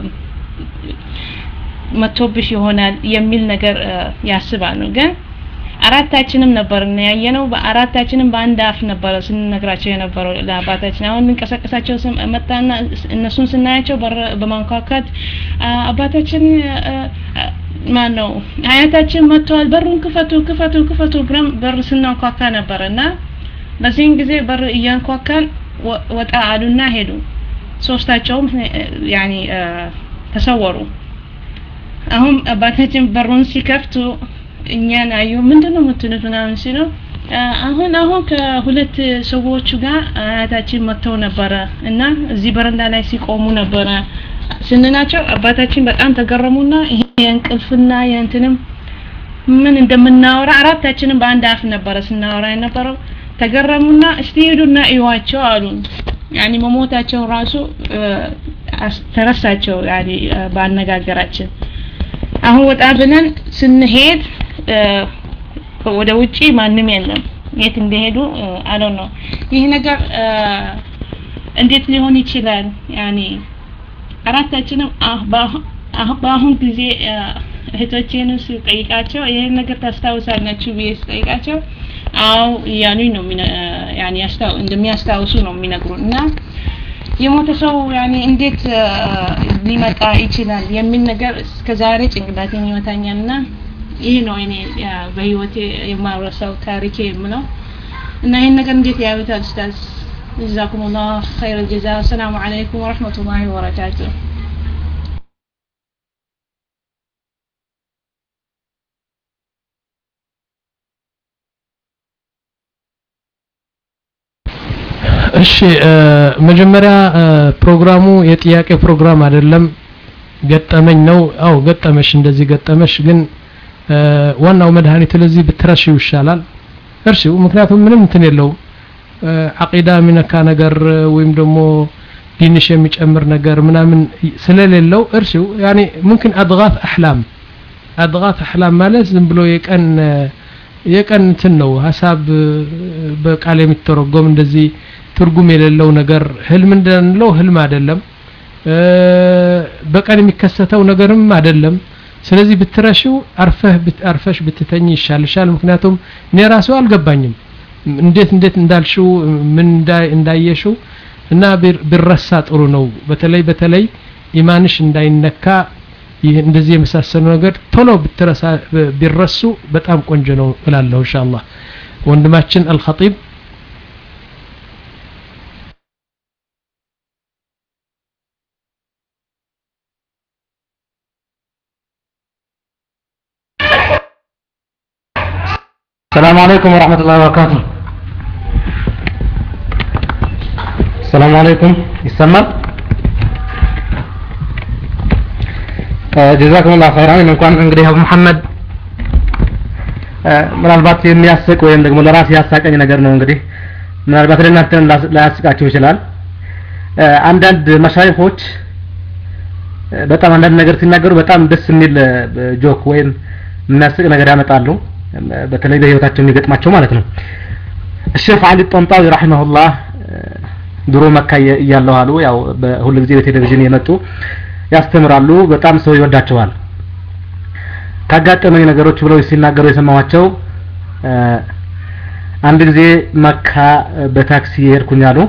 መቶብሽ ይሆናል የሚል ነገር ያስባሉ ግን አራታችንም ነበር ያየነው በአራታችንም በአንድ አፍ ነበረ ስንነግራቸው የነበረው ለአባታችን አሁን ልንቀሳቀሳቸው መጣና እነሱን ስናያቸው በማንኳኳት አባታችን ማን ነው አያታችን መጥተዋል በሩን ክፈቱ ክፈቱ ክፈቱ ብለን በር ስናንኳካ ነበር እና በዚህን ጊዜ በር እያንኳካን ወጣ አሉና ሄዱ ሶስታቸውም ያኒ ተሰወሩ አሁን አባታችን በሩን ሲከፍቱ እኛን አዩ ምንድን ነው የምትሉት ምናምን ሲለው አሁን አሁን ከሁለት ሰዎቹ ጋር አያታችን መጥተው ነበረ እና እዚህ በረንዳ ላይ ሲቆሙ ነበረ ስንናቸው አባታችን በጣም ተገረሙና ይሄ የእንቅልፍና የእንትንም ምን እንደምናወራ አራታችንም በአንድ አፍ ነበረ ስናወራ የነበረው ተገረሙና እስቲ ሄዱና እዩዋቸው አሉን ያኒ መሞታቸው ራሱ ተረሳቸው ያኒ በአነጋገራችን አሁን ወጣ ብለን ስንሄድ ወደ ውጪ ማንም የለም የት እንደሄዱ አለው ነው ይህ ነገር እንዴት ሊሆን ይችላል ያኒ አራታችንም በአሁን ጊዜ እህቶቼን ስጠይቃቸው ይህን ነገር ታስታውሳላችሁ ብዬ ስጠይቃቸው አዎ እያሉኝ ነው ያኒ ያስታው እንደሚያስታውሱ ነው የሚነግሩን እና የሞተ ሰው ያኒ እንዴት ሊመጣ ይችላል የሚል ነገር እስከዛሬ ጭንቅላቴን ይመታኛል እና ይህ ነው እኔ በህይወቴ የማረሳው ታሪኬ የምለው እና ይህን ነገር እንዴት ያዩታል ኡስታዝ ጀዛኩም ላህ ኸይረ ጀዛ አሰላሙ አለይኩም ወረህመቱላሂ ወበረካቱሁ እሺ መጀመሪያ ፕሮግራሙ የጥያቄ ፕሮግራም አይደለም ገጠመኝ ነው አው ገጠመሽ እንደዚህ ገጠመሽ ግን ዋናው መድኃኒቱ ለዚህ ብትረሺው ይሻላል እርሺው ምክንያቱም ምንም እንትን የለውም አቂዳ የሚነካ ነገር ወይም ደግሞ ዲንሽ የሚጨምር ነገር ምናምን ስለሌለው እርሺው ያኔ ሙምኪን አድጋት አህላም አድጋት አህላም ማለት ዝም ብሎ የቀን የቀን እንትን ነው ሀሳብ በቃል የሚተረጎም እንደዚህ ትርጉም የሌለው ነገር ህልም እንደንለው ህልም አይደለም በቀን የሚከሰተው ነገርም አይደለም ስለዚህ ብትረሺው አርፈህ አርፈሽ ብትተኝ ይሻልሻል ምክንያቱም እኔ ራሱ አልገባኝም እንዴት እንዴት እንዳልሽው ምን እንዳየሽው እና ቢረሳ ጥሩ ነው በተለይ በተለይ ኢማንሽ እንዳይነካ ይህ እንደዚህ የመሳሰሉ ነገር ቶሎ ብትረሳ ቢረሱ በጣም ቆንጆ ነው እላለሁ ኢንሻአላህ ወንድማችን አልኸጢብ السلام عليكم ورحمة الله وبركاته السلام عليكم يسمى ጀዛኩም ላ ኸይራን እንኳን እንግዲህ አቡ መሐመድ ምናልባት የሚያስቅ ወይም ደግሞ ለራሴ ያሳቀኝ ነገር ነው እንግዲህ ምናልባት ለእናንተም ላያስቃችሁ ይችላል አንዳንድ መሻይኾች በጣም አንዳንድ ነገር ሲናገሩ በጣም ደስ የሚል ጆክ ወይም የሚያስቅ ነገር ያመጣሉ በተለይ በህይወታቸው የሚገጥማቸው ማለት ነው الشيخ علي الطنطاوي رحمه الله ድሮ መካ እያለሁ አሉ ያው በሁሉ ጊዜ በቴሌቪዥን የመጡ ያስተምራሉ በጣም ሰው ይወዳቸዋል ካጋጠመኝ ነገሮች ብለው ሲናገሩ የሰማኋቸው አንድ ጊዜ መካ በታክሲ የሄድኩኝ አሉ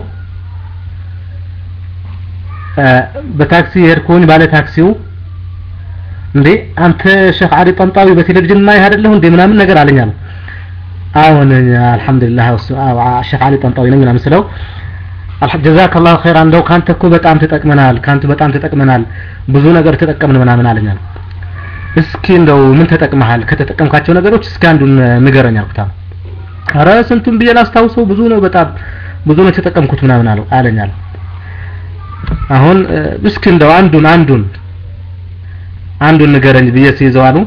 በታክሲ የሄድኩኝ ባለ ታክሲው እንዴ አንተ ሼክ አሊ ጠንጣዊ በቴሌቪዥን ማይ አይደለሁ እንዴ ምናምን ነገር አለኝ አሉ አሁን አልহামዱሊላህ ሼክ አሊ ጠንጣዊ ነኝ ምናምን ስለው ጀዛከ ላሁ ኸይራ እንደው ካንተ እኮ በጣም ተጠቅመናል ካንተ በጣም ተጠቅመናል ብዙ ነገር ተጠቀምን ምናምን አለኝ አሉ እስኪ እንደው ምን ተጠቅመሃል ከተጠቀምካቸው ነገሮች እስኪ አንዱን ንገረኝ አልኩት አረ ስንቱን ብዬ ላስታውሰው ብዙ ነው በጣም ብዙ ነው የተጠቀምኩት ምናምን አለው አለኝ አሉ አሁን እስኪ እንደው አንዱን አንዱን አንዱን ንገረኝ ብዬ ሲይዘው አሉ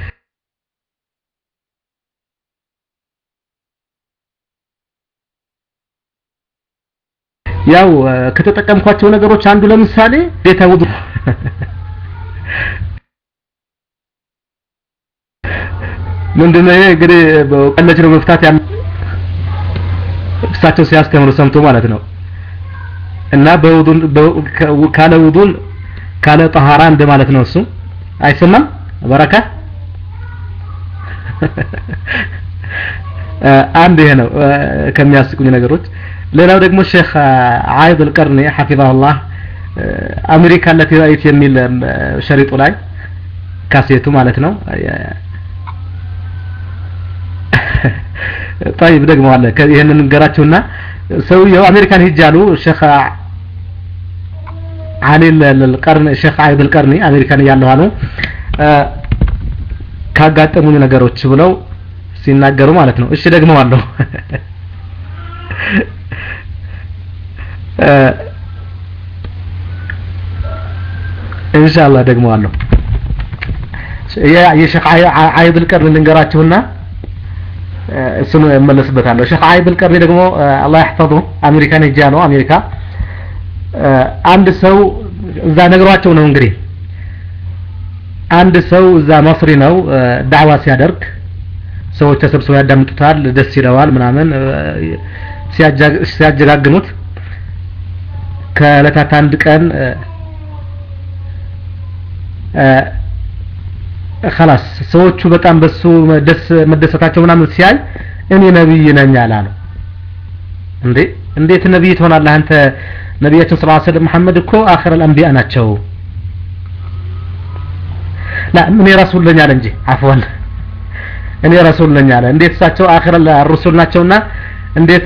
ያው ከተጠቀምኳቸው ነገሮች አንዱ ለምሳሌ ቤተ ውዱ ምንድነው ይሄ እንግዲህ ቀለች ነው መፍታት ያለ እሳቸው ሲያስተምሩ ሰምቶ ማለት ነው እና በውዱን ካለ ውዱን ካለ ጠሃራ እንደ ማለት ነው እሱ አይሰማም በረካ አንድ ይሄ ነው ከሚያስቁኝ ነገሮች ሌላው ደግሞ ሼክ አይድ القرني حفظه الله አሜሪካ التي رأيت የሚል ሸሪጡ ላይ ካሴቱ ማለት ነው طيب ደግሞ አለ ይሄንን እንገራችሁና ሰውየው አሜሪካን ሂጅ አሉ ሼክ አሊ القرن ሼክ አይድ القرني አሜሪካን እያለሁ አሉ ካጋጠሙኝ ነገሮች ብለው ሲናገሩ ማለት ነው እሺ ደግመዋለሁ ኢንሻአላህ ደግመዋለሁ የሼክ አይብ القرن ልንገራችሁና እሱን እመለስበታለሁ ሼክ አይብ القرن ደግሞ አላህ ይحفظه አሜሪካን ሄጃ ነው አሜሪካ አንድ ሰው እዛ ነግሯቸው ነው እንግዲህ አንድ ሰው እዛ መስሪ ነው ዳዕዋ ሲያደርግ ሰዎች ተሰብስበው ያዳምጡታል ደስ ይለዋል ምናምን ሲያጀጋግኑት ከእለታት አንድ ቀን خلاص ሰዎቹ በጣም በሱ ደስ መደሰታቸው ምናምን ሲያይ እኔ ነብይ ነኝ አላሉ እንዴ እንዴት ነብይ ትሆናለህ አንተ ነቢያችን ሰለላሁ ዐለይሂ ወሰለም መሐመድ እኮ አኺር አልአንቢያ ናቸው ላ እኔ ረሱል ነኝ አለ እንጂ አፍዋን እኔ ረሱል ነኝ አለ እንዴት እሳቸው አኺር አልሩሱል ናቸውና እንዴት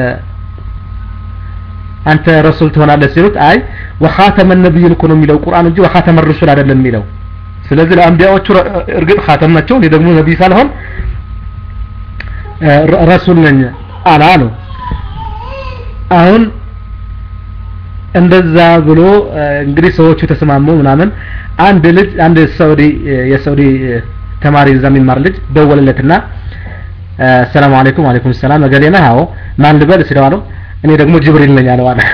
አንተ ረሱል ትሆናለህ ሲሉት አይ ወኻተመ ነብይን እኮ ነው የሚለው ቁርአን እንጂ ወኻተመ ሩሱል አይደለም የሚለው ስለዚህ ለአንቢያዎቹ እርግጥ ኻተም ናቸው እኔ ደግሞ ነብይ ሳልሆን ረሱል ነኝ አላ አሉ አሁን እንደዛ ብሎ እንግዲህ ሰዎቹ ተስማሙ ምናምን አንድ ልጅ አንድ ሳውዲ የሳውዲ ተማሪ እዛ የሚማር ልጅ ደወለለትና ሰላም አለይኩም አለይኩም ሰላም እገሌ ነህ አዎ ማን ልበል ሲለው አለው እኔ ደግሞ ጅብሪል ነኝ አለው አለ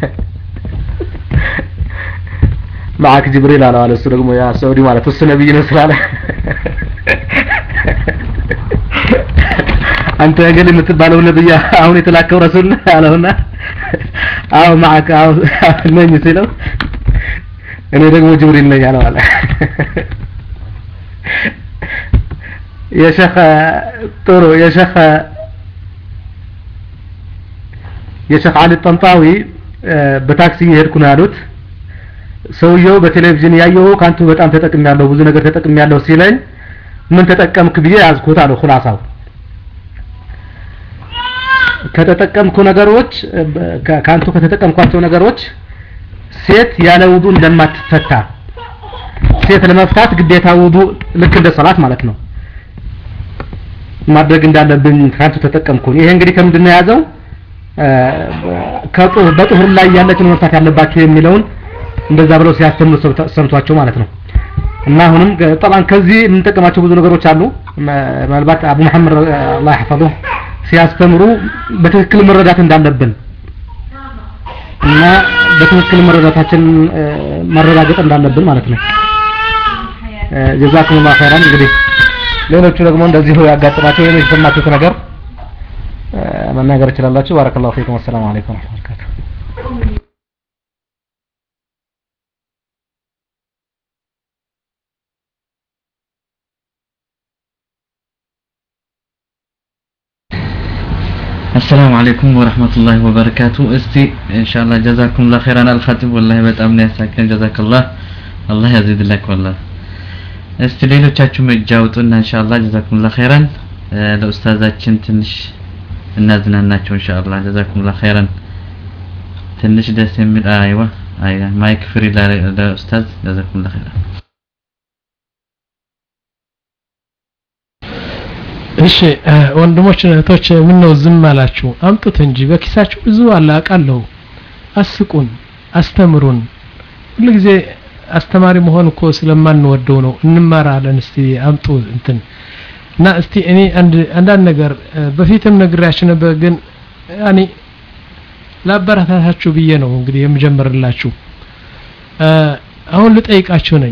ማዓክ ጅብሪል አለው አለ እሱ ደግሞ ያ ሳውዲ ማለት እሱ ነብይ ነው ስላለ አንተ እገሌ የምትባለው ነብይ አሁን የተላከው ረሱል አለውና አዎ ማዓክ አዎ ነኝ ሲለው እኔ ደግሞ ጅብሪል ነኝ አለው አለ የሸኸ ጥሩ የሸኸ የሸኽ አሊ ጠንጣዊ በታክሲ እየሄድኩ ነው ያሉት ሰውየው በቴሌቪዥን ያየው ካንቱ በጣም ተጠቅሚያለሁ ብዙ ነገር ተጠቅሚያለሁ ሲለኝ ምን ተጠቀምክ ብዬ ያዝኩት አለው ሁላሳው ከተጠቀምኩ ነገሮች ካንቱ ከተጠቀምኳቸው ነገሮች ሴት ያለ ውዱ እንደማትፈታ ሴት ለመፍታት ግዴታ ውዱ ልክ እንደ ሰላት ማለት ነው ማድረግ እንዳለብኝ ካንቱ ተጠቀምኩኝ ይሄ እንግዲህ ከምንድን ነው የያዘው በጥሁር ላይ ያለችን መፍታት ያለባቸው የሚለውን እንደዛ ብለው ሲያስተምሩ ሰምቷቸው ማለት ነው እና አሁንም ጠባን ከዚህ የምንጠቀማቸው ብዙ ነገሮች አሉ ምናልባት አቡ መሐመድ አላህ ይحفظه ሲያስተምሩ በትክክል መረዳት እንዳለብን እና በትክክል መረዳታችን ማረጋገጥ እንዳለብን ማለት ነው ጀዛኩም ላ ኸይራን እንግዲህ ሌሎቹ ደግሞ እንደዚሁ ያጋጥማቸው ወይም የተሰማችሁት ነገር መናገር ይችላላችሁ ባረከላሁ ፊኩም አሰላሙ አለይኩም ወረህመቱላሂ السلام عليكم ورحمة الله وبركاته استي إن شاء الله جزاكم الله خيرا الخطيب والله በጣም ነው ያሳከን جزاك الله الله يزيد لك والله እስቲ ሌሎቻችሁ እጅ አውጡና ኢንሻአላህ ጀዛኩሙላህ ኸይራን ለኡስታዛችን ትንሽ እናዝናናቸው ኢንሻአላህ ጀዛኩሙላህ ኸይራን ትንሽ ደስ የሚል አይዋ አይዋ ማይክ ፍሪ ለኡስታዝ ጀዛኩሙላህ ኸይራን እሺ ወንድሞች እህቶች ምን ነው ዝም አላችሁ አምጡት እንጂ በኪሳችሁ ብዙ አለ አውቃለሁ አስቁን አስተምሩን ሁልጊዜ አስተማሪ መሆን እኮ ስለማንወደው ነው እንማራለን እስቲ አምጡ እንትን እና እስቲ እኔ አንድ አንዳንድ ነገር በፊትም ነግሬያችሁ ነበር ግን ያኔ ላበረታታችሁ ብዬ ነው እንግዲህ የምጀምርላችሁ አሁን ልጠይቃችሁ ነኝ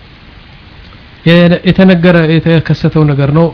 የተነገረ የተከሰተው ነገር ነው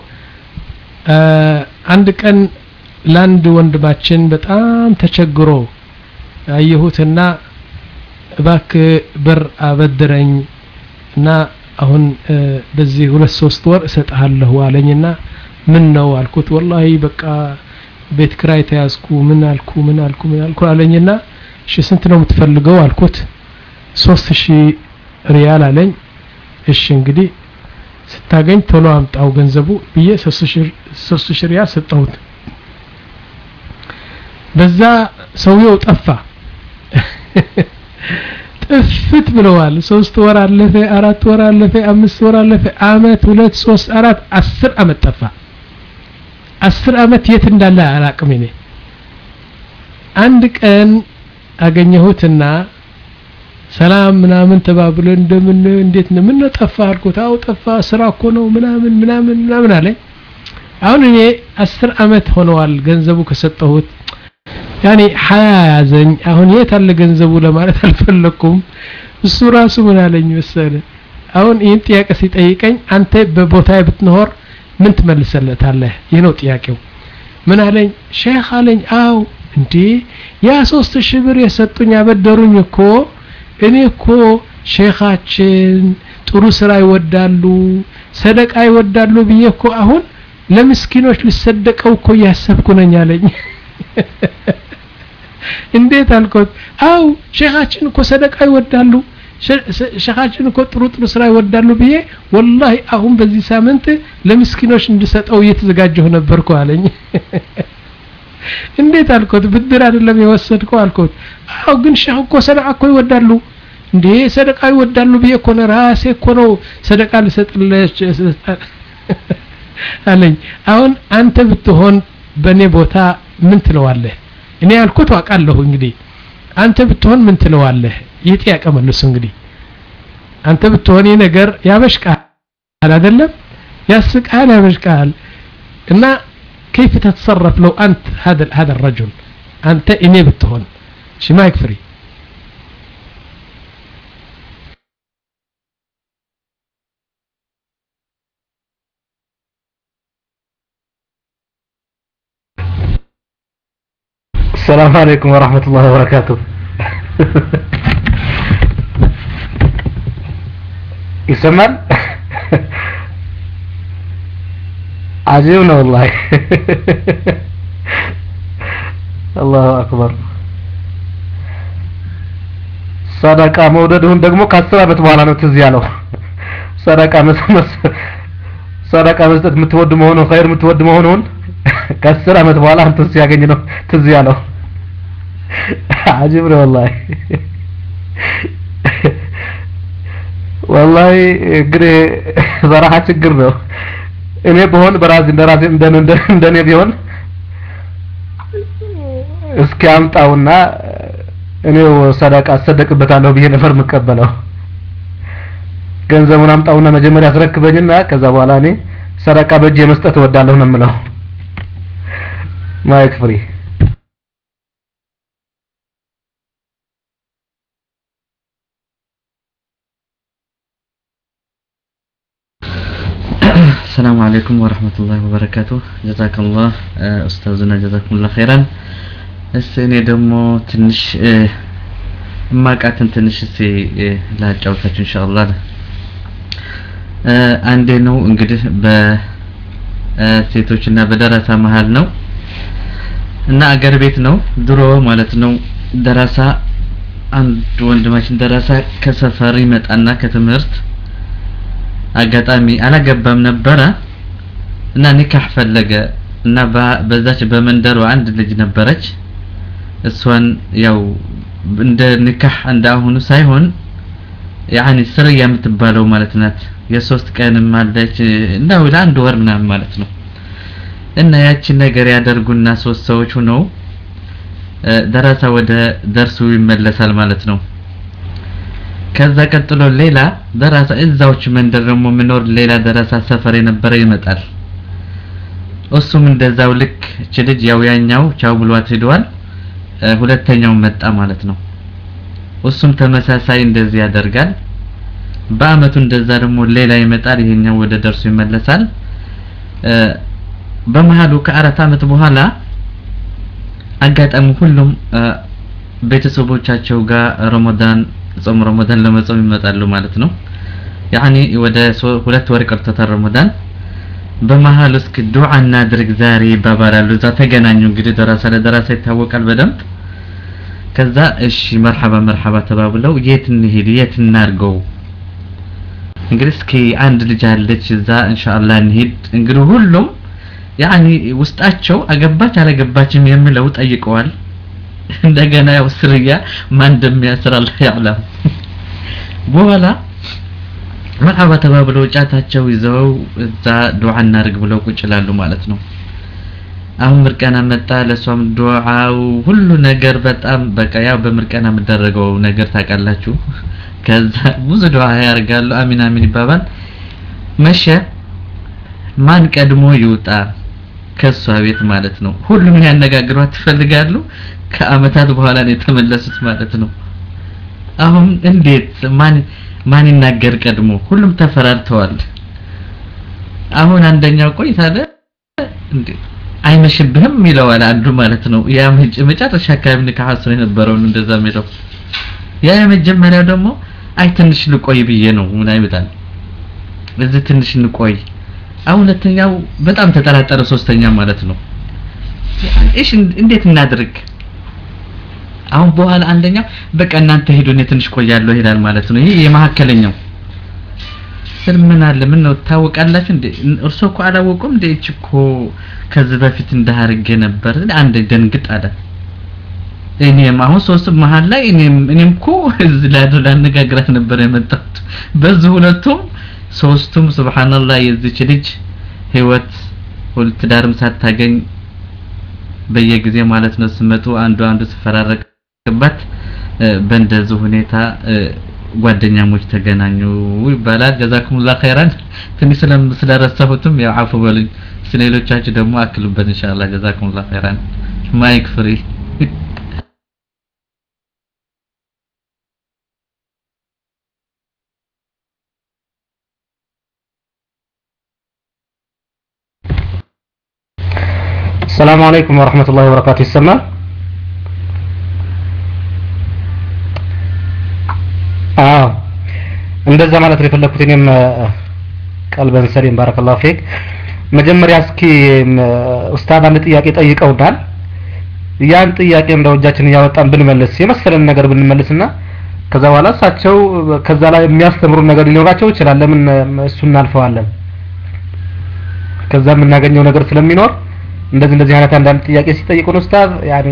አንድ ቀን ለአንድ ወንድማችን በጣም ተቸግሮ አየሁትና እባክ ብር አበድረኝ እና አሁን በዚህ ሁለት ሶስት ወር እሰጥሃለሁ አለኝና ምን ነው አልኩት ወላሂ በቃ ቤት ክራይ ተያዝኩ ምን አልኩ ምን አልኩ ምን አልኩ አለኝና እሺ ስንት ነው የምትፈልገው አልኩት ሶስት ሺህ ሪያል አለኝ እሺ እንግዲህ ስታገኝ ቶሎ አምጣው ገንዘቡ ብዬ ሶስት ሺህ ሪያል ሰጠሁት በዛ ሰውየው ጠፋ ጥፍት ብለዋል ሶስት ወር አለፈ አራት ወር አለፈ አምስት ወር አለፈ አመት ሁለት ሶስት አራት አስር አመት ጠፋ አስር አመት የት እንዳለ አላቅም እኔ አንድ ቀን አገኘሁትና ሰላም ምናምን ተባብሎ እንደምን እንዴት ነው ምን ጠፋ አልኩት አው ጠፋ ስራ እኮ ነው ምናምን ምናምን ምናምን አለኝ አሁን እኔ አስር አመት ሆነዋል ገንዘቡ ከሰጠሁት ያኔ ሀያ ያዘኝ አሁን የት አለ ገንዘቡ ለማለት አልፈለኩም እሱ ራሱ ምን አለኝ መሰለ አሁን ይህን ጥያቄ ሲጠይቀኝ አንተ በቦታ ብትኖር ምን ትመልሰለታለህ ይህ ነው ጥያቄው ምን አለኝ ሼክ አለኝ አው እንዴ ያ ሶስት ሺህ ብር የሰጡኝ ያበደሩኝ እኮ እኔ እኮ ሼኻችን ጥሩ ስራ ይወዳሉ ሰደቃ ይወዳሉ ብዬ እኮ አሁን ለምስኪኖች ልሰደቀው እኮ እያሰብኩ ነኝ አለኝ እንዴት አልኮት አው ሼኻችን እኮ ሰደቃ ይወዳሉ ሼኻችን እኮ ጥሩ ጥሩ ስራ ይወዳሉ ብዬ ወላሂ አሁን በዚህ ሳምንት ለምስኪኖች እንድሰጠው እየተዘጋጀሁ ነበርኩ አለኝ እንዴት አልኮት ብድር አይደለም የወሰድከው አልኮት አው ግን ሼህ እኮ ሰደቃ እኮ ይወዳሉ እንዴ ሰደቃ ይወዳሉ ብዬ እኮ ነው ራሴ እኮ ነው ሰደቃ ልሰጥለች አለኝ አሁን አንተ ብትሆን በእኔ ቦታ ምን ትለዋለህ እኔ ያልኩት አውቃለሁ እንግዲህ አንተ ብትሆን ምን ትለዋለህ ይህ ጥያቄ መልሱ እንግዲህ አንተ ብትሆን ይህ ነገር ያበሽቃል አይደለም ያስቃል ያበሽቃል እና كيف تتصرف لو أنت هذا هذا الرجل أنت إني بتهون شي ما يكفري السلام عليكم ورحمة الله وبركاته يسمال عجيبنا والله الله أكبر ሰደቃ መውደድሁን ደግሞ ከአስር ዓመት በኋላ ነው ትዝ ያለው ሰደቃ ሰደቃ መስጠት የምትወድ መሆኑን ኸይር የምትወድ መሆኑን ከአስር ዓመት በኋላ አንተ ሲያገኝ ነው ትዝ ያለው አጂብ ነው ወላሂ ወላሂ እንግዲህ በረሃ ችግር ነው እኔ በሆን በራሴ እንደራሴ እንደኔ ቢሆን እስኪ አምጣውና እኔው ሰደቃ አሰደቅበታለሁ ብዬ ነበር የምቀበለው ገንዘቡን አምጣውና መጀመሪያ አስረክበኝና ከዛ በኋላ እኔ ሰደቃ በእጅ መስጠት እወዳለሁ ነው የምለው ማይክ ፍሪ السلام عليكم ورحمة الله وبركاته جزاك الله أستاذنا جزاكم الله خيرا እስ እኔ ደግሞ ትንሽ እማቃትን ትንሽ እስ ላጫውታችሁ ኢንሻአላህ አንዴ ነው እንግዲህ በሴቶችና በደረሳ መሀል ነው እና አገር ቤት ነው ድሮ ማለት ነው ደረሳ አንድ ወንድማችን ደረሳ ከሰፈር ይመጣና ከትምህርት አጋጣሚ አላገባም ነበረ እና ኒካህ ፈለገ እና በዛች በመንደሩ አንድ ልጅ ነበረች እሷን ያው እንደ ኒካህ እንደ አሁኑ ሳይሆን ያኒ ስርያ የምትባለው ማለት ናት የሶስት ቀንም አለች እንደው ለአንድ ወር ምናምን ማለት ነው እና ያቺን ነገር ያደርጉና ሶስት ሰዎች ሆነው ደረሳ ወደ ደርሱ ይመለሳል ማለት ነው ከዛ ቀጥሎ ሌላ ደረሳ እዛዎች መንደር ደግሞ ምኖር ሌላ ደረሳ ሰፈር የነበረ ይመጣል እሱም እንደዛው ልክ እች ልጅ ያው ያኛው ቻው ብሏት ሄደዋል ሁለተኛው መጣ ማለት ነው እሱም ተመሳሳይ እንደዚህ ያደርጋል በአመቱ እንደዛ ደግሞ ሌላ ይመጣል ይሄኛው ወደ ደርሱ ይመለሳል በመሃሉ ከአራት አመት በኋላ አጋጣሚ ሁሉም ቤተሰቦቻቸው ጋር ረመዳን ጾም ረመዳን ለመጾም ይመጣሉ ማለት ነው ያኒ ወደ ሁለት ወር ቀርቶታል ረመዳን በመሀል እስኪ ዱዓ እናድርግ ዛሬ ይባባላሉ እዛ ተገናኙ እንግዲህ ደራሳ ለደራሳ ይታወቃል በደንብ ከዛ እሺ መርሐባ መርሐባ ተባብለው የት እንሂድ የት እናርገው እንግዲህ እስኪ አንድ ልጅ አለች እዛ ኢንሻአላህ እንሂድ እንግዲህ ሁሉም ያኒ ውስጣቸው አገባች አላገባችም የሚለው ጠይቀዋል እንደገና ያው ስርያ ማን እንደሚያስር አላህ ያዕለም በኋላ መርሐባ ተባብለው ጫታቸው ይዘው እዛ ዱዓ እናድርግ ብለው ቁጭ ይላሉ ማለት ነው። አሁን ምርቀና መጣ። ለሷም ዱዓው ሁሉ ነገር በጣም በቃ ያው በምርቀና የምደረገው ነገር ታውቃላችሁ። ከዛ ብዙ ዱዓ ያደርጋሉ። አሚን አሚን ይባባል። መሸ። ማን ቀድሞ ይውጣ ከሷ ቤት ማለት ነው። ሁሉም ያነጋግሯት ትፈልጋሉ። ከአመታት በኋላ ነው የተመለሱት ማለት ነው። አሁን እንዴት ማን ማን ይናገር ቀድሞ? ሁሉም ተፈራርተዋል። አሁን አንደኛው ቆይታ አለ እንዴ አይመሽብህም ይለዋል አንዱ ማለት ነው። ያ መጨረሻ አካባቢ ንካህ አስሮ የነበረውን እንደዛ የሚለው ያ የመጀመሪያው ደግሞ አይ ትንሽ ልቆይ ብዬ ነው ምን አይመጣል እዚህ ትንሽ እንቆይ። አሁን ሁለተኛው በጣም ተጠራጠረ፣ ሶስተኛ ማለት ነው። እሺ እንዴት እናድርግ? አሁን በኋላ አንደኛው በቃ እናንተ ሄዱ እኔ ትንሽ ቆያለሁ ይላል ማለት ነው። ይሄ የመካከለኛው ስል ምን አለ ምን ነው ታወቃላችሁ እንዴ? እርሶ እኮ አላወቁም እንዴ? እቺ እኮ ከዚህ በፊት እንዳርገ ነበር። አንድ ደንግጥ አለ። እኔም አሁን ሶስቱ መሀል ላይ እኔም እኔም እኮ እዚህ ላይ ላነጋግራት ነበር የመጣሁት። በዚህ ሁለቱም ሶስቱም ሱብሃንአላህ የዚች ልጅ ህይወት ሁል ትዳርም ሳታገኝ በየጊዜ ማለት ነው ስመጡ አንዱ አንዱ ሲፈራረቅባት በእንደዚህ ሁኔታ ጓደኛሞች ተገናኙ ይባላል። ጀዛኩሙላህ ኸይራን። ትንሽ ስለረሳሁትም ያው አፉ በሉኝ። ስለሌሎቻችሁ ደግሞ አክሉበት ኢንሻአላህ። ጀዛኩሙላህ ኸይራን። ማይክ ፍሪ السلام عليكم ورحمة الله وبركاته ይሰማል? አዎ እንደዛ ማለት ነው የፈለኩት እኔም ቀልበን ሰሊም ባረከላሁ ፊክ መጀመሪያ እስኪ ኡስታዝ አንድ ጥያቄ ጠይቀውናል ያን ጥያቄ እንደው እጃችን እያወጣን ብንመልስ የመሰለን ነገር ብንመልስና ከዛ በኋላ እሳቸው ከዛ ላይ የሚያስተምሩ ነገር ሊኖራቸው ይችላል ለምን እሱ እናልፈዋለን ከዛ የምናገኘው ነገር ስለሚኖር እንደዚህ እንደዚህ አይነት አንዳንድ ጥያቄ ሲጠይቁን ኡስታዝ ያኔ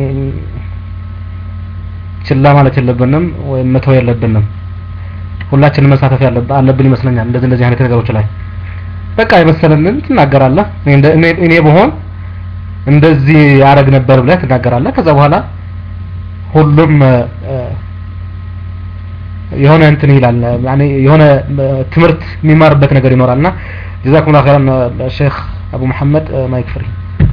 ችላ ማለት የለብንም ወይም መተው የለብንም ሁላችንም መሳተፍ አለብን ይመስለኛል እንደዚህ እንደዚህ አይነት ነገሮች ላይ በቃ የመሰለንን ትናገራለህ እኔ እኔ በሆን እንደዚህ ያረግ ነበር ብለህ ትናገራለህ ከዛ በኋላ ሁሉም የሆነ እንትን ይላል ያኔ የሆነ ትምህርት የሚማርበት ነገር ይኖራልና ጀዛኩም ላ ኸይራን ሼክ አቡ መሐመድ ማይክ ፍሪ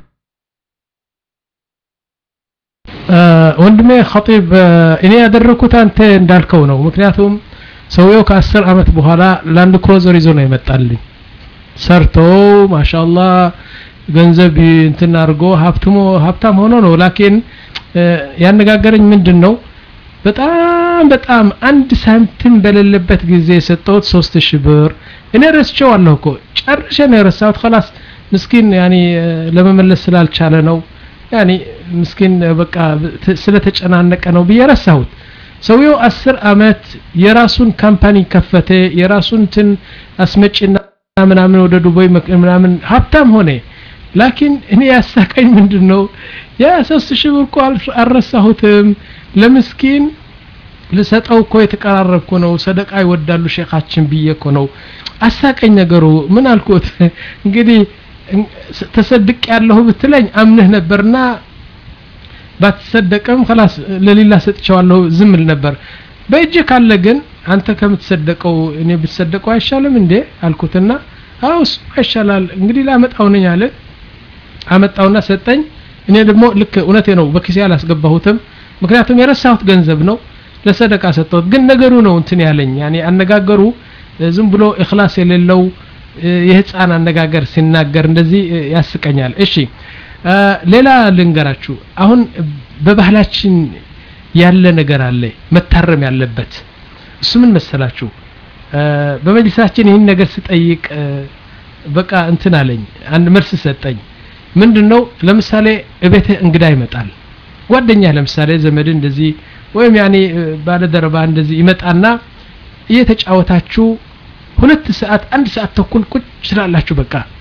ወንድሜ ኸጢብ እኔ ያደረኩት አንተ እንዳልከው ነው ምክንያቱም ሰውየው ከአስር አመት በኋላ ላንድ ክሮዘር ይዞ ነው የመጣልኝ ሰርቶ ማሻአላ ገንዘብ እንትን አድርጎ ሀብትሞ ሀብታም ሆኖ ነው ላኪን ያነጋገረኝ ምንድን ነው በጣም በጣም አንድ ሳንቲም በሌለበት ጊዜ የሰጠሁት ሶስት ሺህ ብር እኔ ረስቼዋለሁ እኮ ጨርሼ ነው የረሳሁት ከላስ ምስኪን ያኒ ለመመለስ ስላልቻለ ነው ያኒ ምስኪን በቃ ስለተጨናነቀ ነው ብዬ ረሳሁት ሰውየው አስር አመት የራሱን ካምፓኒ ከፈተ የራሱን ትን አስመጭና ምናምን ወደ ዱባይ ምናምን ሀብታም ሆነ ላኪን እኔ ያሳቀኝ ምንድን ነው ያ ሶስት ሺህ ብር እኮ አልረሳሁትም ለምስኪን ልሰጠው እኮ የተቀራረብኩ ነው ሰደቃ ይወዳሉ ሼኻችን ብዬ እኮ ነው አሳቀኝ ነገሩ ምን አልኩት እንግዲህ ተሰድቅ ያለሁ ብትለኝ አምንህ ነበርና ባትሰደቅም ከላስ ለሌላ ሰጥቸዋለሁ ዝም ል ነበር በእጅ ካለ ግን አንተ ከምትሰደቀው እኔ ብትሰደቀው አይሻልም እንዴ አልኩትና አው እሱ ይሻላል እንግዲህ ላመጣው ነኝ አለ አመጣውና ሰጠኝ እኔ ደግሞ ልክ እውነቴ ነው በኪሴ አላስገባሁትም ምክንያቱም የረሳሁት ገንዘብ ነው ለሰደቃ ሰጠሁት ግን ነገሩ ነው እንትን ያለኝ ያኔ አነጋገሩ ዝም ብሎ እክላስ የሌለው የህፃን አነጋገር ሲናገር እንደዚህ ያስቀኛል እሺ ሌላ ልንገራችሁ አሁን በባህላችን ያለ ነገር አለ መታረም ያለበት እሱ ምን መሰላችሁ በመጅልሳችን ይህን ነገር ስጠይቅ በቃ እንትን አለኝ አንድ መልስ ሰጠኝ ምንድን ነው ለምሳሌ እቤት እንግዳ ይመጣል ጓደኛ ለምሳሌ ዘመድ እንደዚህ ወይም ያኔ ባለደረባ እንደዚህ ይመጣና እየተጫወታችሁ ሁለት ሰዓት አንድ ሰዓት ተኩል ቁጭ ስላላችሁ በቃ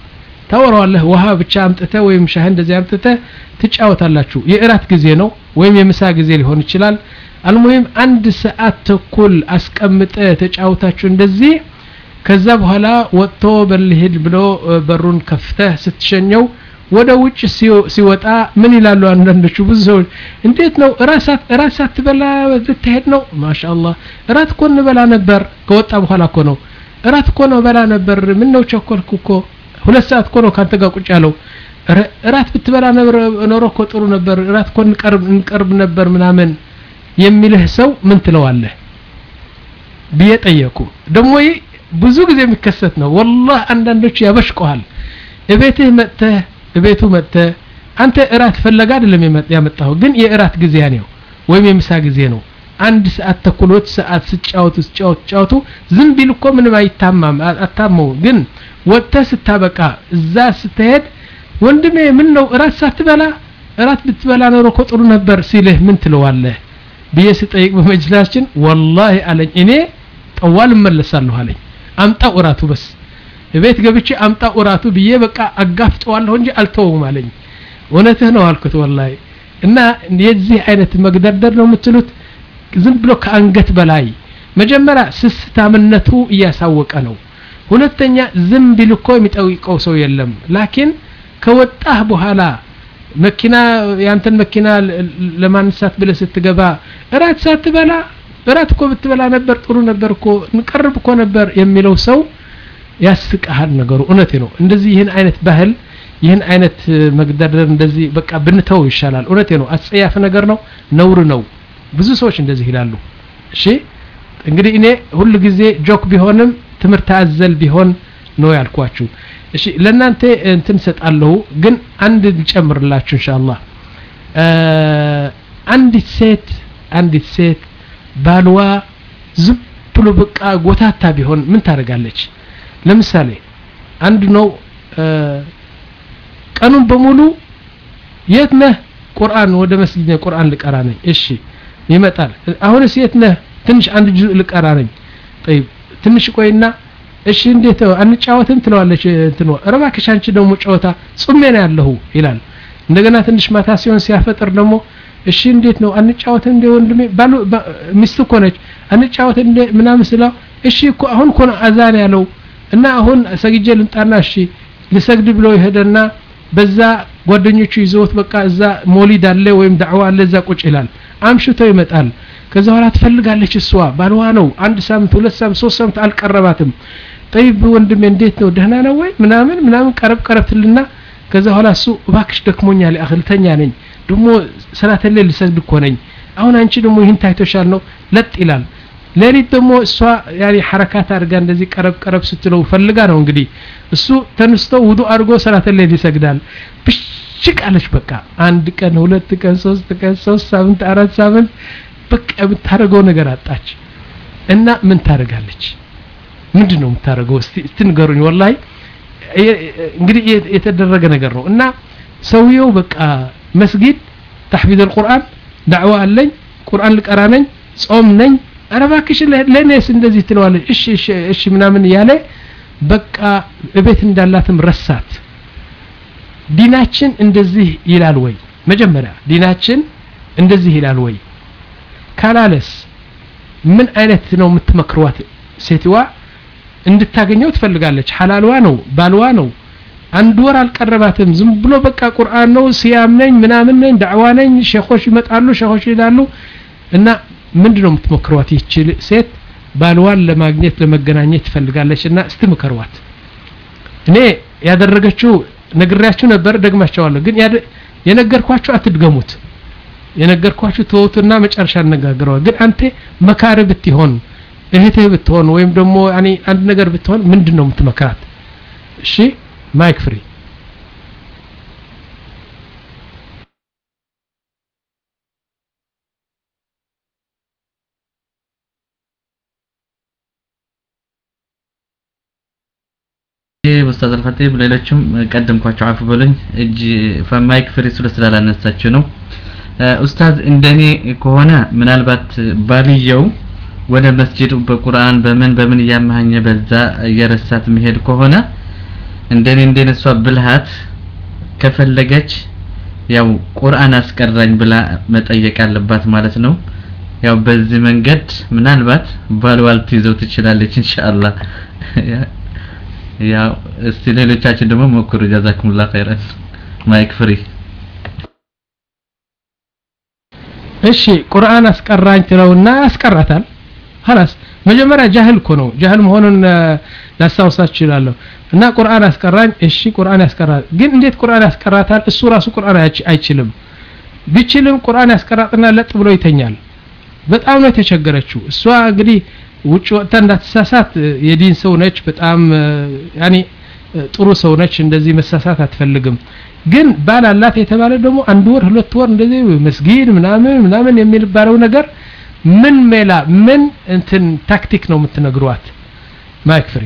ታወራዋለህ ውሃ ብቻ አምጥተህ ወይም ሻህ እንደዚህ አምጥተህ ትጫወታላችሁ የእራት ጊዜ ነው ወይም የምሳ ጊዜ ሊሆን ይችላል አልሙሂም አንድ ሰዓት ተኩል አስቀምጠ ተጫውታችሁ እንደዚህ ከዛ በኋላ ወጥቶ በልሂድ ብሎ በሩን ከፍተህ ስትሸኘው ወደ ውጭ ሲወጣ ምን ይላሉ አንዳንዶቹ ብዙ ሰዎች እንዴት ነው እራት እራት ሳትበላ ልትሄድ ነው ማሻአላህ እራት እኮ እንበላ ነበር ከወጣ በኋላ እኮ ነው እራት እኮ ነው በላ ነበር ምን ነው ቸኮልኩ እኮ ሁለት ሰዓት እኮ ነው ካንተ ጋር ቁጭ ያለው እራት ብትበላ ኖሮ እኮ ጥሩ ነበር እራት እኮ እንቀርብ እንቀርብ ነበር ምናምን የሚልህ ሰው ምን ትለዋለህ ብዬ ጠየቁ ደግሞ ብዙ ጊዜ የሚከሰት ነው ወላህ አንዳንዶቹ ያበሽቀዋል እቤትህ መጥተህ እቤቱ መጥተህ አንተ እራት ፈለጋ አይደለም ያመጣው ግን የእራት ጊዜ ነው ወይም የምሳ ጊዜ ነው አንድ ሰዓት ተኩሎት ሰዓት ስጫወቱ ስጫወቱ ስጫወቱ ዝም ቢል እኮ ምንም አይታማም አታመው ግን ወጥተህ ስታበቃ እዛ ስትሄድ ወንድሜ ምን ነው እራት ሳትበላ እራት ብትበላ ኖሮ እኮ ጥሩ ነበር ሲልህ ምን ትለዋለህ ብዬ ስጠይቅ በመጅላችን ወላሂ አለኝ እኔ ጠዋል እመለሳለሁ አለኝ አምጣው እራቱ በስ ቤት ገብቼ አምጣው እራቱ ብዬ በቃ አጋፍጠዋለሁ እንጂ አልተውም አለኝ እውነትህ ነው አልኩት ወላሂ እና የዚህ አይነት መግደርደር ነው የምትሉት ዝም ብሎ ከአንገት በላይ መጀመሪያ ስስታምነቱ እያሳወቀ ነው ሁለተኛ ዝም ቢል እኮ የሚጠይቀው ሰው የለም ላኪን ከወጣህ በኋላ መኪና ያንተን መኪና ለማንሳት ብለህ ስትገባ እራት ሳትበላ እራት እኮ ብትበላ ነበር ጥሩ ነበር እኮ እንቀርብ እኮ ነበር የሚለው ሰው ያስቀሃል ነገሩ እውነቴ ነው እንደዚህ ይህን አይነት ባህል ይህን አይነት መግደርደር እንደዚህ በቃ ብንተው ይሻላል እውነቴ ነው አጸያፍ ነገር ነው ነውር ነው ብዙ ሰዎች እንደዚህ ይላሉ እሺ እንግዲህ እኔ ሁሉ ጊዜ ጆክ ቢሆንም ትምህርት አዘል ቢሆን ነው ያልኳችሁ እሺ ለእናንተ እንትን ሰጣለሁ ግን አንድ ልጨምርላችሁ ኢንሻአላህ አንዲት ሴት አንዲት ሴት ባልዋ ዝም ብሎ በቃ ጎታታ ቢሆን ምን ታደርጋለች ለምሳሌ አንድ ነው ቀኑን በሙሉ የት ነህ ቁርአን ወደ መስጊድ ቁርአን ልቀራ ነኝ እሺ ይመጣል አሁንስ የት ነህ ትንሽ አንድ ጁዝ ልቀራ ነኝ طيب ትንሽ ቆይና እሺ እንዴት አንጫወትም ትለዋለች እንትኖ እባክሽ አንቺ ደግሞ ጨዋታ ጹሜ ነው ያለሁ ይላል እንደገና ትንሽ ማታ ሲሆን ሲያፈጥር ደግሞ እሺ እንዴት ነው አንጫወትም እንደ ወንድሜ ባሉ ሚስት እኮ ነች አንጫወትም እንደ ምናምን ስለው እሺ እኮ አሁን እኮ ነው አዛን ያለው እና አሁን ሰግጄ ልምጣና እሺ ልሰግድ ብሎ ይሄደና በዛ ጓደኞቹ ይዘውት በቃ እዛ ሞሊድ አለ ወይም ዳዕዋ አለ እዛ ቁጭ ይላል አምሽቶ ይመጣል ከዛ በኋላ ትፈልጋለች እሷ ባልዋ ነው አንድ ሳምንት ሁለት ሳምንት ሶስት ሳምንት አልቀረባትም ጠይብ ወንድሜ እንዴት ነው ደህና ነው ወይ ምናምን ምናምን ቀረብ ቀረብ ትልና ከዛ በኋላ እሱ እባክሽ ደክሞኛል አክልተኛ ነኝ ደግሞ ሰላተሌ ልሰግድ እኮ ነኝ አሁን አንቺ ደግሞ ይህን ታይቶሻል ነው ለጥ ይላል ሌሊት ደግሞ እሷ ያኔ ሐረካት አድርጋ እንደዚህ ቀረብ ቀረብ ስትለው ፈልጋ ነው እንግዲህ እሱ ተነስቶ ውዱ አድርጎ ሰላተሌ ይሰግዳል ብሽቅ አለች በቃ አንድ ቀን ሁለት ቀን ሶስት ቀን ሶስት ሳምንት አራት ሳምንት በቃ የምታደርገው ነገር አጣች እና ምን ታደርጋለች ምንድን ነው የምታደርገው እስቲ ንገሩኝ ወላሂ እንግዲህ የተደረገ ነገር ነው እና ሰውየው በቃ መስጊድ ተሕፊዝ አልቁርአን ዳዕዋ አለኝ ቁርአን ልቀራ ነኝ ጾም ነኝ ኧረ እባክሽ ለእኔስ እንደዚህ ትለዋለች እሺ እሺ እሺ ምናምን እያለ በቃ እቤት እንዳላትም ረሳት ዲናችን እንደዚህ ይላል ወይ መጀመሪያ ዲናችን እንደዚህ ይላል ወይ ካላለስ ምን አይነት ነው የምትመክሯት ሴትዋ እንድታገኘው ትፈልጋለች ሐላልዋ ነው ባልዋ ነው አንድ ወር አልቀረባትም ዝም ብሎ በቃ ቁርአን ነው ሲያም ነኝ ምናምን ነኝ ዳዕዋ ነኝ ሼኾች ይመጣሉ ሼኾች ይላሉ እና ምንድን ነው የምትሞክሯት ይቺ ሴት ባልዋን ለማግኘት ለመገናኘት ትፈልጋለች እና እስቲ ምከሯት እኔ ያደረገችው ነግሬያችሁ ነበር ደግማቸዋለሁ ግን የነገርኳችሁ አትድገሙት የነገርኳችሁ ተወቱና መጨረሻ እነጋግረዋል ግን አንተ መካሪ ብትሆን እህትህ ብትሆን ወይም ደግሞ አንድ ነገር ብትሆን ምንድን ነው የምትመክራት እሺ ማይክ ፍሪ ኡስታዝ አልኸጢብ ሌሎችም ቀደምኳቸው አፉ በሉኝ እጅ ማይክ ፍሪ ስለ ስላላነሳችሁ ነው ኡስታዝ እንደኔ ከሆነ ምናልባት ባልየው ወደ መስጂድ በቁርአን በምን በምን እያመሀኘ በዛ እየረሳት መሄድ ከሆነ እንደኔ እንደኔ እሷ ብልሃት ከፈለገች ያው ቁርአን አስቀራኝ ብላ መጠየቅ አለባት ማለት ነው። ያው በዚህ መንገድ ምናልባት ባልዋል ትይዘው ትችላለች ኢንሻአላህ። ያው እስቲ ሌሎቻችን ደግሞ ሞክሩ። ጀዛኩሙላህ ኸይረን። ማይክ ፍሪ። እሺ ቁርአን አስቀራኝ ትለውና ያስቀራታል። خلاص መጀመሪያ ጃህል እኮ ነው። ጃህል መሆኑን ላስታውሳችሁ እችላለሁ። እና ቁርአን አስቀራኝ፣ እሺ ቁርአን ያስቀራል። ግን እንዴት ቁርአን ያስቀራታል? እሱ ራሱ ቁርአን አይችልም። ቢችልም ቁርአን ያስቀራጥና ለጥ ብሎ ይተኛል። በጣም ነው የተቸገረችው። እሷ እንግዲህ ውጭ ወጥታ እንዳትሳሳት የዲን ሰው ነች። በጣም ያኔ ጥሩ ሰው ነች። እንደዚህ መሳሳት አትፈልግም። ግን ባል አላት የተባለ ደግሞ አንድ ወር ሁለት ወር እንደዚህ መስጊድ ምናምን ምናምን የሚባለው ነገር ምን ሜላ ምን እንትን ታክቲክ ነው የምትነግሯት? ማይክ ፍሪ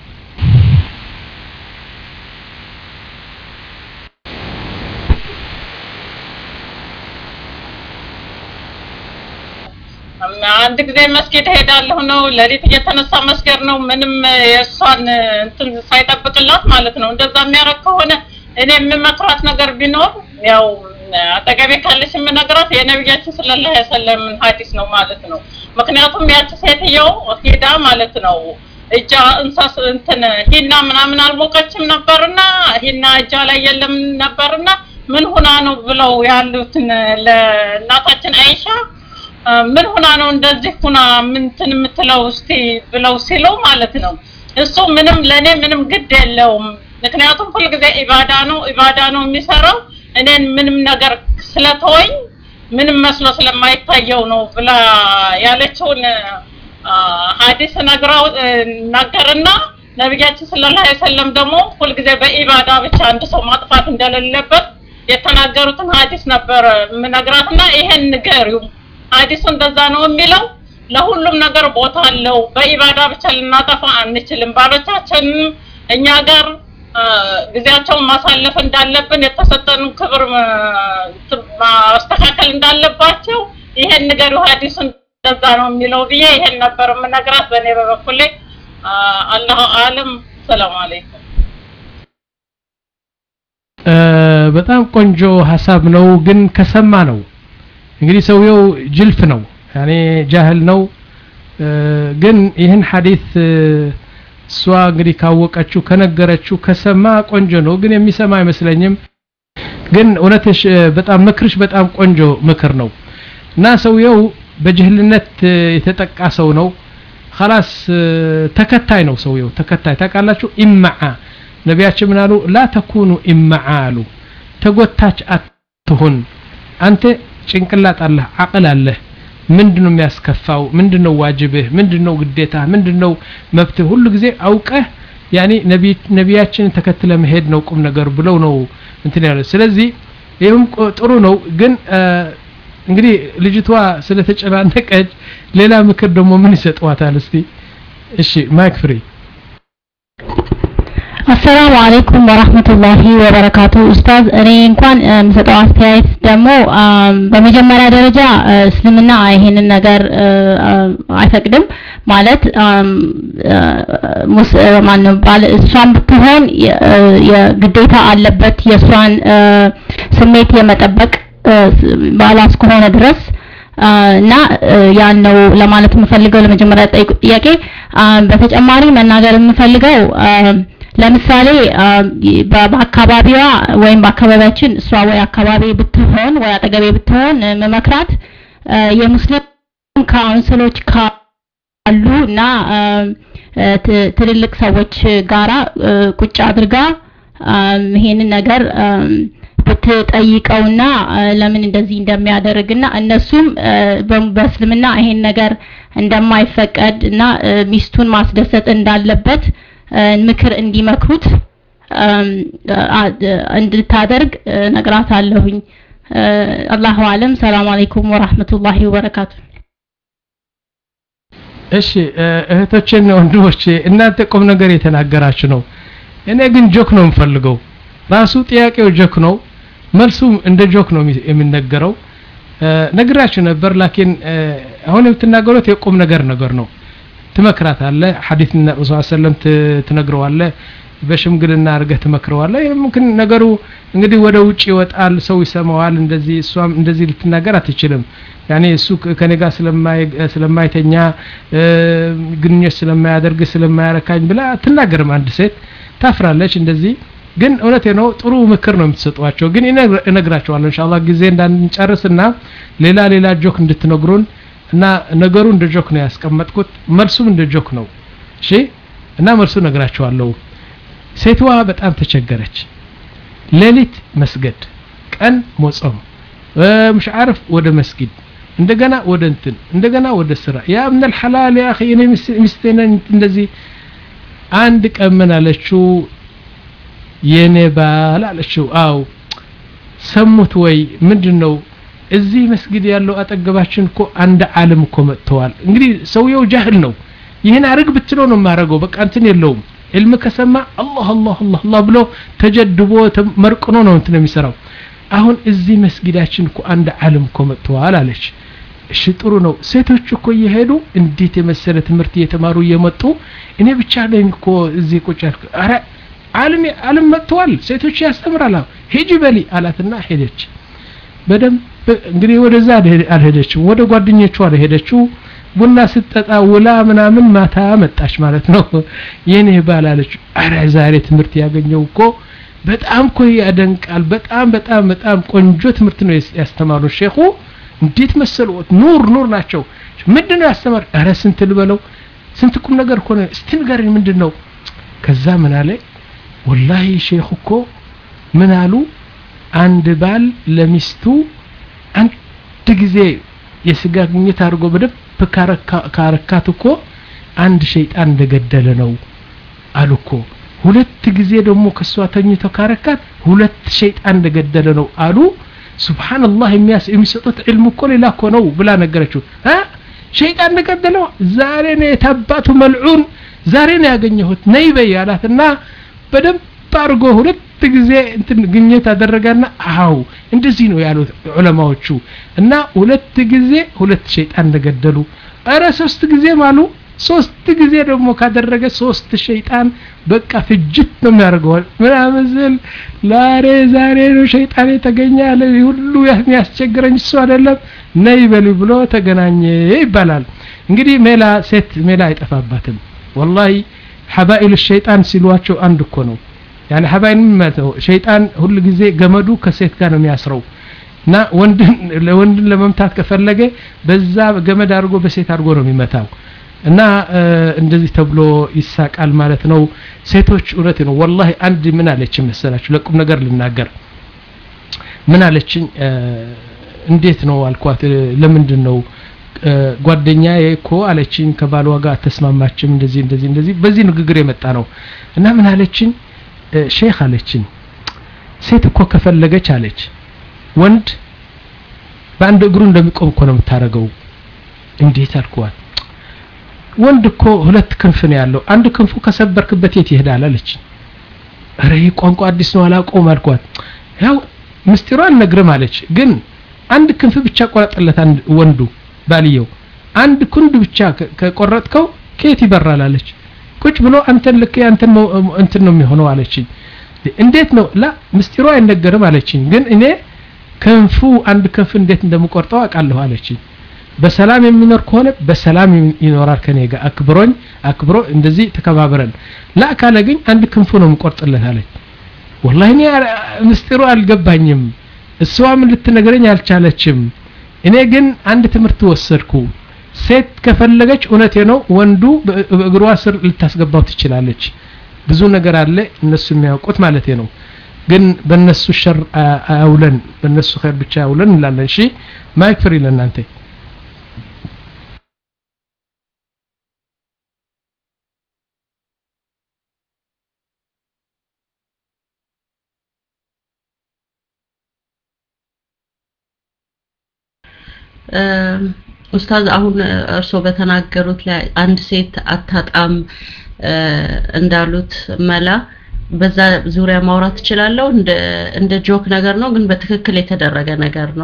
አንድ ጊዜ መስጊድ ሄዳለሁ ነው ሌሊት እየተነሳ መስገድ ነው። ምንም የእሷን እንትን ሳይጠብቅላት ማለት ነው። እንደዛ የሚያደርግ ከሆነ እኔ የምመክራት ነገር ቢኖር ያው አጠገቤ ካለች የምነግራት የነቢያችን ሰለላሁ ዐለይሂ ወሰለም ሐዲስ ነው ማለት ነው። ምክንያቱም ያቺ ሴትየው ሂዳ ማለት ነው እጃ እንሳስ እንትን ሂና ምናምን አልሞቀችም ነበርና ሂና እጃ ላይ የለም ነበርና ምን ሁና ነው ብለው ያሉትን ለእናታችን አይሻ ምን ሁና ነው እንደዚህ ሁና ምንትን የምትለው እስቲ ብለው ሲለው ማለት ነው እሱ ምንም ለእኔ ምንም ግድ የለውም ምክንያቱም ሁልጊዜ ኢባዳ ነው ኢባዳ ነው የሚሰራው እኔን ምንም ነገር ስለተወኝ ምንም መስሎ ስለማይታየው ነው ብላ ያለችውን ሀዲስ ነግራው ናገርና ነቢያችን ሰለላሁ ዐለይሂ ወሰለም ደግሞ ሁልጊዜ በኢባዳ ብቻ አንድ ሰው ማጥፋት እንደሌለበት የተናገሩትን ሀዲስ ነበር የምነግራትና ይሄን ንገሪው ሀዲሱ እንደዛ ነው የሚለው ለሁሉም ነገር ቦታ አለው በኢባዳ ብቻ ልናጠፋ አንችልም ባሎቻችንም እኛ ጋር ጊዜያቸውን ማሳለፍ እንዳለብን የተሰጠን ክብር ማስተካከል እንዳለባቸው ይሄን ንገሩ ሀዲሱ እንደዛ ነው የሚለው ብዬ ይሄን ነበር የምነግራት በእኔ በበኩሌ አላሁ አለም ሰላም አለይኩም በጣም ቆንጆ ሀሳብ ነው ግን ከሰማ ነው እንግዲህ ሰውየው ጅልፍ ነው ያኔ ጃህል ነው ግን ይህን ሐዲስ እሷ እንግዲህ ካወቀችው ከነገረችው ከሰማ ቆንጆ ነው ግን የሚሰማ አይመስለኝም ግን እውነትሽ በጣም ምክርሽ በጣም ቆንጆ ምክር ነው እና ሰውየው በጅህልነት የተጠቃ ሰው ነው خلاص ተከታይ ነው ሰውየው ተከታይ ታውቃላችሁ ኢማዓ ነቢያችን ምን አሉ ላ ተኩኑ ኢማዓ አሉ ተጎታች አትሁን አንተ ጭንቅላት አለህ አቅል አለህ ምንድነው የሚያስከፋው ምንድነው ዋጅብህ ምንድነው ግዴታ ምንድነው መብትህ ሁሉ ጊዜ አውቀህ ያኔ ነቢያችንን ተከትለ መሄድ ነው ቁም ነገር ብለው ነው እንትን ያለ ስለዚህ ይህም ጥሩ ነው ግን እንግዲህ ልጅቷ ስለተጨናነቀች ሌላ ምክር ደግሞ ምን ይሰጠዋታል እስቲ እሺ ማይክ ፍሪ አሰላሙ አለይኩም ወራህመቱላሂ ወበረካቱ ኡስታዝ እኔ እንኳን የምሰጠው አስተያየት ደግሞ በመጀመሪያ ደረጃ እስልምና ይሄንን ነገር አይፈቅድም ማለት ማነው ባለ እሷን ብትሆን የግዴታ አለበት የእሷን ስሜት የመጠበቅ ባሏ እስከሆነ ድረስ እና ያን ነው ለማለት የምፈልገው ለመጀመሪያ ጥያቄ በተጨማሪ መናገር የምፈልገው ለምሳሌ በአካባቢዋ ወይም በአካባቢያችን እሷ ወይ አካባቢ ብትሆን ወይ አጠገቤ ብትሆን መመክራት የሙስሊም ካውንስሎች ካሉ እና ትልልቅ ሰዎች ጋራ ቁጭ አድርጋ ይሄንን ነገር ብትጠይቀውና ለምን እንደዚህ እንደሚያደርግና እነሱም በእስልምና ይሄን ነገር እንደማይፈቀድ እና ሚስቱን ማስደሰት እንዳለበት ምክር እንዲመክሩት እንድታደርግ ነግራት አለሁኝ አላሁ አለም ሰላም አለይኩም ወራህመቱላሂ ወበረካቱ እሺ እህቶቼና ወንድሞቼ እናንተ ቁም ነገር የተናገራችሁ ነው እኔ ግን ጆክ ነው የምፈልገው ራሱ ጥያቄው ጆክ ነው መልሱ እንደ ጆክ ነው የሚነገረው ነግራችሁ ነበር ላኪን አሁን የምትናገሩት የቁም ነገር ነገር ነው ትመክራት አለ ሐዲስ ረሱል ሰለም ትነግረዋለ በሽምግልና አድርገህ ትመክረዋለህ ምክን ነገሩ እንግዲህ ወደ ውጭ ይወጣል ሰው ይሰማዋል እንደዚህ እሷም እንደዚህ ልትናገር አትችልም ያኔ እሱ ከኔ ጋር ስለማይተኛ ግንኙነት ስለማያደርግ ስለማያረካኝ ብላ አትናገርም አንድ ሴት ታፍራለች እንደዚህ ግን እውነቴ ነው ጥሩ ምክር ነው የምትሰጧቸው ግን እነግራቸዋለሁ እንሻላ ጊዜ እንዳንጨርስና ሌላ ሌላ ጆክ እንድትነግሩን እና ነገሩ እንደ ጆክ ነው ያስቀመጥኩት መልሱም እንደ ጆክ ነው እሺ እና መልሱ ነግራቸዋለሁ ሴትዋ በጣም ተቸገረች ሌሊት መስገድ ቀን ሞጾም مش عارف ወደ መስጊድ እንደገና ወደ እንትን እንደገና ወደ ስራ ያ ምን الحلال يا اخي እኔ ሚስቴን እንደዚህ አንድ ቀን ምን አለችው የኔ ባል አለችው አው ሰሙት ወይ ምንድነው እዚህ መስጊድ ያለው አጠገባችን እኮ አንድ ዓለም እኮ መጥተዋል እንግዲህ ሰውየው ጃህል ነው ይህን አርግ ብትለው ነው የማረገው በቃ እንትን የለውም ዕልም ከሰማ አላህ አላህ አላህ አላህ ብሎ ተጀድቦ መርቅኖ ነው እንትን የሚሰራው አሁን እዚህ መስጊዳችን እኮ አንድ ዓለም እኮ መጥተዋል አለች እሺ ጥሩ ነው ሴቶች እኮ እየሄዱ እንዴት የመሰለ ትምህርት እየተማሩ እየመጡ እኔ ብቻ ነኝ እኮ እዚህ ቁጭ ያልኩ አረ ዓለም ዓለም መጥተዋል ሴቶች ያስተምራል ሂጂ በሊ አላትና ሄደች በደንብ እንግዲህ ወደዛ አልሄደችም ወደ ጓደኞቿ ሄደችው ቡና ስትጠጣ ውላ ምናምን ማታ መጣች ማለት ነው የኔ ባል አለች አረ ዛሬ ትምህርት ያገኘው እኮ በጣም እኮ ያደንቃል በጣም በጣም በጣም ቆንጆ ትምህርት ነው ያስተማሩ ሼኹ እንዴት መሰሉት ኑር ኑር ናቸው ምንድነው ያስተማር አረ ስንት ልበለው ስንት ቁም ነገር እኮ ነው እስቲ ንገረኝ ምንድነው ከዛ ምን አለ ወላሂ ሼኹ እኮ ምን አሉ አንድ ባል ለሚስቱ አንድ ጊዜ የስጋ ግንኙነት አድርጎ በደንብ ካረካት እኮ አንድ ሸይጣን እንደገደለ ነው አሉ እኮ ሁለት ጊዜ ደግሞ ከሷ ተኝቶ ካረካት ሁለት ሸይጣን እንደገደለ ነው አሉ ሱብሃንአላህ የሚሰጡት ዕልም እኮ ሌላ እኮ ነው ብላ ነገረችው አ ሸይጣን እንደገደለው ዛሬ ነው የታባቱ መልዑን ዛሬ ነው ያገኘሁት ነይ በይ አላትና በደንብ አድርጎ ሁለት ጊዜ እንትን ግኘት አደረጋና አው እንደዚህ ነው ያሉት ዑለማዎቹ እና ሁለት ጊዜ ሁለት ሸይጣን እንደገደሉ እረ ሶስት ጊዜ ማሉ ሶስት ጊዜ ደግሞ ካደረገ ሶስት ሸይጣን በቃ ፍጅት ነው የሚያደርገው ምናምን ስል ዛሬ ዛሬ ነው ሸይጣን የተገኘ ያለ ሁሉ የሚያስቸግረኝ እሱ አይደለም ነይ በሉ ብሎ ተገናኘ ይባላል እንግዲህ ሜላ ሴት ሜላ አይጠፋባትም ወላሂ ሐባኢል ሸይጣን ሲሏቸው አንድ እኮ ነው ያኔ ሐባይን ነው ሸይጣን ሁሉ ጊዜ ገመዱ ከሴት ጋር ነው የሚያስረው እና ወንድን ለወንድን ለመምታት ከፈለገ በዛ ገመድ አድርጎ በሴት አድርጎ ነው የሚመታው እና እንደዚህ ተብሎ ይሳቃል ማለት ነው ሴቶች እውነት ነው ወላሂ አንድ ምን አለችኝ መሰላችሁ ለቁም ነገር ልናገር ምን አለችኝ እንዴት ነው አልኳት ለምንድን ነው ጓደኛዬ እኮ አለችኝ ከባሏ ጋር አተስማማችም እንደዚህ እንደዚህ እንደዚህ በዚህ ንግግር የመጣ ነው እና ምን አለችኝ ሼክ አለችኝ ሴት እኮ ከፈለገች አለች ወንድ በአንድ እግሩ እንደሚቆም እኮ ነው የምታደርገው እንዴት አልኳት ወንድ እኮ ሁለት ክንፍ ነው ያለው አንድ ክንፉ ከሰበርክበት የት ይሄዳል አለች ኧረ ይህ ቋንቋ አዲስ ነው አላውቀውም አልኳት ያው ምስጢሩ አልነግርም አለች ግን አንድ ክንፍ ብቻ ቆረጥለት አንድ ወንዱ ባልየው አንድ ክንድ ብቻ ከቆረጥከው ከየት ይበራል አለች ቁጭ ብሎ አንተን ልክ አንተን እንትን ነው የሚሆነው አለችኝ እንዴት ነው ላ ምስጢሩ አይነገርም አለችኝ ግን እኔ ክንፉ አንድ ክንፍ እንዴት እንደምቆርጠው አውቃለሁ አለችኝ በሰላም የሚኖር ከሆነ በሰላም ይኖራል ከኔ ጋር አክብሮኝ አክብሮ እንደዚህ ተከባብረን ላ ካለ ግን አንድ ክንፉ ነው የምቆርጥለት አለች ወላሂ እኔ ምስጢሩ አልገባኝም እሷም ልትነግረኝ አልቻለችም እኔ ግን አንድ ትምህርት ወሰድኩ ሴት ከፈለገች እውነቴ ነው ወንዱ በእግሯ ስር ልታስገባው ትችላለች ብዙ ነገር አለ እነሱ የሚያውቁት ማለት ነው ግን በእነሱ ሸር አያውለን በእነሱ ኸይር ብቻ አያውለን እንላለን እሺ ማይክ ፍሪ ለእናንተ ኡስታዝ አሁን እርስዎ በተናገሩት ላይ አንድ ሴት አታጣም እንዳሉት መላ በዛ ዙሪያ ማውራት እችላለሁ እንደ እንደ ጆክ ነገር ነው ግን በትክክል የተደረገ ነገር ነው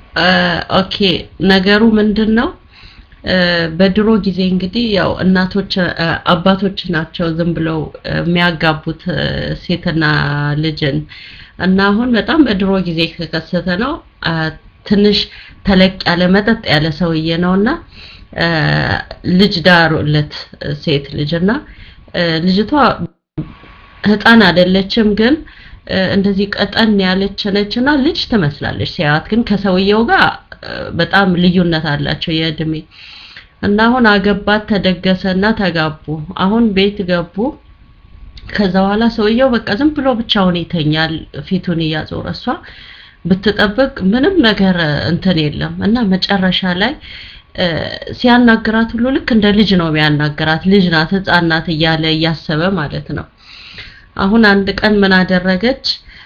ኦኬ ነገሩ ምንድን ነው? በድሮ ጊዜ እንግዲህ ያው እናቶች አባቶች ናቸው ዝም ብለው የሚያጋቡት ሴትና ልጅን እና አሁን በጣም በድሮ ጊዜ ከከሰተ ነው። ትንሽ ተለቅ ያለ መጠጥ ያለ ሰውዬ ነውና ልጅ ዳሩለት ሴት ልጅና ልጅቷ ህፃን አይደለችም ግን እንደዚህ ቀጠን ያለች ነችና ልጅ ትመስላለች ሲያዩት፣ ግን ከሰውየው ጋር በጣም ልዩነት አላቸው የእድሜ እና አሁን አገባት ተደገሰና ተጋቡ። አሁን ቤት ገቡ። ከዛ በኋላ ሰውየው በቃ ዝም ብሎ ብቻውን ይተኛል ፊቱን እያዞረ እሷ ብትጠብቅ ምንም ነገር እንትን የለም እና መጨረሻ ላይ ሲያናግራት ሁሉ ልክ እንደ ልጅ ነው የሚያናግራት። ልጅ ናት፣ ህፃን ናት እያለ እያሰበ ማለት ነው። አሁን አንድ ቀን ምን አደረገች?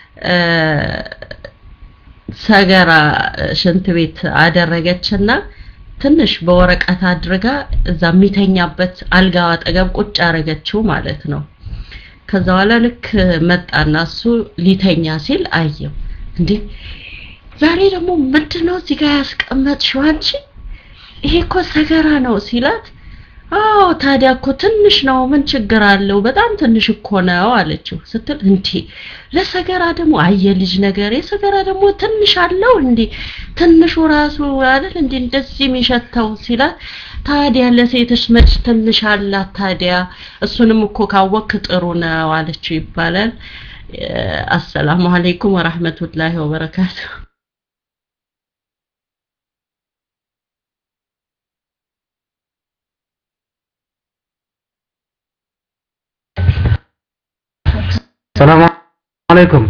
ሰገራ ሽንት ቤት አደረገችና ትንሽ በወረቀት አድርጋ እዛ የሚተኛበት አልጋው አጠገብ ቁጭ አደረገችው ማለት ነው። ከዛ በኋላ ልክ መጣና እሱ ሊተኛ ሲል አየው። እንዴ ዛሬ ደግሞ ምንድነው እዚህ ጋር ያስቀመጥሽው አንቺ? ይሄ እኮ ሰገራ ነው ሲላት አዎ ታዲያ እኮ ትንሽ ነው፣ ምን ችግር አለው? በጣም ትንሽ እኮ ነው አለችው። ስትል እንዴ ለሰገራ ደግሞ አየ ልጅ ነገር የሰገራ ደግሞ ትንሽ አለው እንዴ? ትንሹ ራሱ አይደል እንዴ እንደዚህ የሚሸተው ሲላት፣ ታዲያ ለሴትሽ መች ትንሽ አላት? ታዲያ እሱንም እኮ ካወክ ጥሩ ነው አለችው ይባላል። አሰላሙ አለይኩም ወራህመቱላሂ ወበረካቱ። ሰላም አለይኩም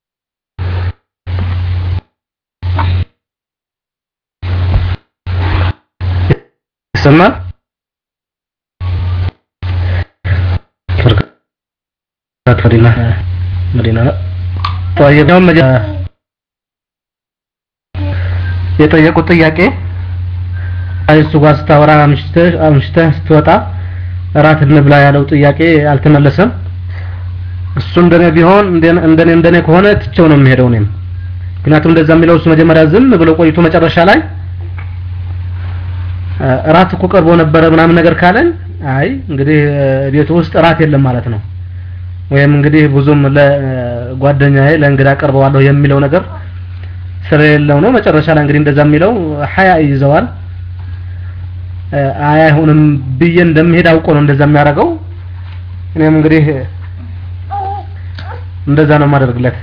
ይሰማል? ፍርቃት መዲና መዲና ነው። طيب ያው የጠየቁት ጥያቄ እሱ ጋር ስታወራ አምሽተህ አምሽተህ ስትወጣ እራት እንብላ ያለው ጥያቄ አልተመለሰም። እሱ እንደኔ ቢሆን እንደኔ እንደኔ ከሆነ ትቼው ነው የሚሄደው እኔም ምክንያቱም እንደዛ የሚለው እሱ መጀመሪያ ዝም ብሎ ቆይቶ መጨረሻ ላይ እራት እኮ ቀርቦ ነበረ ምናምን ነገር ካለን አይ እንግዲህ ቤቱ ውስጥ እራት የለም ማለት ነው ወይም እንግዲህ ብዙም ለጓደኛዬ ለእንግዳ ቀርበዋለሁ የሚለው ነገር ስለሌለው ነው መጨረሻ ላይ እንግዲህ እንደዛ የሚለው ሀያ ይዘዋል አይ አይሆንም ብዬ እንደምሄድ አውቆ ነው እንደዛ የሚያደርገው እኔም እንግዲህ እንደዛ ነው የማደርግለት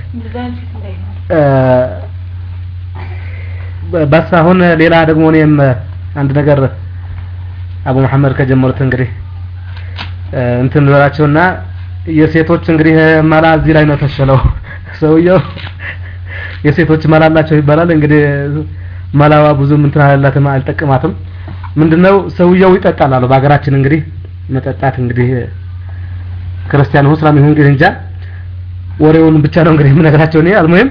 በስ አሁን ሌላ ደግሞ እኔም አንድ ነገር አቡ መሐመድ ከጀመሩት እንግዲህ እንትን ልበላቸውና የሴቶች እንግዲህ መላ እዚህ ላይ ነው ተሸለው ሰውየው የሴቶች መላ አላቸው ይባላል እንግዲህ መላዋ ብዙም እንትን አላላትም አልጠቅማትም ምንድነው ሰውየው ይጠጣል አሉ በሀገራችን እንግዲህ መጠጣት እንግዲህ ክርስቲያን ሁን እስላም ይሁን እንግዲህ እንጃ ወሬውን ብቻ ነው እንግዲህ የምነግራቸው እኔ አልሙሂም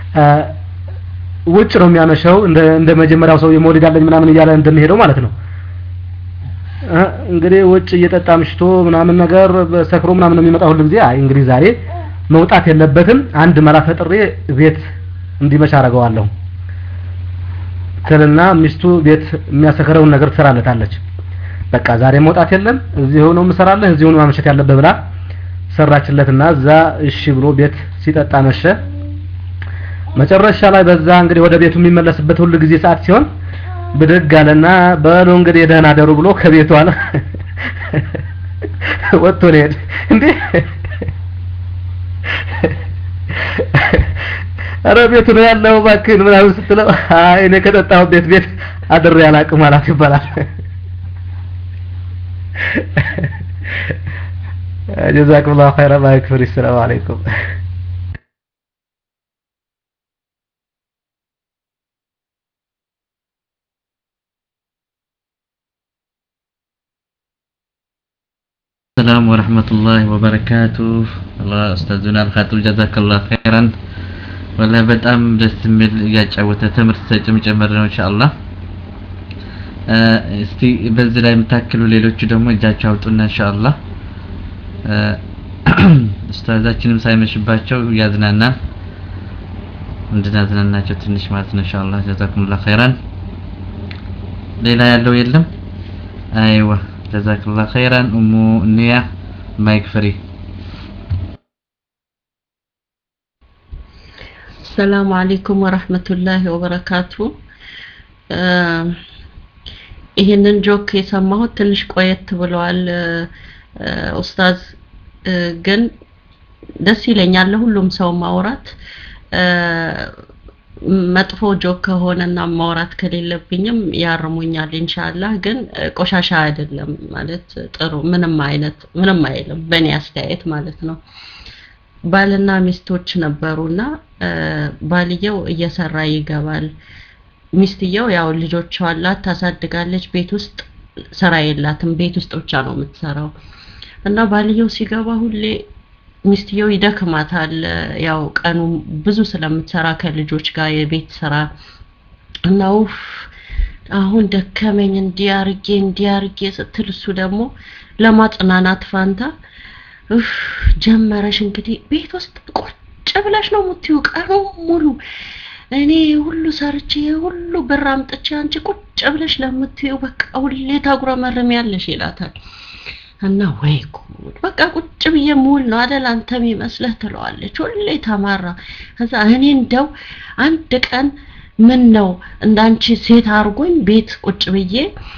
ውጭ ነው የሚያመሸው እንደ እንደ መጀመሪያው ሰው የመውሊድ አለኝ ምናምን እያለ እንደሚሄደው ማለት ነው እንግዲህ ውጭ እየጠጣ ምሽቶ ምናምን ነገር ሰክሮ ምናምን ነው የሚመጣው ሁሉ ጊዜ አይ እንግዲህ ዛሬ መውጣት የለበትም አንድ መላ ፈጥሬ ቤት እንዲመሽ አደርገዋለሁ ትልና ሚስቱ ቤት የሚያሰክረውን ነገር ትሰራለታለች በቃ ዛሬ መውጣት የለም እዚሁ ነው የምሰራለህ እዚሁ ነው ማመሸት ያለብህ ብላ ሰራችለትና እዛ እሺ ብሎ ቤት ሲጠጣ መሸ መጨረሻ ላይ በዛ እንግዲህ ወደ ቤቱ የሚመለስበት ሁሉ ጊዜ ሰዓት ሲሆን ብድግ አለና በሉ እንግዲህ ደህና አደሩ ብሎ ከቤቱ አለ ወጥቶ ሊሄድ እንዴ አረ ቤቱ ነው ያለው እባክህን ምናምን ስትለው አይ እኔ ከጠጣሁ ቤት ቤት አድሬ አላቅም አላት ይባላል جزاكم الله خيرا ما يكفر السلام عليكم السلام ورحمة الله وبركاته الله أستاذنا الخاتم جزاك الله خيرا والله በጣም ደስ የሚል እያጫወተ ትምህርት ሰጭም ጨመር ነው ኢንሻአላህ እስቲ በዚህ ላይ የምታክሉ ሌሎቹ ደግሞ እጃቸው አውጡና ኢንሻአላህ ኡስታዛችንም ሳይመሽባቸው ያዝናናል እንድናዝናናቸው ትንሽ ማለት ነው ኢንሻአላህ ጀዛኩሙላህ ኸይራን ሌላ ያለው የለም አይዋ ጀዛኩላህ ኸይራን ኡሙ ኒያ ማይክ ፍሪ ሰላም አለይኩም ወራህመቱላሂ ወበረካቱ ይህንን ጆክ የሰማሁት ትንሽ ቆየት ብለዋል ኡስታዝ ግን ደስ ይለኛል ለሁሉም ሰው ማውራት መጥፎ ጆክ ከሆነና ማውራት ከሌለብኝም ያርሙኛል ኢንሻአላህ ግን ቆሻሻ አይደለም ማለት ጥሩ ምንም አይነት ምንም አይልም በእኔ አስተያየት ማለት ነው ባልና ሚስቶች ነበሩና ባልየው እየሰራ ይገባል ሚስትየው ያው ልጆቿ አላት ታሳድጋለች ቤት ውስጥ ስራ የላትም ቤት ውስጥ ብቻ ነው የምትሰራው እና ባልየው ሲገባ ሁሌ ሚስትየው ይደክማታል ያው ቀኑ ብዙ ስለምትሰራ ከልጆች ጋር የቤት ስራ እና ውፍ አሁን ደከመኝ እንዲያርጌ እንዲያርጌ ስትል እሱ ደግሞ ለማጽናናት ፋንታ እፍ ጀመረሽ እንግዲህ ቤት ውስጥ ቁጭ ብለሽ ነው የምትይው ቀኑ ሙሉ እኔ ሁሉ ሰርቼ ሁሉ ብር አምጥቼ አንቺ ቁጭ ብለሽ ለምትይው በቃ ሁሌ ታጉረመርሚያለሽ ይላታል እና ወይ ጉድ በቃ ቁጭ ብዬ ሙል ነው አደል አንተ የሚመስለህ ትለዋለች ሁሌ ተማራ ከዛ እኔ እንደው አንድ ቀን ምን ነው እንዳንቺ ሴት አርጎኝ ቤት ቁጭ ብዬ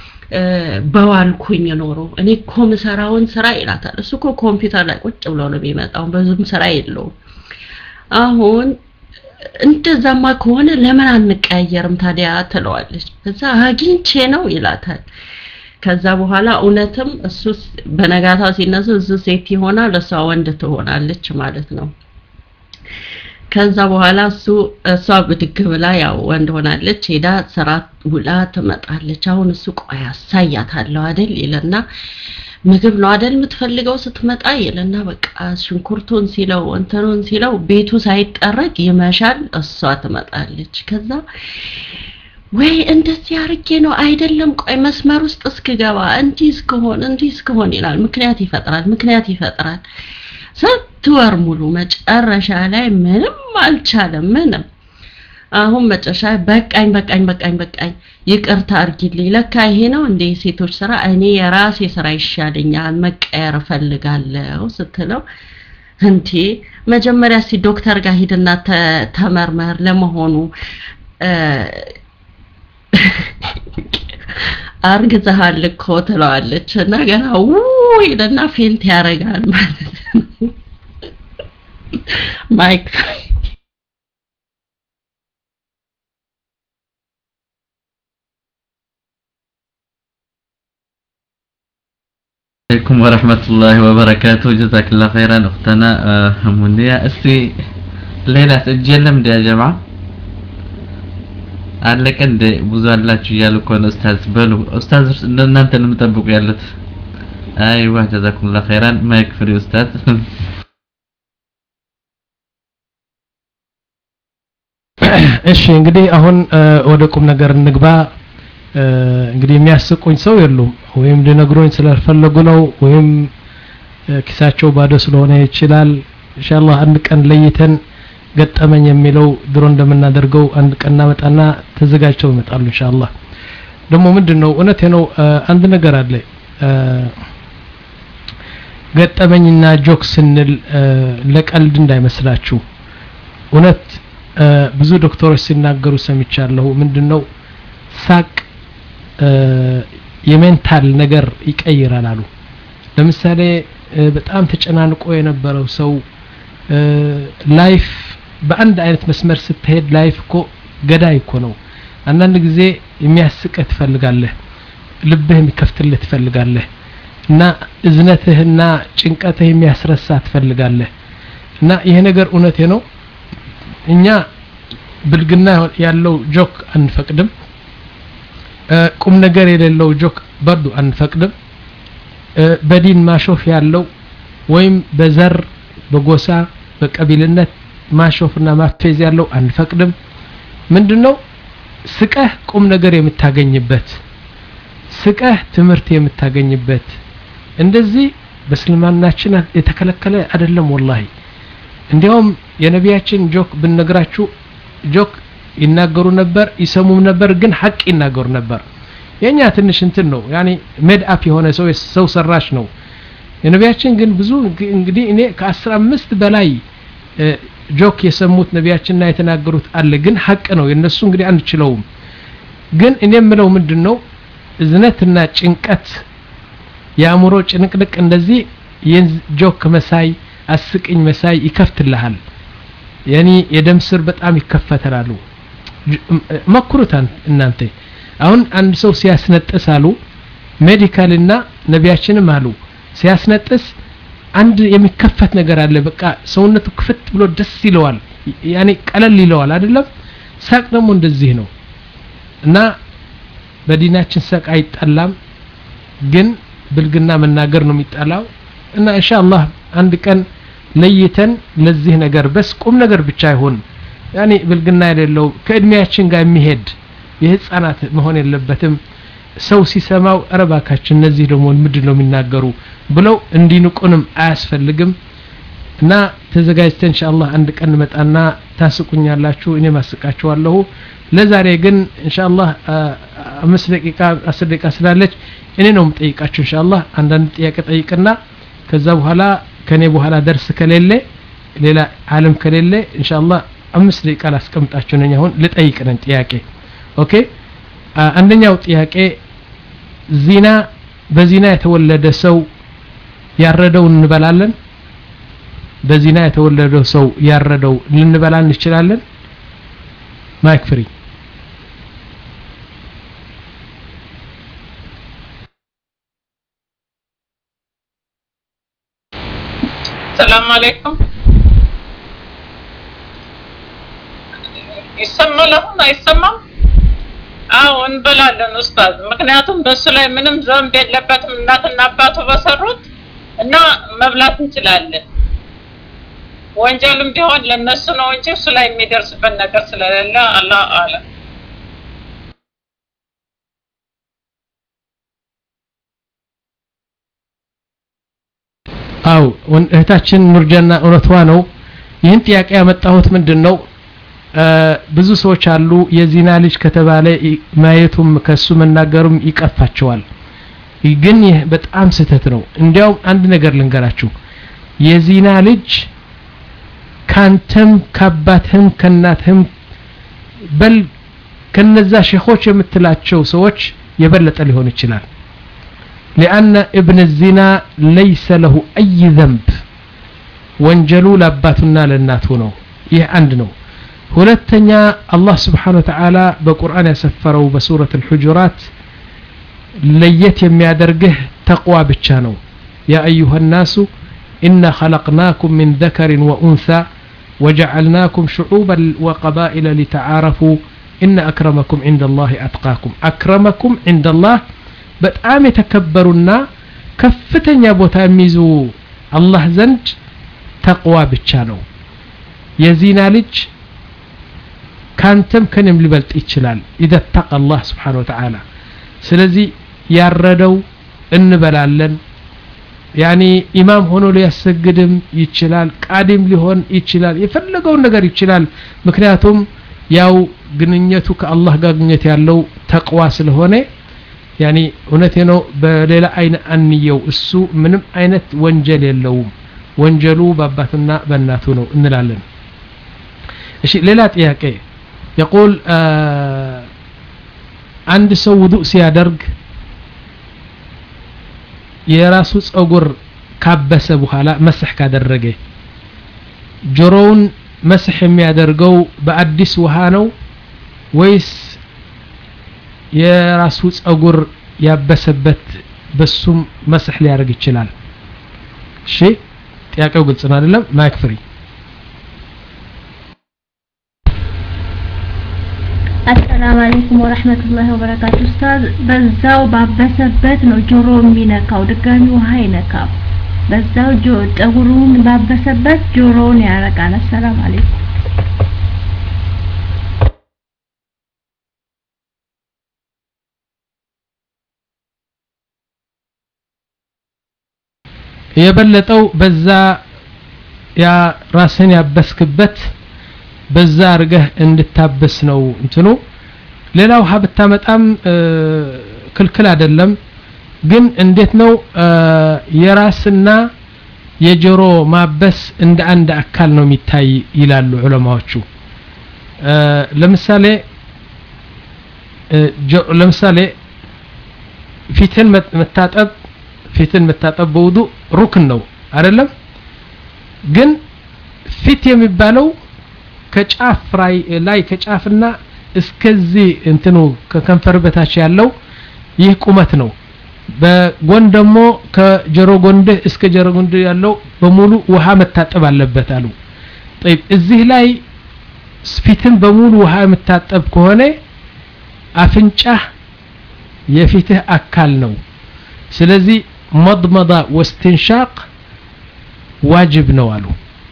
በዋልኩኝ ኖሮ እኔ እኮ ምሰራውን ስራ ይላታል እሱ እኮ ኮምፒውተር ላይ ቁጭ ብሎ ነው የሚመጣው ብዙም ስራ የለውም አሁን እንደዛማ ከሆነ ለምን አንቀያየርም ታዲያ ትለዋለች ከዛ አግኝቼ ነው ይላታል ከዛ በኋላ እውነትም እሱ በነጋታው ሲነሱ እሱ ሴት ይሆናል እሷ ወንድ ትሆናለች ማለት ነው ከዛ በኋላ እሱ እሷ ብድግ ብላ ያው ወንድ ሆናለች ሄዳ ስራ ውላ ትመጣለች አሁን እሱ ቆይ አሳያታለሁ አይደል ይለና ምግብ ነው አይደል የምትፈልገው ስትመጣ ይልና በቃ ሽንኩርቱን ሲለው እንትኑን ሲለው ቤቱ ሳይጠረግ ይመሻል እሷ ትመጣለች ከዛ ወይ እንደዚህ አርጌ ነው አይደለም ቆይ መስመር ውስጥ እስክገባ እንዲህ እስክሆን እንዲህ እስክሆን ይላል ምክንያት ይፈጥራል ምክንያት ይፈጥራል ስንት ወር ሙሉ መጨረሻ ላይ ምንም አልቻለም ምንም አሁን መጨረሻ በቃኝ በቃኝ በቃኝ በቃኝ ይቅርታ አርጊልኝ ለካ ይሄ ነው እንደ ሴቶች ስራ እኔ የራሴ ስራ ይሻለኛል መቀየር እፈልጋለሁ ስትለው እንቴ መጀመሪያ እስቲ ዶክተር ጋር ሂድና ተመርመር ለመሆኑ አርግዘሃል እኮ ትለዋለች እና ገና ውይ ይልና ፌንት ያደርጋል ማለት ነው ማይክ عليكم ورحمة الله وبركاته جزاك الله خيرا أختنا منية استي ليلة الجلم دي يا جماعة አለቀ እንደ ብዙ አላችሁ እያሉ እኮ ነው ኡስታዝ በሉ ኡስታዝ እናንተ ነው የምጠብቁ ያሉት አይዋ ጀዛኩሙላህ ኸይራን ማይክ ፍሪ ኡስታዝ እሺ እንግዲህ አሁን ወደ ቁም ነገር እንግባ እንግዲህ የሚያስቁኝ ሰው የሉም ወይም ሊነግሩኝ ስላልፈለጉ ነው ወይም ኪሳቸው ባዶ ስለሆነ ይችላል ኢንሻአላህ አንድ ቀን ለይተን ገጠመኝ የሚለው ድሮ እንደምናደርገው አንድ ቀን እናመጣና ተዘጋጅተው ይመጣሉ ኢንሻአላህ ደግሞ ምንድነው እውነቴ ነው አንድ ነገር አለ ገጠመኝና ጆክ ስንል ለቀልድ እንዳይመስላችሁ እውነት ብዙ ዶክተሮች ሲናገሩ ሰምቻለሁ ምንድነው ሳቅ የሜንታል ነገር ይቀይራል አሉ ለምሳሌ በጣም ተጨናንቆ የነበረው ሰው ላይፍ በአንድ አይነት መስመር ስትሄድ ላይፍ እኮ ገዳይ እኮ ነው አንዳንድ ጊዜ የሚያስቅህ ትፈልጋለህ ልብህ የሚከፍትልህ ትፈልጋለህ እና እዝነትህና ጭንቀትህ የሚያስረሳ ትፈልጋለህ እና ይሄ ነገር እውነቴ ነው እኛ ብልግና ያለው ጆክ አንፈቅድም ቁም ነገር የሌለው ጆክ በርዱ አንፈቅድም በዲን ማሾፍ ያለው ወይም በዘር በጎሳ በቀቢልነት ማሾፍና ማፌዝ ያለው አንፈቅድም ምንድነው ስቀህ ቁም ነገር የምታገኝበት ስቀህ ትምህርት የምታገኝበት እንደዚህ በእስልምናችን የተከለከለ አይደለም ወላሂ እንዲያውም የነቢያችን ጆክ ብንነግራችሁ ጆክ ይናገሩ ነበር ይሰሙም ነበር ግን ሀቅ ይናገሩ ነበር የኛ ትንሽ እንትን ነው ያኒ ሜድ አፕ የሆነ ሰው ሰው ሰራሽ ነው የነቢያችን ግን ብዙ እንግዲህ እኔ ከአስራ አምስት በላይ ጆክ የሰሙት ነቢያችንና የተናገሩት አለ ግን ሀቅ ነው የነሱ እንግዲህ አንችለውም ግን እኔ የምለው ምንድን ነው እዝነትና ጭንቀት የአእምሮ ጭንቅንቅ እንደዚህ የጆክ መሳይ አስቅኝ መሳይ ይከፍትልሃል ያኒ የደም ስር በጣም ይከፈተላሉ መክሩት እናንተ አሁን አንድ ሰው ሲያስነጥስ አሉ ሜዲካልና ነቢያችንም አሉ ሲያስነጥስ አንድ የሚከፈት ነገር አለ በቃ ሰውነቱ ክፍት ብሎ ደስ ይለዋል ያኔ ቀለል ይለዋል አይደለም ሳቅ ደግሞ እንደዚህ ነው እና በዲናችን ሳቅ አይጠላም ግን ብልግና መናገር ነው የሚጠላው እና ኢንሻአላህ አንድ ቀን ለይተን ለዚህ ነገር በስ ቁም ነገር ብቻ አይሆን ያኔ ብልግና የሌለው ከእድሜያችን ጋር የሚሄድ የህፃናት መሆን የለበትም ሰው ሲሰማው እረባካችን እነዚህ ደግሞ ምንድን ነው የሚናገሩ ብለው እንዲንቁንም አያስፈልግም እና ተዘጋጅተን ኢንሻአላህ አንድ ቀን መጣና ታስቁኛላችሁ እኔ ማስቃችኋለሁ ለዛሬ ግን ኢንሻአላህ አምስት ደቂቃ አስር ደቂቃ ስላለች እኔ ነው የምጠይቃችሁ ኢንሻአላህ አንዳንድ ጥያቄ ጠይቅና ከዛ በኋላ ከኔ በኋላ ደርስ ከሌለ ሌላ አለም ከሌለ ኢንሻአላህ አምስት ደቂቃ ላስቀምጣችሁ ነኝ አሁን ልጠይቅ ነኝ ጥያቄ ኦኬ አንደኛው ጥያቄ ዚና በዚና የተወለደ ሰው ያረደው እንበላለን በዚና የተወለደው ሰው ያረደው ልንበላ እንችላለን ማይክ ፍሪ ሰላም አለይኩም ይሰማል አሁን አይሰማም አዎ እንበላለን ኡስታዝ ምክንያቱም በሱ ላይ ምንም ዘንብ የለበትም እናትና አባቱ በሰሩት እና መብላት እንችላለን ወንጀልም ቢሆን ለነሱ ነው እንጂ እሱ ላይ የሚደርስበት ነገር ስለሌለ አላህ አለ አው እህታችን ኑርጀና እውነቷ ነው ይህን ጥያቄ ያመጣሁት ምንድን ነው ብዙ ሰዎች አሉ የዚና ልጅ ከተባለ ማየቱም ከሱ መናገሩም ይቀፋቸዋል ግን ይህ በጣም ስህተት ነው እንዲያውም አንድ ነገር ልንገራችሁ የዚና ልጅ ካንተም ከአባትህም ከእናትህም በል ከነዛ ሼኾች የምትላቸው ሰዎች የበለጠ ሊሆን ይችላል لأن ابن الزنا ليس له أي ذنب ወንጀሉ ለአባቱና ለእናቱ ነው ይህ አንድ ነው ሁለተኛ አላህ ስብሓን ወተዓላ በቁርአን ያሰፈረው በሱረት አልሑጁራት ለየት የሚያደርግህ ተቅዋ ብቻ ነው ያ አዩሃ ናሱ ኢና ኸለቅናኩም ምን ዘከርን ወኡንሳ وجعلناكم شعوبا وقبائل لتعارفوا إن أكرمكم عند الله أتقاكم أكرمكم عند الله በጣም የተከበሩና ከፍተኛ ቦታ የሚይዙ አላህ ዘንድ ተቅዋ ብቻ ነው የዚና ልጅ ካንተም ከንም ሊበልጥ ይችላል ኢዘ ተቀ አላህ ስብሓን ወተዓላ ስለዚህ ያረደው እንበላለን ያኒ ኢማም ሆኖ ሊያሰግድም ይችላል ቃዲም ሊሆን ይችላል የፈለገውን ነገር ይችላል ምክንያቱም ያው ግንኙነቱ ከአላህ ጋር ግንኙነት ያለው ተቅዋ ስለሆነ ያኒ እውነቴ ነው በሌላ አይን አንየው እሱ ምንም አይነት ወንጀል የለውም ወንጀሉ በአባቱና በእናቱ ነው እንላለን እሺ ሌላ ጥያቄ የቁል አንድ ሰው ውዱእ ሲያደርግ የራሱ ጸጉር ካበሰ በኋላ መስሕ ካደረገ ጆሮውን መስሕ የሚያደርገው በአዲስ ውሃ ነው ወይስ የራሱ ጸጉር ያበሰበት በሱም መስሕ ሊያደርግ ይችላል እሺ ጥያቄው ግልጽ ነው አይደለም ማይክ ፍሪ አሰላም አለይኩም ወረህመቱላሂ ወበረካቱ ኡስታዝ በዛው ባበሰበት ነው ጆሮ የሚነካው ድጋሚ ውሃ አይነካም በዛው ጠጉሩን ባበሰበት ጆሮውን ያረቃል አሰላም አለይኩም የበለጠው በዛ ያ ራስን ያበስክበት በዛ አርገህ እንድታበስ ነው እንትኑ ሌላ ውሃ ብታመጣም ክልክል አይደለም ግን እንዴት ነው የራስና የጆሮ ማበስ እንደ አንድ አካል ነው የሚታይ ይላሉ ዑለማዎቹ ለምሳሌ ለምሳሌ ፊትን መታጠብ ፊትን መታጠብ በውዱ ሩክን ነው አይደለም ግን ፊት የሚባለው ከጫፍ ላይ ከጫፍና እስከዚህ እንትኑ ከከንፈር በታች ያለው ይህ ቁመት ነው በጎን ደግሞ ከጀሮ ጎንድህ እስከ ጀሮ ጎንድህ ያለው በሙሉ ውሃ መታጠብ አለበት አሉ طيب እዚህ ላይ ፊትን በሙሉ ውሃ የምታጠብ ከሆነ አፍንጫህ የፊትህ አካል ነው ስለዚህ መضመض ወስትንሻቅ ዋጅብ ነው አሉ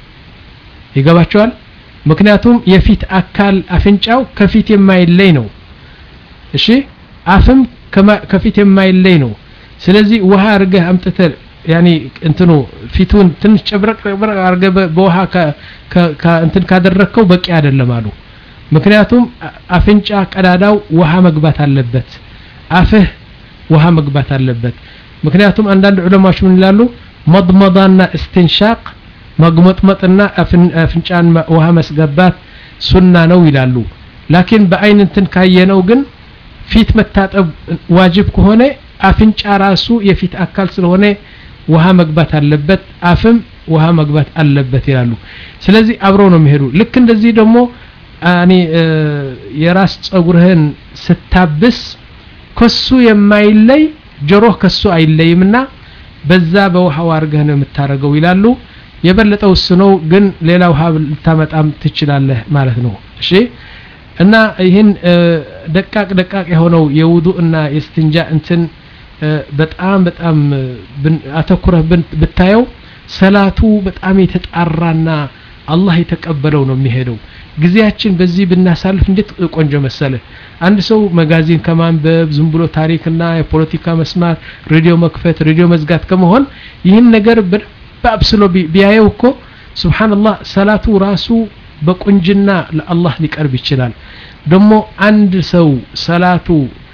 ይገባቸዋል ምክንያቱም የፊት አካል አፍንጫው ከፊት የማይለይ ነው እሺ አፍም ከፊት የማይለይ ነው ስለዚህ ውሃ አርገህ አምጥተህ ያኒ እንትኑ ፊቱን ትንሽ ጨብረቅ ጨብረቅ አርገህ በውሃ እንትን ካደረግከው በቂ አይደለም አሉ ምክንያቱም አፍንጫ ቀዳዳው ውሃ መግባት አለበት አፍህ ውሃ መግባት አለበት ምክንያቱም አንዳንድ ዑለማዎች ምን ይላሉ መضመضና እስትንሻቅ መግመጥመጥና አፍንጫን ውሃ መስገባት ሱና ነው ይላሉ ላኪን በአይን እንትን ካየነው ግን ፊት መታጠብ ዋጅብ ከሆነ አፍንጫ ራሱ የፊት አካል ስለሆነ ውሃ መግባት አለበት አፍም ውሃ መግባት አለበት ይላሉ ስለዚህ አብረው ነው የሚሄዱ ልክ እንደዚህ ደግሞ እኔ የራስ ጸጉርህን ስታብስ ከሱ የማይለይ ጆሮህ ከሱ አይለይምና በዛ በውሃው አርገህ ነው የምታረገው ይላሉ የበለጠው እሱ ነው ግን ሌላ ውሃ ልታመጣም ትችላለህ ማለት ነው እሺ እና ይህን ደቃቅ ደቃቅ የሆነው የውዱ እና የስትንጃ እንትን በጣም በጣም አተኩረህ ብታየው ሰላቱ በጣም የተጣራና አላህ የተቀበለው ነው የሚሄደው ጊዜያችን በዚህ ብናሳልፍ እንዴት ቆንጆ መሰለ አንድ ሰው መጋዚን ከማንበብ ዝም ብሎ ታሪክና የፖለቲካ መስማት ሬዲዮ መክፈት ሬዲዮ መዝጋት ከመሆን ይህን ነገር በደንብ አብስሎ ቢያየው እኮ ስብሓንላህ ሰላቱ ራሱ በቁንጅና ለአላህ ሊቀርብ ይችላል ደግሞ አንድ ሰው ሰላቱ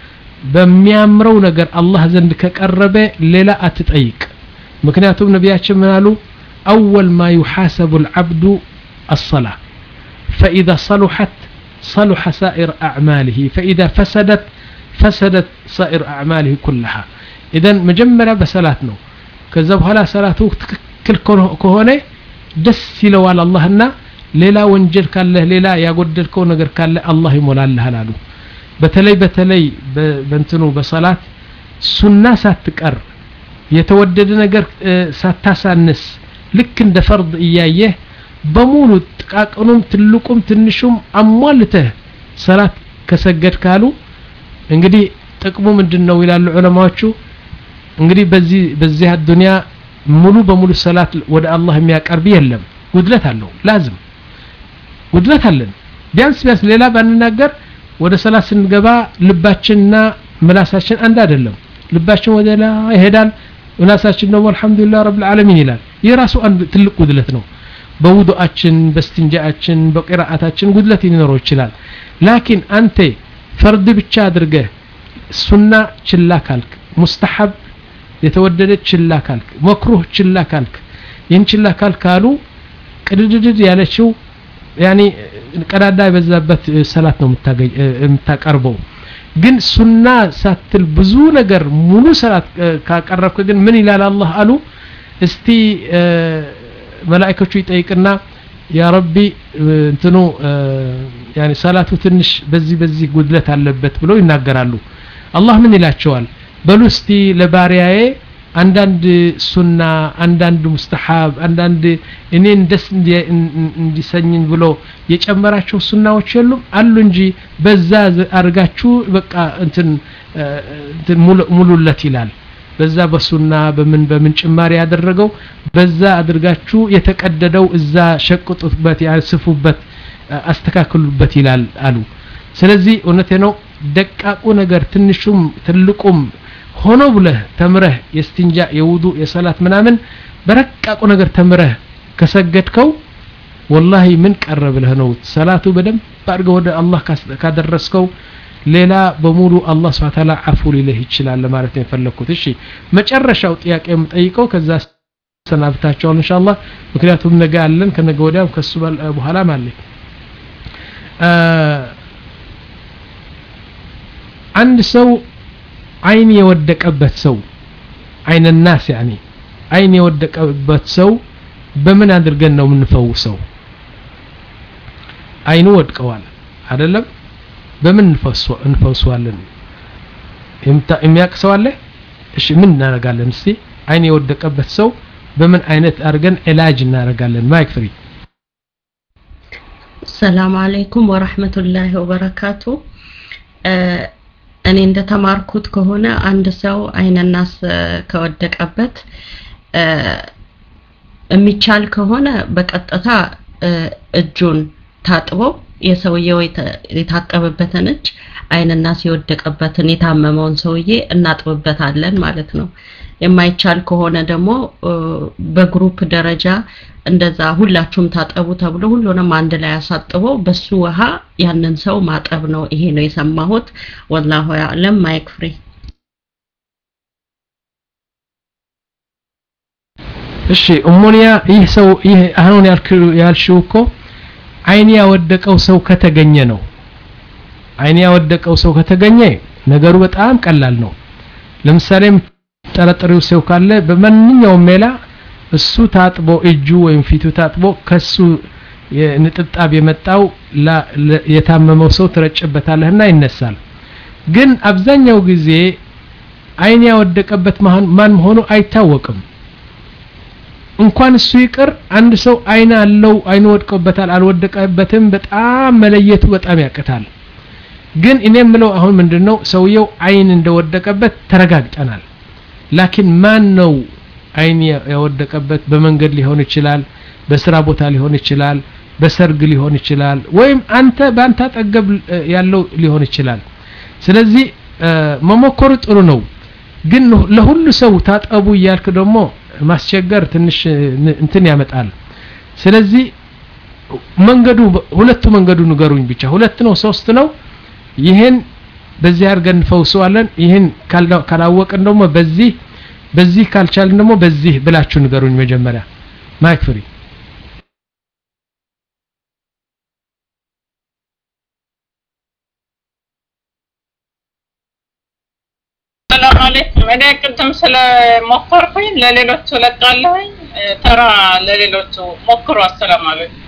በሚያምረው ነገር አላህ ዘንድ ከቀረበ ሌላ አትጠይቅ ምክንያቱም ነቢያችን ምን አሉ አወል ማ ዩሓሰቡ ልዓብዱ አሰላ فإذا صلحت صلح سائر أعماله فإذا فسدت فسدت سائر أعماله كلها إذا مجمرة بسلاتنا كذا بهلا سلاته تككل كهونه دس يلوال اللهنا ሌላ ወንጀል ካለህ ሌላ ያጎደልከው ነገር ካለ አላህ ይሞላልሃል አሉ በተለይ በተለይ በእንትኑ በሰላት ሱና ሳትቀር የተወደደ ነገር ሳታሳንስ ልክ እንደ ፈርድ እያየህ በሙሉ ጥቃቅኑም ትልቁም ትንሹም አሟልተህ ሰላት ከሰገድ ካሉ እንግዲህ ጥቅሙ ምንድን ነው ይላሉ ዑለማዎቹ እንግዲህ በዚህ በዚህ አዱንያ ሙሉ በሙሉ ሰላት ወደ አላህ የሚያቀርብ የለም ጉድለት አለው ላዝም ጉድለት አለን ቢያንስ ቢያንስ ሌላ ባንናገር ወደ ሰላት ስንገባ ልባችንና ምላሳችን አንድ አይደለም ልባችን ወደ ላይ ይሄዳል ምላሳችን ደግሞ አልহামዱሊላህ ረብል ዓለሚን ይላል ይህ ራሱ አንድ ትልቅ ጉድለት ነው በውዱአችን በስትንጃአችን በቂራአታችን ጉድለት ሊኖረው ይችላል ላኪን አንተ ፈርድ ብቻ አድርገህ ሱና ችላ ካልክ ሙስተሐብ የተወደደ ችላ ካልክ መክሩህ ችላ ካልክ ይህን ችላ ካልክ ካሉ ቅድድድድ ያለችው ያኒ ቀዳዳ የበዛበት ሰላት ነው የምታቀርበው ግን ሱና ሳትል ብዙ ነገር ሙሉ ሰላት ካቀረብክ ግን ምን ይላል አላህ አሉ እስቲ መላእክቶቹ ይጠይቅና ያ ረቢ እንትኑ ያኒ ሰላቱ ትንሽ በዚህ በዚህ ጉድለት አለበት ብለው ይናገራሉ አላህ ምን ይላቸዋል በሉ እስቲ ለባሪያዬ አንዳንድ ሱና አንዳንድ ሙስተሐብ አንዳንድ እኔን ደስ እንዲሰኝኝ ብሎ የጨመራቸው ሱናዎች የሉም አሉ እንጂ በዛ አድርጋችሁ በቃ እንትን ሙሉለት ይላል በዛ በሱና በምን በምን ጭማሪ ያደረገው በዛ አድርጋችሁ የተቀደደው እዛ ሸቅጡበት ያስፉበት አስተካክሉበት ይላል አሉ ስለዚህ እውነቴ ነው ደቃቁ ነገር ትንሹም ትልቁም ሆኖ ብለህ ተምረህ የስትንጃ የውዱ የሰላት ምናምን በረቃቁ ነገር ተምረህ ከሰገድከው ወላሂ ምን ቀረ ብለህ ነው ሰላቱ በደንብ አድርገህ ወደ አላህ ካደረስከው ሌላ በሙሉ አላህ ስብሐ ተዓላ አፉ ሊልህ ይችላል ለማለት ነው የፈለግኩት እሺ መጨረሻው ጥያቄ የምጠይቀው ከዛ ሰናብታቸዋል ኢንሻአላህ ምክንያቱም ነገ አለን ከነገ ወዲያም ከሱ በኋላም አለ አንድ ሰው አይን የወደቀበት ሰው አይን ናስ ያኒ አይን የወደቀበት ሰው በምን አድርገን ነው የምንፈውሰው አይኑ ወድቀዋል አይደለም በምን እንፈውሰዋለን የሚያውቅ ሰው አለ እሺ ምን እናደርጋለን እስቲ አይን የወደቀበት ሰው በምን አይነት አድርገን ዕላጅ እናደርጋለን ማይክ ፍሪ ሰላም አለይኩም ወራህመቱላሂ ወበረካቱ እኔ እንደተማርኩት ከሆነ አንድ ሰው አይነናስ ከወደቀበት የሚቻል ከሆነ በቀጥታ እጁን ታጥቦ የሰውየው የታጠበበትን እጅ አይንናስ የወደቀበትን የታመመውን ሰውዬ እናጥብበታለን ማለት ነው። የማይቻል ከሆነ ደግሞ በግሩፕ ደረጃ እንደዛ ሁላችሁም ታጠቡ ተብሎ ሁሉንም አንድ ላይ አሳጥቦ በሱ ውሃ ያንን ሰው ማጠብ ነው። ይሄ ነው የሰማሁት። ወላሁ ያዕለም። ማይክ ፍሪ። እሺ እሞኒያ ይህ ሰው ይህ አሁን ያልሽው እኮ አይን ያወደቀው ሰው ከተገኘ ነው። አይን ያወደቀው ሰው ከተገኘ ነገሩ በጣም ቀላል ነው። ለምሳሌ ጠረጠሪው ሰው ካለ በማንኛውም ሜላ እሱ ታጥቦ እጁ ወይም ፊቱ ታጥቦ ከሱ ንጥብጣብ የመጣው የታመመው ሰው ትረጭበታለህና ይነሳል። ግን አብዛኛው ጊዜ አይን ያወደቀበት ማን መሆኑ አይታወቅም። እንኳን እሱ ይቅር አንድ ሰው አይን አለው አይኑ ወድቆበታል አልወደቀበትም በጣም መለየቱ በጣም ያቅታል። ግን እኔ የምለው አሁን ምንድነው ሰውየው አይን እንደወደቀበት ተረጋግጠናል። ላኪን ማን ነው አይን ያወደቀበት? በመንገድ ሊሆን ይችላል፣ በስራ ቦታ ሊሆን ይችላል፣ በሰርግ ሊሆን ይችላል፣ ወይም አንተ በአንተ አጠገብ ያለው ሊሆን ይችላል። ስለዚህ መሞከሩ ጥሩ ነው። ግን ለሁሉ ሰው ታጠቡ እያልክ ደግሞ ማስቸገር ትንሽ እንትን ያመጣል። ስለዚህ መንገዱ ሁለቱ መንገዱ ንገሩኝ ብቻ ሁለት ነው ሶስት ነው ይህን በዚህ አድርገን እንፈውሰዋለን ይህን ካላወቅን ደግሞ በዚህ በዚህ ካልቻልን ደግሞ በዚህ ብላችሁ ንገሩኝ መጀመሪያ ማይክ ፍሪ ሰላም አለይኩም እኔ ቅድም ስለሞከርኩኝ ለሌሎቹ ለቃለሁኝ ተራ ለሌሎቹ ሞክሩ አሰላም አለይኩም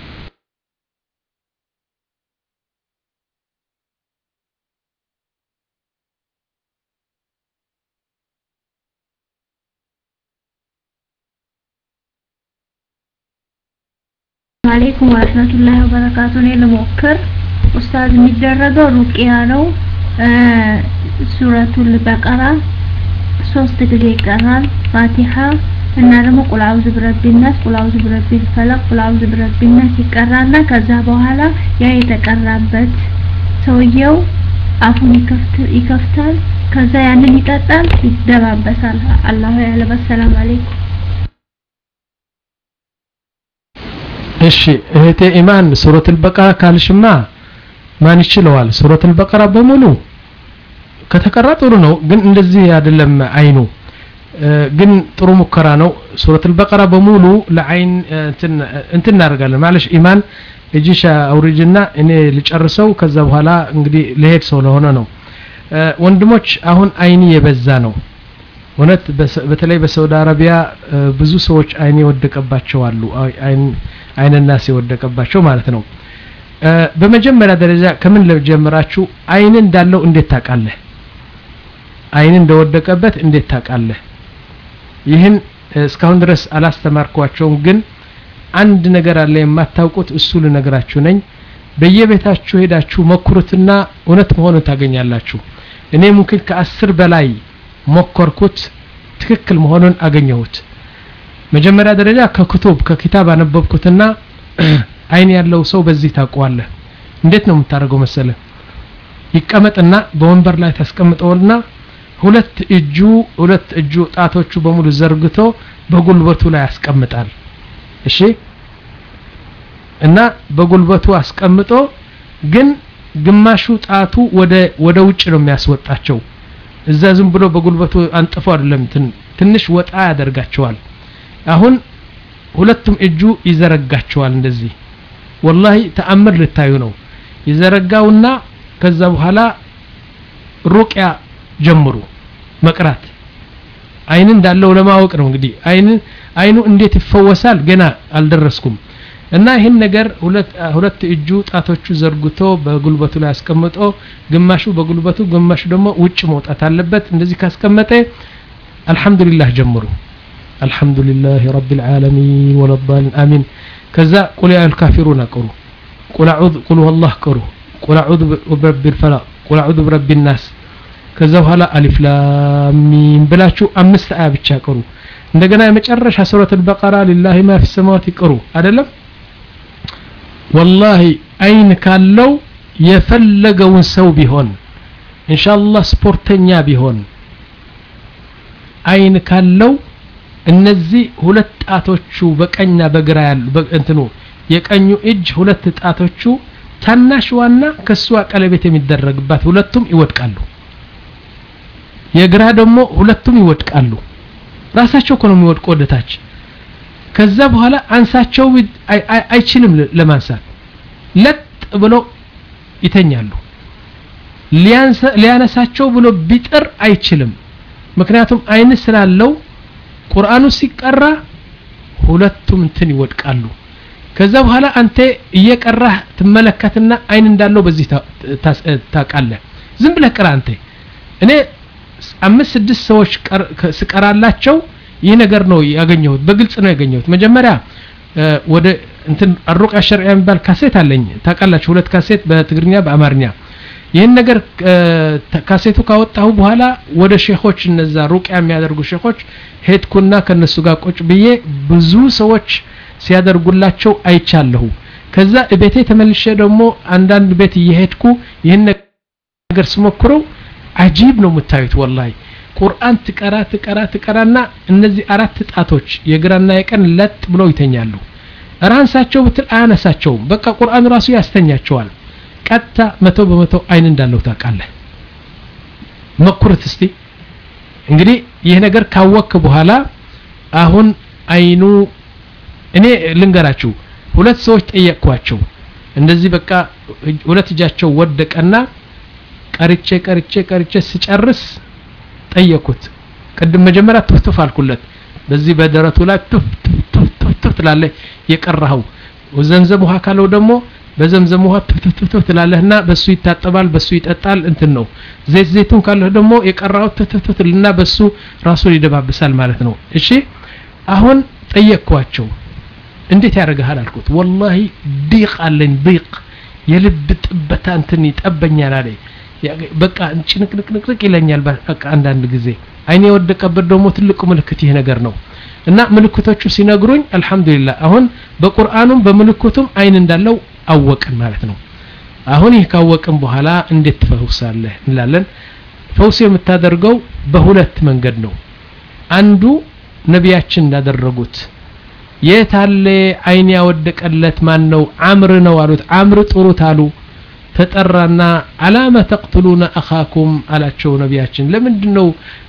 አለይኩም ወረህመቱላሂ ወበረካቱ። እኔ ልሞክር። ኡስታዝ የሚደረገው ሩቅያ ነው። ሱረቱል በቀራ ሶስት ጊዜ ይቀራል። ፋቲሃ እና ደግሞ ቁል አውዝ ቢረቢን ናስ፣ ቁል አውዝ ቢረቢል ፈለቅ፣ ቁል አውዝ ቢረቢን ናስ ይቀራና ከዛ በኋላ ያ የተቀራበት ሰውየው አፉን ይከፍት ይከፍታል። ከዛ ያንን ይጠጣል፣ ይደባበሳል። አላሁ ያለ። ሰላም አለይኩም እሺ እህቴ ኢማን ሱረቱል በቀራ ካልሽማ ማን ይችለዋል? ሱረቱል በቀራ በሙሉ ከተቀራ ጥሩ ነው፣ ግን እንደዚህ አይደለም አይኑ ግን ጥሩ ሙከራ ነው። ሱረቱል በቀራ በሙሉ ለአይን እንትን እናደርጋለን ማለሽ ኢማን እጅሽ አውርጅና እኔ ልጨርሰው። ከዛ በኋላ እንግዲህ ልሄድ ሰው ለሆነ ነው። ወንድሞች አሁን አይን የበዛ ነው እውነት በተለይ በሳውዲ አረቢያ ብዙ ሰዎች አይን የወደቀባቸው አሉ። አይን ናስ የወደቀባቸው ማለት ነው። በመጀመሪያ ደረጃ ከምን ለጀምራችሁ አይን እንዳለው እንዴት ታውቃለህ? አይን እንደወደቀበት እንዴት ታውቃለህ? ይህን እስካሁን ድረስ አላስተማርኳቸውም፣ ግን አንድ ነገር አለ የማታውቁት፣ እሱ ልነግራችሁ ነኝ። በየቤታችሁ ሄዳችሁ ሞክሩትና እውነት መሆኑን ታገኛላችሁ። እኔ ሙምኪን ከአስር በላይ ሞከርኩት፣ ትክክል መሆኑን አገኘሁት። መጀመሪያ ደረጃ ከክቱብ ከኪታብ አነበብኩትና አይን ያለው ሰው በዚህ ታውቀዋለህ። እንዴት ነው የምታደርገው መሰለ? ይቀመጥና በወንበር ላይ ታስቀምጠውና ሁለት እጁ ሁለት እጁ ጣቶቹ በሙሉ ዘርግቶ በጉልበቱ ላይ ያስቀምጣል። እሺ እና በጉልበቱ አስቀምጦ ግን ግማሹ ጣቱ ወደ ወደ ውጭ ነው የሚያስወጣቸው እዛ ዝም ብሎ በጉልበቱ አንጥፎ አይደለም ትንሽ ወጣ ያደርጋቸዋል አሁን ሁለቱም እጁ ይዘረጋቸዋል እንደዚህ ወላሂ ተአምር ልታዩ ነው ይዘረጋውና ከዛ በኋላ ሩቅያ ጀምሩ መቅራት አይን እንዳለው ለማወቅ ነው እንግዲህ አይን አይኑ እንዴት ይፈወሳል ገና አልደረስኩም እና ይህን ነገር ሁለት እጁ ጣቶቹ ዘርግቶ በጉልበቱ ላይ አስቀምጦ ግማሹ በጉልበቱ ግማሹ ደግሞ ውጭ መውጣት አለበት እንደዚህ ካስቀመጠ አልহামዱሊላህ ጀምሩ አልহামዱሊላህ ረቢል ዓለሚን ወለዳሊን አሚን ከዛ ቁል ያ አልካፊሩን አቅሩ ቁል አዑዝ ቁል ወላህ ቅሩ ቁል አዑዝ ብረቢል ፈላቅ ቁል አዑዝ ብረቢል ናስ ከዛ በኋላ አሊፍ ላም ሚም ብላችሁ አምስት አያ ብቻ ቅሩ እንደገና የመጨረሻ ሱረት አልበቀራ ሊላሂ ማ ፊ ሰማዋት ይቅሩ አይደለም ወላሂ አይን ካለው የፈለገውን ሰው ቢሆን ኢንሻአላህ ስፖርተኛ ቢሆን አይን ካለው እነዚህ ሁለት ጣቶቹ በቀኝና በግራ ያሉ እንትኑ የቀኙ እጅ ሁለት ጣቶቹ ታናሽዋና ከሷ ቀለቤት የሚደረግባት ሁለቱም ይወድቃሉ የግራ ደግሞ ሁለቱም ይወድቃሉ ራሳቸው እኮ ነው የሚወድቁ ወደታች ከዛ በኋላ አንሳቸው አይችልም ለማንሳት ለጥ ብሎ ይተኛሉ ሊያነሳቸው ብሎ ቢጥር አይችልም ምክንያቱም አይን ስላለው ቁርአኑ ሲቀራ ሁለቱም እንትን ይወድቃሉ ከዛ በኋላ አንተ እየቀራህ ትመለከትና አይን እንዳለው በዚህ ታውቃለህ ዝም ብለህ ቅራ አንተ እኔ አምስት ስድስት ሰዎች ስቀራላቸው ይህ ነገር ነው ያገኘሁት በግልጽ ነው ያገኘሁት መጀመሪያ ወደ እንትን አሩቃ ሸርዒያ የሚባል ካሴት አለኝ ታውቃላችሁ ሁለት ካሴት በትግርኛ በአማርኛ ይህን ነገር ካሴቱ ካወጣሁ በኋላ ወደ ሼኾች እነዛ ሩቅያ የሚያደርጉ ሼኾች ሄድኩና ከነሱ ጋር ቁጭ ብዬ ብዙ ሰዎች ሲያደርጉላቸው አይቻለሁ ከዛ ቤቴ ተመልሼ ደግሞ አንዳንድ ቤት እየሄድኩ ይህን ነገር ስሞክረው አጂብ ነው የምታዩት ወላሂ ቁርአን ትቀራ ትቀራ ትቀራና እነዚህ አራት ጣቶች የግራና የቀን ለጥ ብለው ይተኛሉ ራንሳቸው ብትል አያነሳቸውም በቃ ቁርአን ራሱ ያስተኛቸዋል ቀጥታ መቶ በመቶ አይን እንዳለው ታውቃለህ መኩርት እስቲ እንግዲህ ይህ ነገር ካወክ በኋላ አሁን አይኑ እኔ ልንገራችሁ ሁለት ሰዎች ጠየቅኳቸው እንደዚህ በቃ ሁለት እጃቸው ወደቀና ቀርቼ ቀርቼ ቀርቼ ስጨርስ ጠየኩት ቅድም መጀመሪያ ቱፍቱፍ አልኩለት በዚህ በደረቱ ላይ ቱፍ ቱፍ ቱፍ ቱፍ ትላለህ የቀራኸው ዘምዘም ውሃ ካለው ደግሞ በዘምዘም ውሃ ቱፍ ቱፍ ቱፍ ትላለህና በሱ ይታጠባል በሱ ይጠጣል እንትን ነው ዘይት ዘይቱን ካለህ ደግሞ የቀራኸው ቱፍ ቱፍ ቱፍ እና በሱ ራሱን ይደባብሳል ማለት ነው እሺ አሁን ጠየቅኳቸው እንዴት ያደርግሃል አልኩት ወላሂ ዲቅ አለኝ ዲቅ የልብ ጥበታ እንትን ይጠበኛል አለኝ በቃ ጭንቅንቅንቅንቅ ይለኛል በቃ አንዳንድ ጊዜ አይኔ የወደቀበት ደግሞ ትልቁ ምልክት ይህ ነገር ነው እና ምልክቶቹ ሲነግሩኝ አልহামዱሊላህ አሁን በቁርአኑም በምልክቱም አይን እንዳለው አወቅን ማለት ነው አሁን ይህ ካወቅን በኋላ እንዴት ትፈውሳለህ እንላለን ፈውስ የምታደርገው በሁለት መንገድ ነው አንዱ ነቢያችን እንዳደረጉት የት አለ አይን ያወደቀለት ማን ነው አምር ነው አሉት አምር ጥሩት አሉ ተጠራና አላመ ተቅትሉነ አኻኩም አላቸው ነቢያችን ለምንድን ነው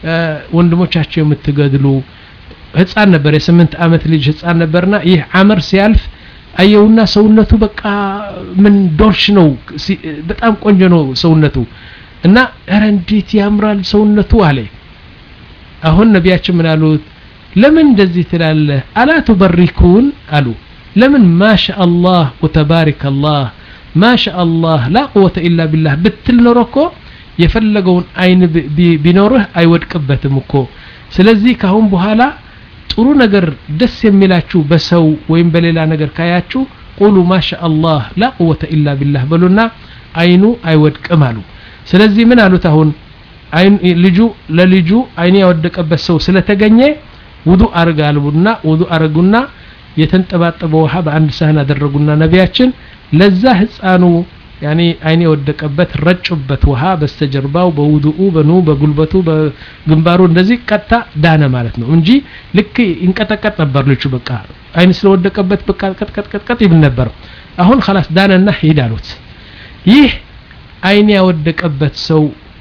ወንድሞቻቸው የምትገድሉ ህፃን ነበር የስምንት አመት ልጅ ህፃን ነበርና ይህ አመር ሲያልፍ አየውና ሰውነቱ በቃ ምን ዶርሽ ነው በጣም ቆንጆ ነው ሰውነቱ እና ኧረ እንዴት ያምራል ሰውነቱ አለ አሁን ነቢያችን ምን አሉት ለምን እንደዚህ ትላለህ አላ ቱበሪኩን አሉ ለምን ማሻ አላህ ወተባሪክ አላህ ማሻ አላህ ላ ቁወተ ኢላ ቢላህ ብትል ኖሮ እኮ የፈለገውን አይን ቢኖርህ አይወድቅበትም እኮ ስለዚህ ካሁን በኋላ ጥሩ ነገር ደስ የሚላችሁ በሰው ወይም በሌላ ነገር ካያችሁ ቁሉ ማሻ አላህ ላ ቁወተ ኢላ ቢላህ በሉና አይኑ አይወድቅም አሉ ስለዚህ ምን አሉት አሁን ልጁ ለልጁ አይኑ ያወደቀበት ሰው ስለተገኘ ውዱ አርጋሉና ውዱ አረጉና የተንጠባጠበ ውሃ በአንድ ሳህን አደረጉና ነቢያችን ለዛ ህፃኑ ያኔ አይን የወደቀበት ረጩበት ውሃ በስተጀርባው በውዱኡ በኑ በጉልበቱ በግንባሩ እንደዚህ ቀጥታ ዳነ ማለት ነው እንጂ ልክ ይንቀጠቀጥ ነበር ልጁ በቃ አይን ስለወደቀበት በቃ ቀጥቀጥቀጥቀጥ ይብል ነበር አሁን خلاص ዳነና ሂድ አሉት ይህ አይን ያወደቀበት ሰው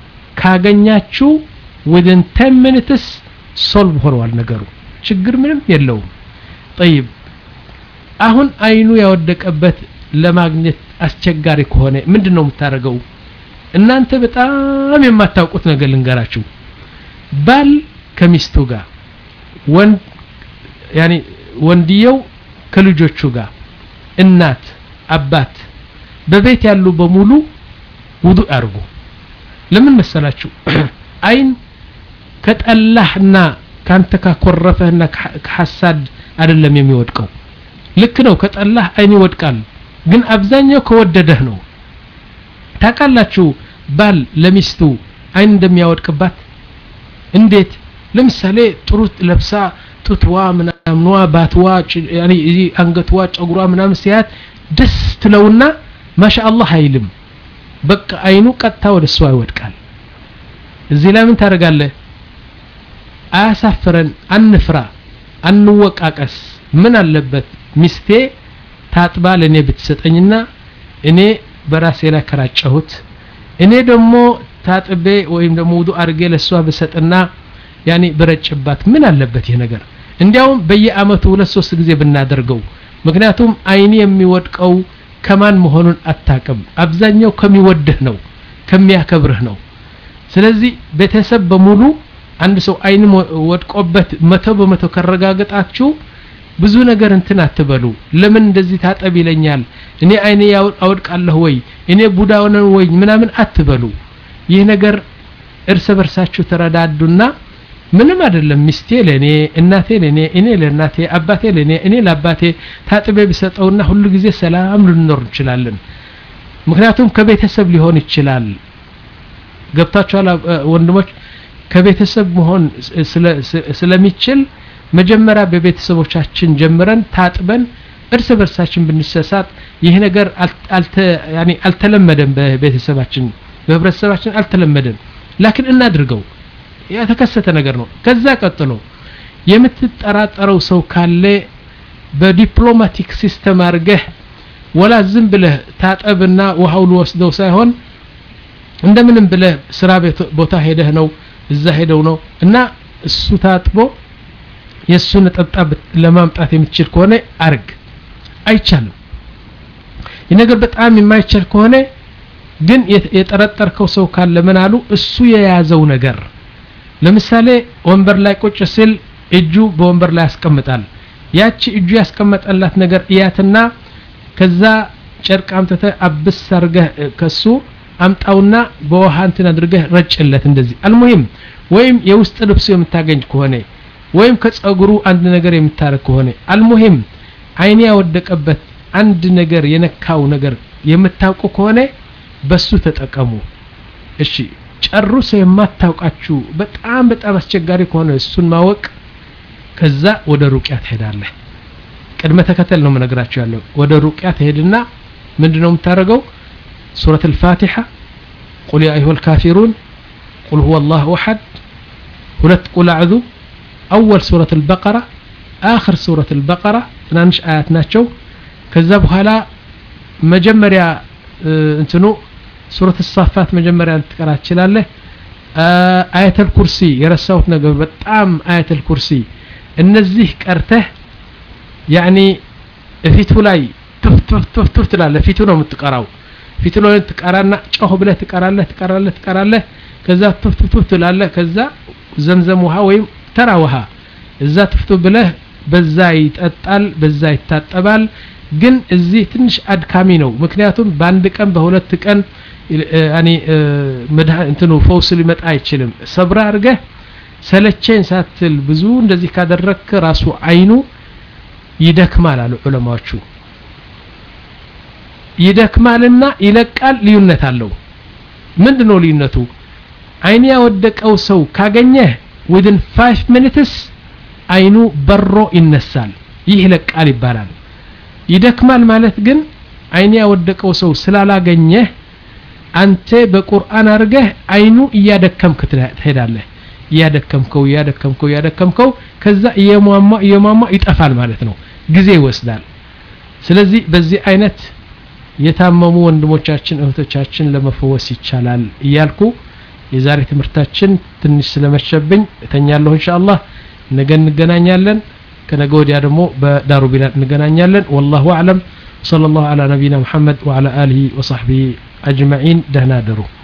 ካገኛችሁ within 10 minutes ሶልቭ ሆነዋል ነገሩ ችግር ምንም የለውም ጠይብ አሁን አይኑ ያወደቀበት ለማግኘት አስቸጋሪ ከሆነ ምንድን ነው የምታደርገው እናንተ በጣም የማታውቁት ነገር ልንገራችሁ ባል ከሚስቱ ጋር ወንድ ያኒ ወንድየው ከልጆቹ ጋር እናት አባት በቤት ያሉ በሙሉ ውዱእ ያርጉ ለምን መሰላችሁ አይን ከጠላህና ካንተ ካኮረፈህና ከሐሳድ አይደለም የሚወድቀው ልክ ነው ከጠላህ አይን ይወድቃል ግን አብዛኛው ከወደደህ ነው ታውቃላችሁ ባል ለሚስቱ አይን እንደሚያወድቅባት እንዴት ለምሳሌ ጥሩ ለብሳ ጡትዋ ምናምኗ ባትዋ ያኒ አንገትዋ ጨጉሯ ምናምን ሲያት ደስ ትለውና ማሻአላህ አይልም በቃ አይኑ ቀጥታ ወደ እሷ ይወድቃል እዚህ ላይ ምን ታደርጋለህ አያሳፍረን አንፍራ አንወቃቀስ ምን አለበት ሚስቴ ታጥባ ለእኔ ብትሰጠኝና እኔ በራሴ ላይ ከራጨሁት እኔ ደግሞ ታጥቤ ወይም ደግሞ ውዱ አድርጌ ለእሷ ብሰጥና ያኔ ብረጭባት ምን አለበት ይህ ነገር እንዲያውም በየአመቱ ሁለት ሶስት ጊዜ ብናደርገው ምክንያቱም አይኒ የሚወድቀው ከማን መሆኑን አታቅም አብዛኛው ከሚወድህ ነው ከሚያከብርህ ነው ስለዚህ ቤተሰብ በሙሉ አንድ ሰው አይን ወድቆበት መቶ በመቶ ከረጋገጣችሁ ብዙ ነገር እንትን አትበሉ ለምን እንደዚህ ታጠብ ይለኛል እኔ አይኔ አወድቃለሁ ወይ እኔ ቡዳ ነን ወይ ምናምን አትበሉ ይህ ነገር እርስ በርሳችሁ ተረዳዱና ምንም አይደለም ሚስቴ ለኔ እናቴ ለኔ እኔ ለእናቴ አባቴ ለኔ እኔ ለአባቴ ታጥቤ ቢሰጠውና ሁሉ ጊዜ ሰላም ልንኖር እንችላለን ምክንያቱም ከቤተሰብ ሊሆን ይችላል ገብታችኋል ወንድሞች ከቤተሰብ መሆን ስለሚችል መጀመሪያ በቤተሰቦቻችን ጀምረን ታጥበን እርስ በርሳችን ብንሰሳት ይህ ነገር አልተለመደም በቤተሰባችን በህብረተሰባችን አልተለመደም ላኪን እናድርገው የተከሰተ ነገር ነው ከዛ ቀጥሎ የምትጠራጠረው ሰው ካለ በዲፕሎማቲክ ሲስተም አድርገህ ወላ ዝም ብለህ ታጠብና ውሃው ልወስደው ሳይሆን እንደምንም ብለህ ስራ ቦታ ሄደህ ነው እዛ ሄደው ነው እና እሱ ታጥቦ የእሱ ነጠብጣብ ለማምጣት የምትችል ከሆነ አርግ አይቻልም ይህ ነገር በጣም የማይቻል ከሆነ ግን የጠረጠርከው ሰው ካለ ምን አሉ እሱ የያዘው ነገር ለምሳሌ ወንበር ላይ ቁጭ ሲል እጁ በወንበር ላይ ያስቀምጣል ያቺ እጁ ያስቀመጠላት ነገር እያትና ከዛ ጨርቅ አምጥተ አብስ አርገህ ከሱ አምጣውና በውሃ እንትን አድርገህ ረጭለት እንደዚህ አልሙሂም ወይም የውስጥ ልብሱ የምታገኝ ከሆነ ወይም ከጸጉሩ አንድ ነገር የምታረግ ከሆነ አልሙሂም አይኔ ያወደቀበት አንድ ነገር የነካው ነገር የምታውቁ ከሆነ በሱ ተጠቀሙ እሺ ጨርሶ የማታውቃችሁ በጣም በጣም አስቸጋሪ ከሆነ እሱን ማወቅ ከዛ ወደ ሩቅያ ትሄዳለህ ቅድመ ተከተል ነው የምነግራችሁ ያለው ወደ ሩቅያ ትሄድና ምንድነው የምታደርገው ሱረት الفاتحة قل يا أيها الكافرون قل هو الله أحد ሁለት ቁል አዕዙ አወል ሱረት البقرة آخر ሱረት البقرة ትናንሽ አያት ናቸው ከዛ በኋላ መጀመሪያ እንትኑ ሱረት الصافات መጀመሪያ ልትቀራ ትችላለህ አያተል ኩርሲ የረሳሁት ነገር በጣም አያተል ኩርሲ እነዚህ ቀርተህ ያኒ ፊቱ ላይ ቱፍ ቱፍ ቱፍ ቱፍ ትላለህ ፊቱ ነው የምትቀራው ፊቱ ላይ ትቀራና ጮህ ብለህ ትቀራለህ ትቀራለህ ትቀራለህ ከዛ ቱፍ ቱፍ ቱፍ ትላለህ ከዛ ዘምዘም ውሃ ወይም ተራ ውሃ እዛ ቱፍ ቱፍ ብለህ በዛ ይጠጣል በዛ ይታጠባል ግን እዚህ ትንሽ አድካሚ ነው ምክንያቱም በአንድ ቀን በሁለት ቀን ያኒ እንትኑ ፈውስ ሊመጣ አይችልም ሰብራ አድርገህ ሰለቸኝ ሳትል ብዙ እንደዚህ ካደረግክ ራሱ አይኑ ይደክማል አሉ ዑለማዎቹ ይደክማልና ይለቃል ልዩነት አለው ምንድነው ልዩነቱ አይን ያወደቀው ሰው ካገኘህ within 5 minutes አይኑ በሮ ይነሳል ይህ ይለቃል ይባላል ይደክማል ማለት ግን አይን ያወደቀው ሰው ስላላገኘህ አንተ በቁርአን አድርገህ አይኑ እያደከምክ ትሄዳለህ እያደከምከው እያደከምከው እያደከምከው ከዛ እየሟሟ እየሟሟ ይጠፋል ማለት ነው ጊዜ ይወስዳል ስለዚህ በዚህ አይነት የታመሙ ወንድሞቻችን እህቶቻችን ለመፈወስ ይቻላል እያልኩ የዛሬ ትምህርታችን ትንሽ ስለመሸብኝ እተኛለሁ ኢንሻአላህ ነገ እንገናኛለን ከነገ ወዲያ ደግሞ በዳሩ ቢላል እንገናኛለን ወላሁ አዕለም صلى الله على نبينا محمد وعلى آله وصحبه أجمعين دهنا درو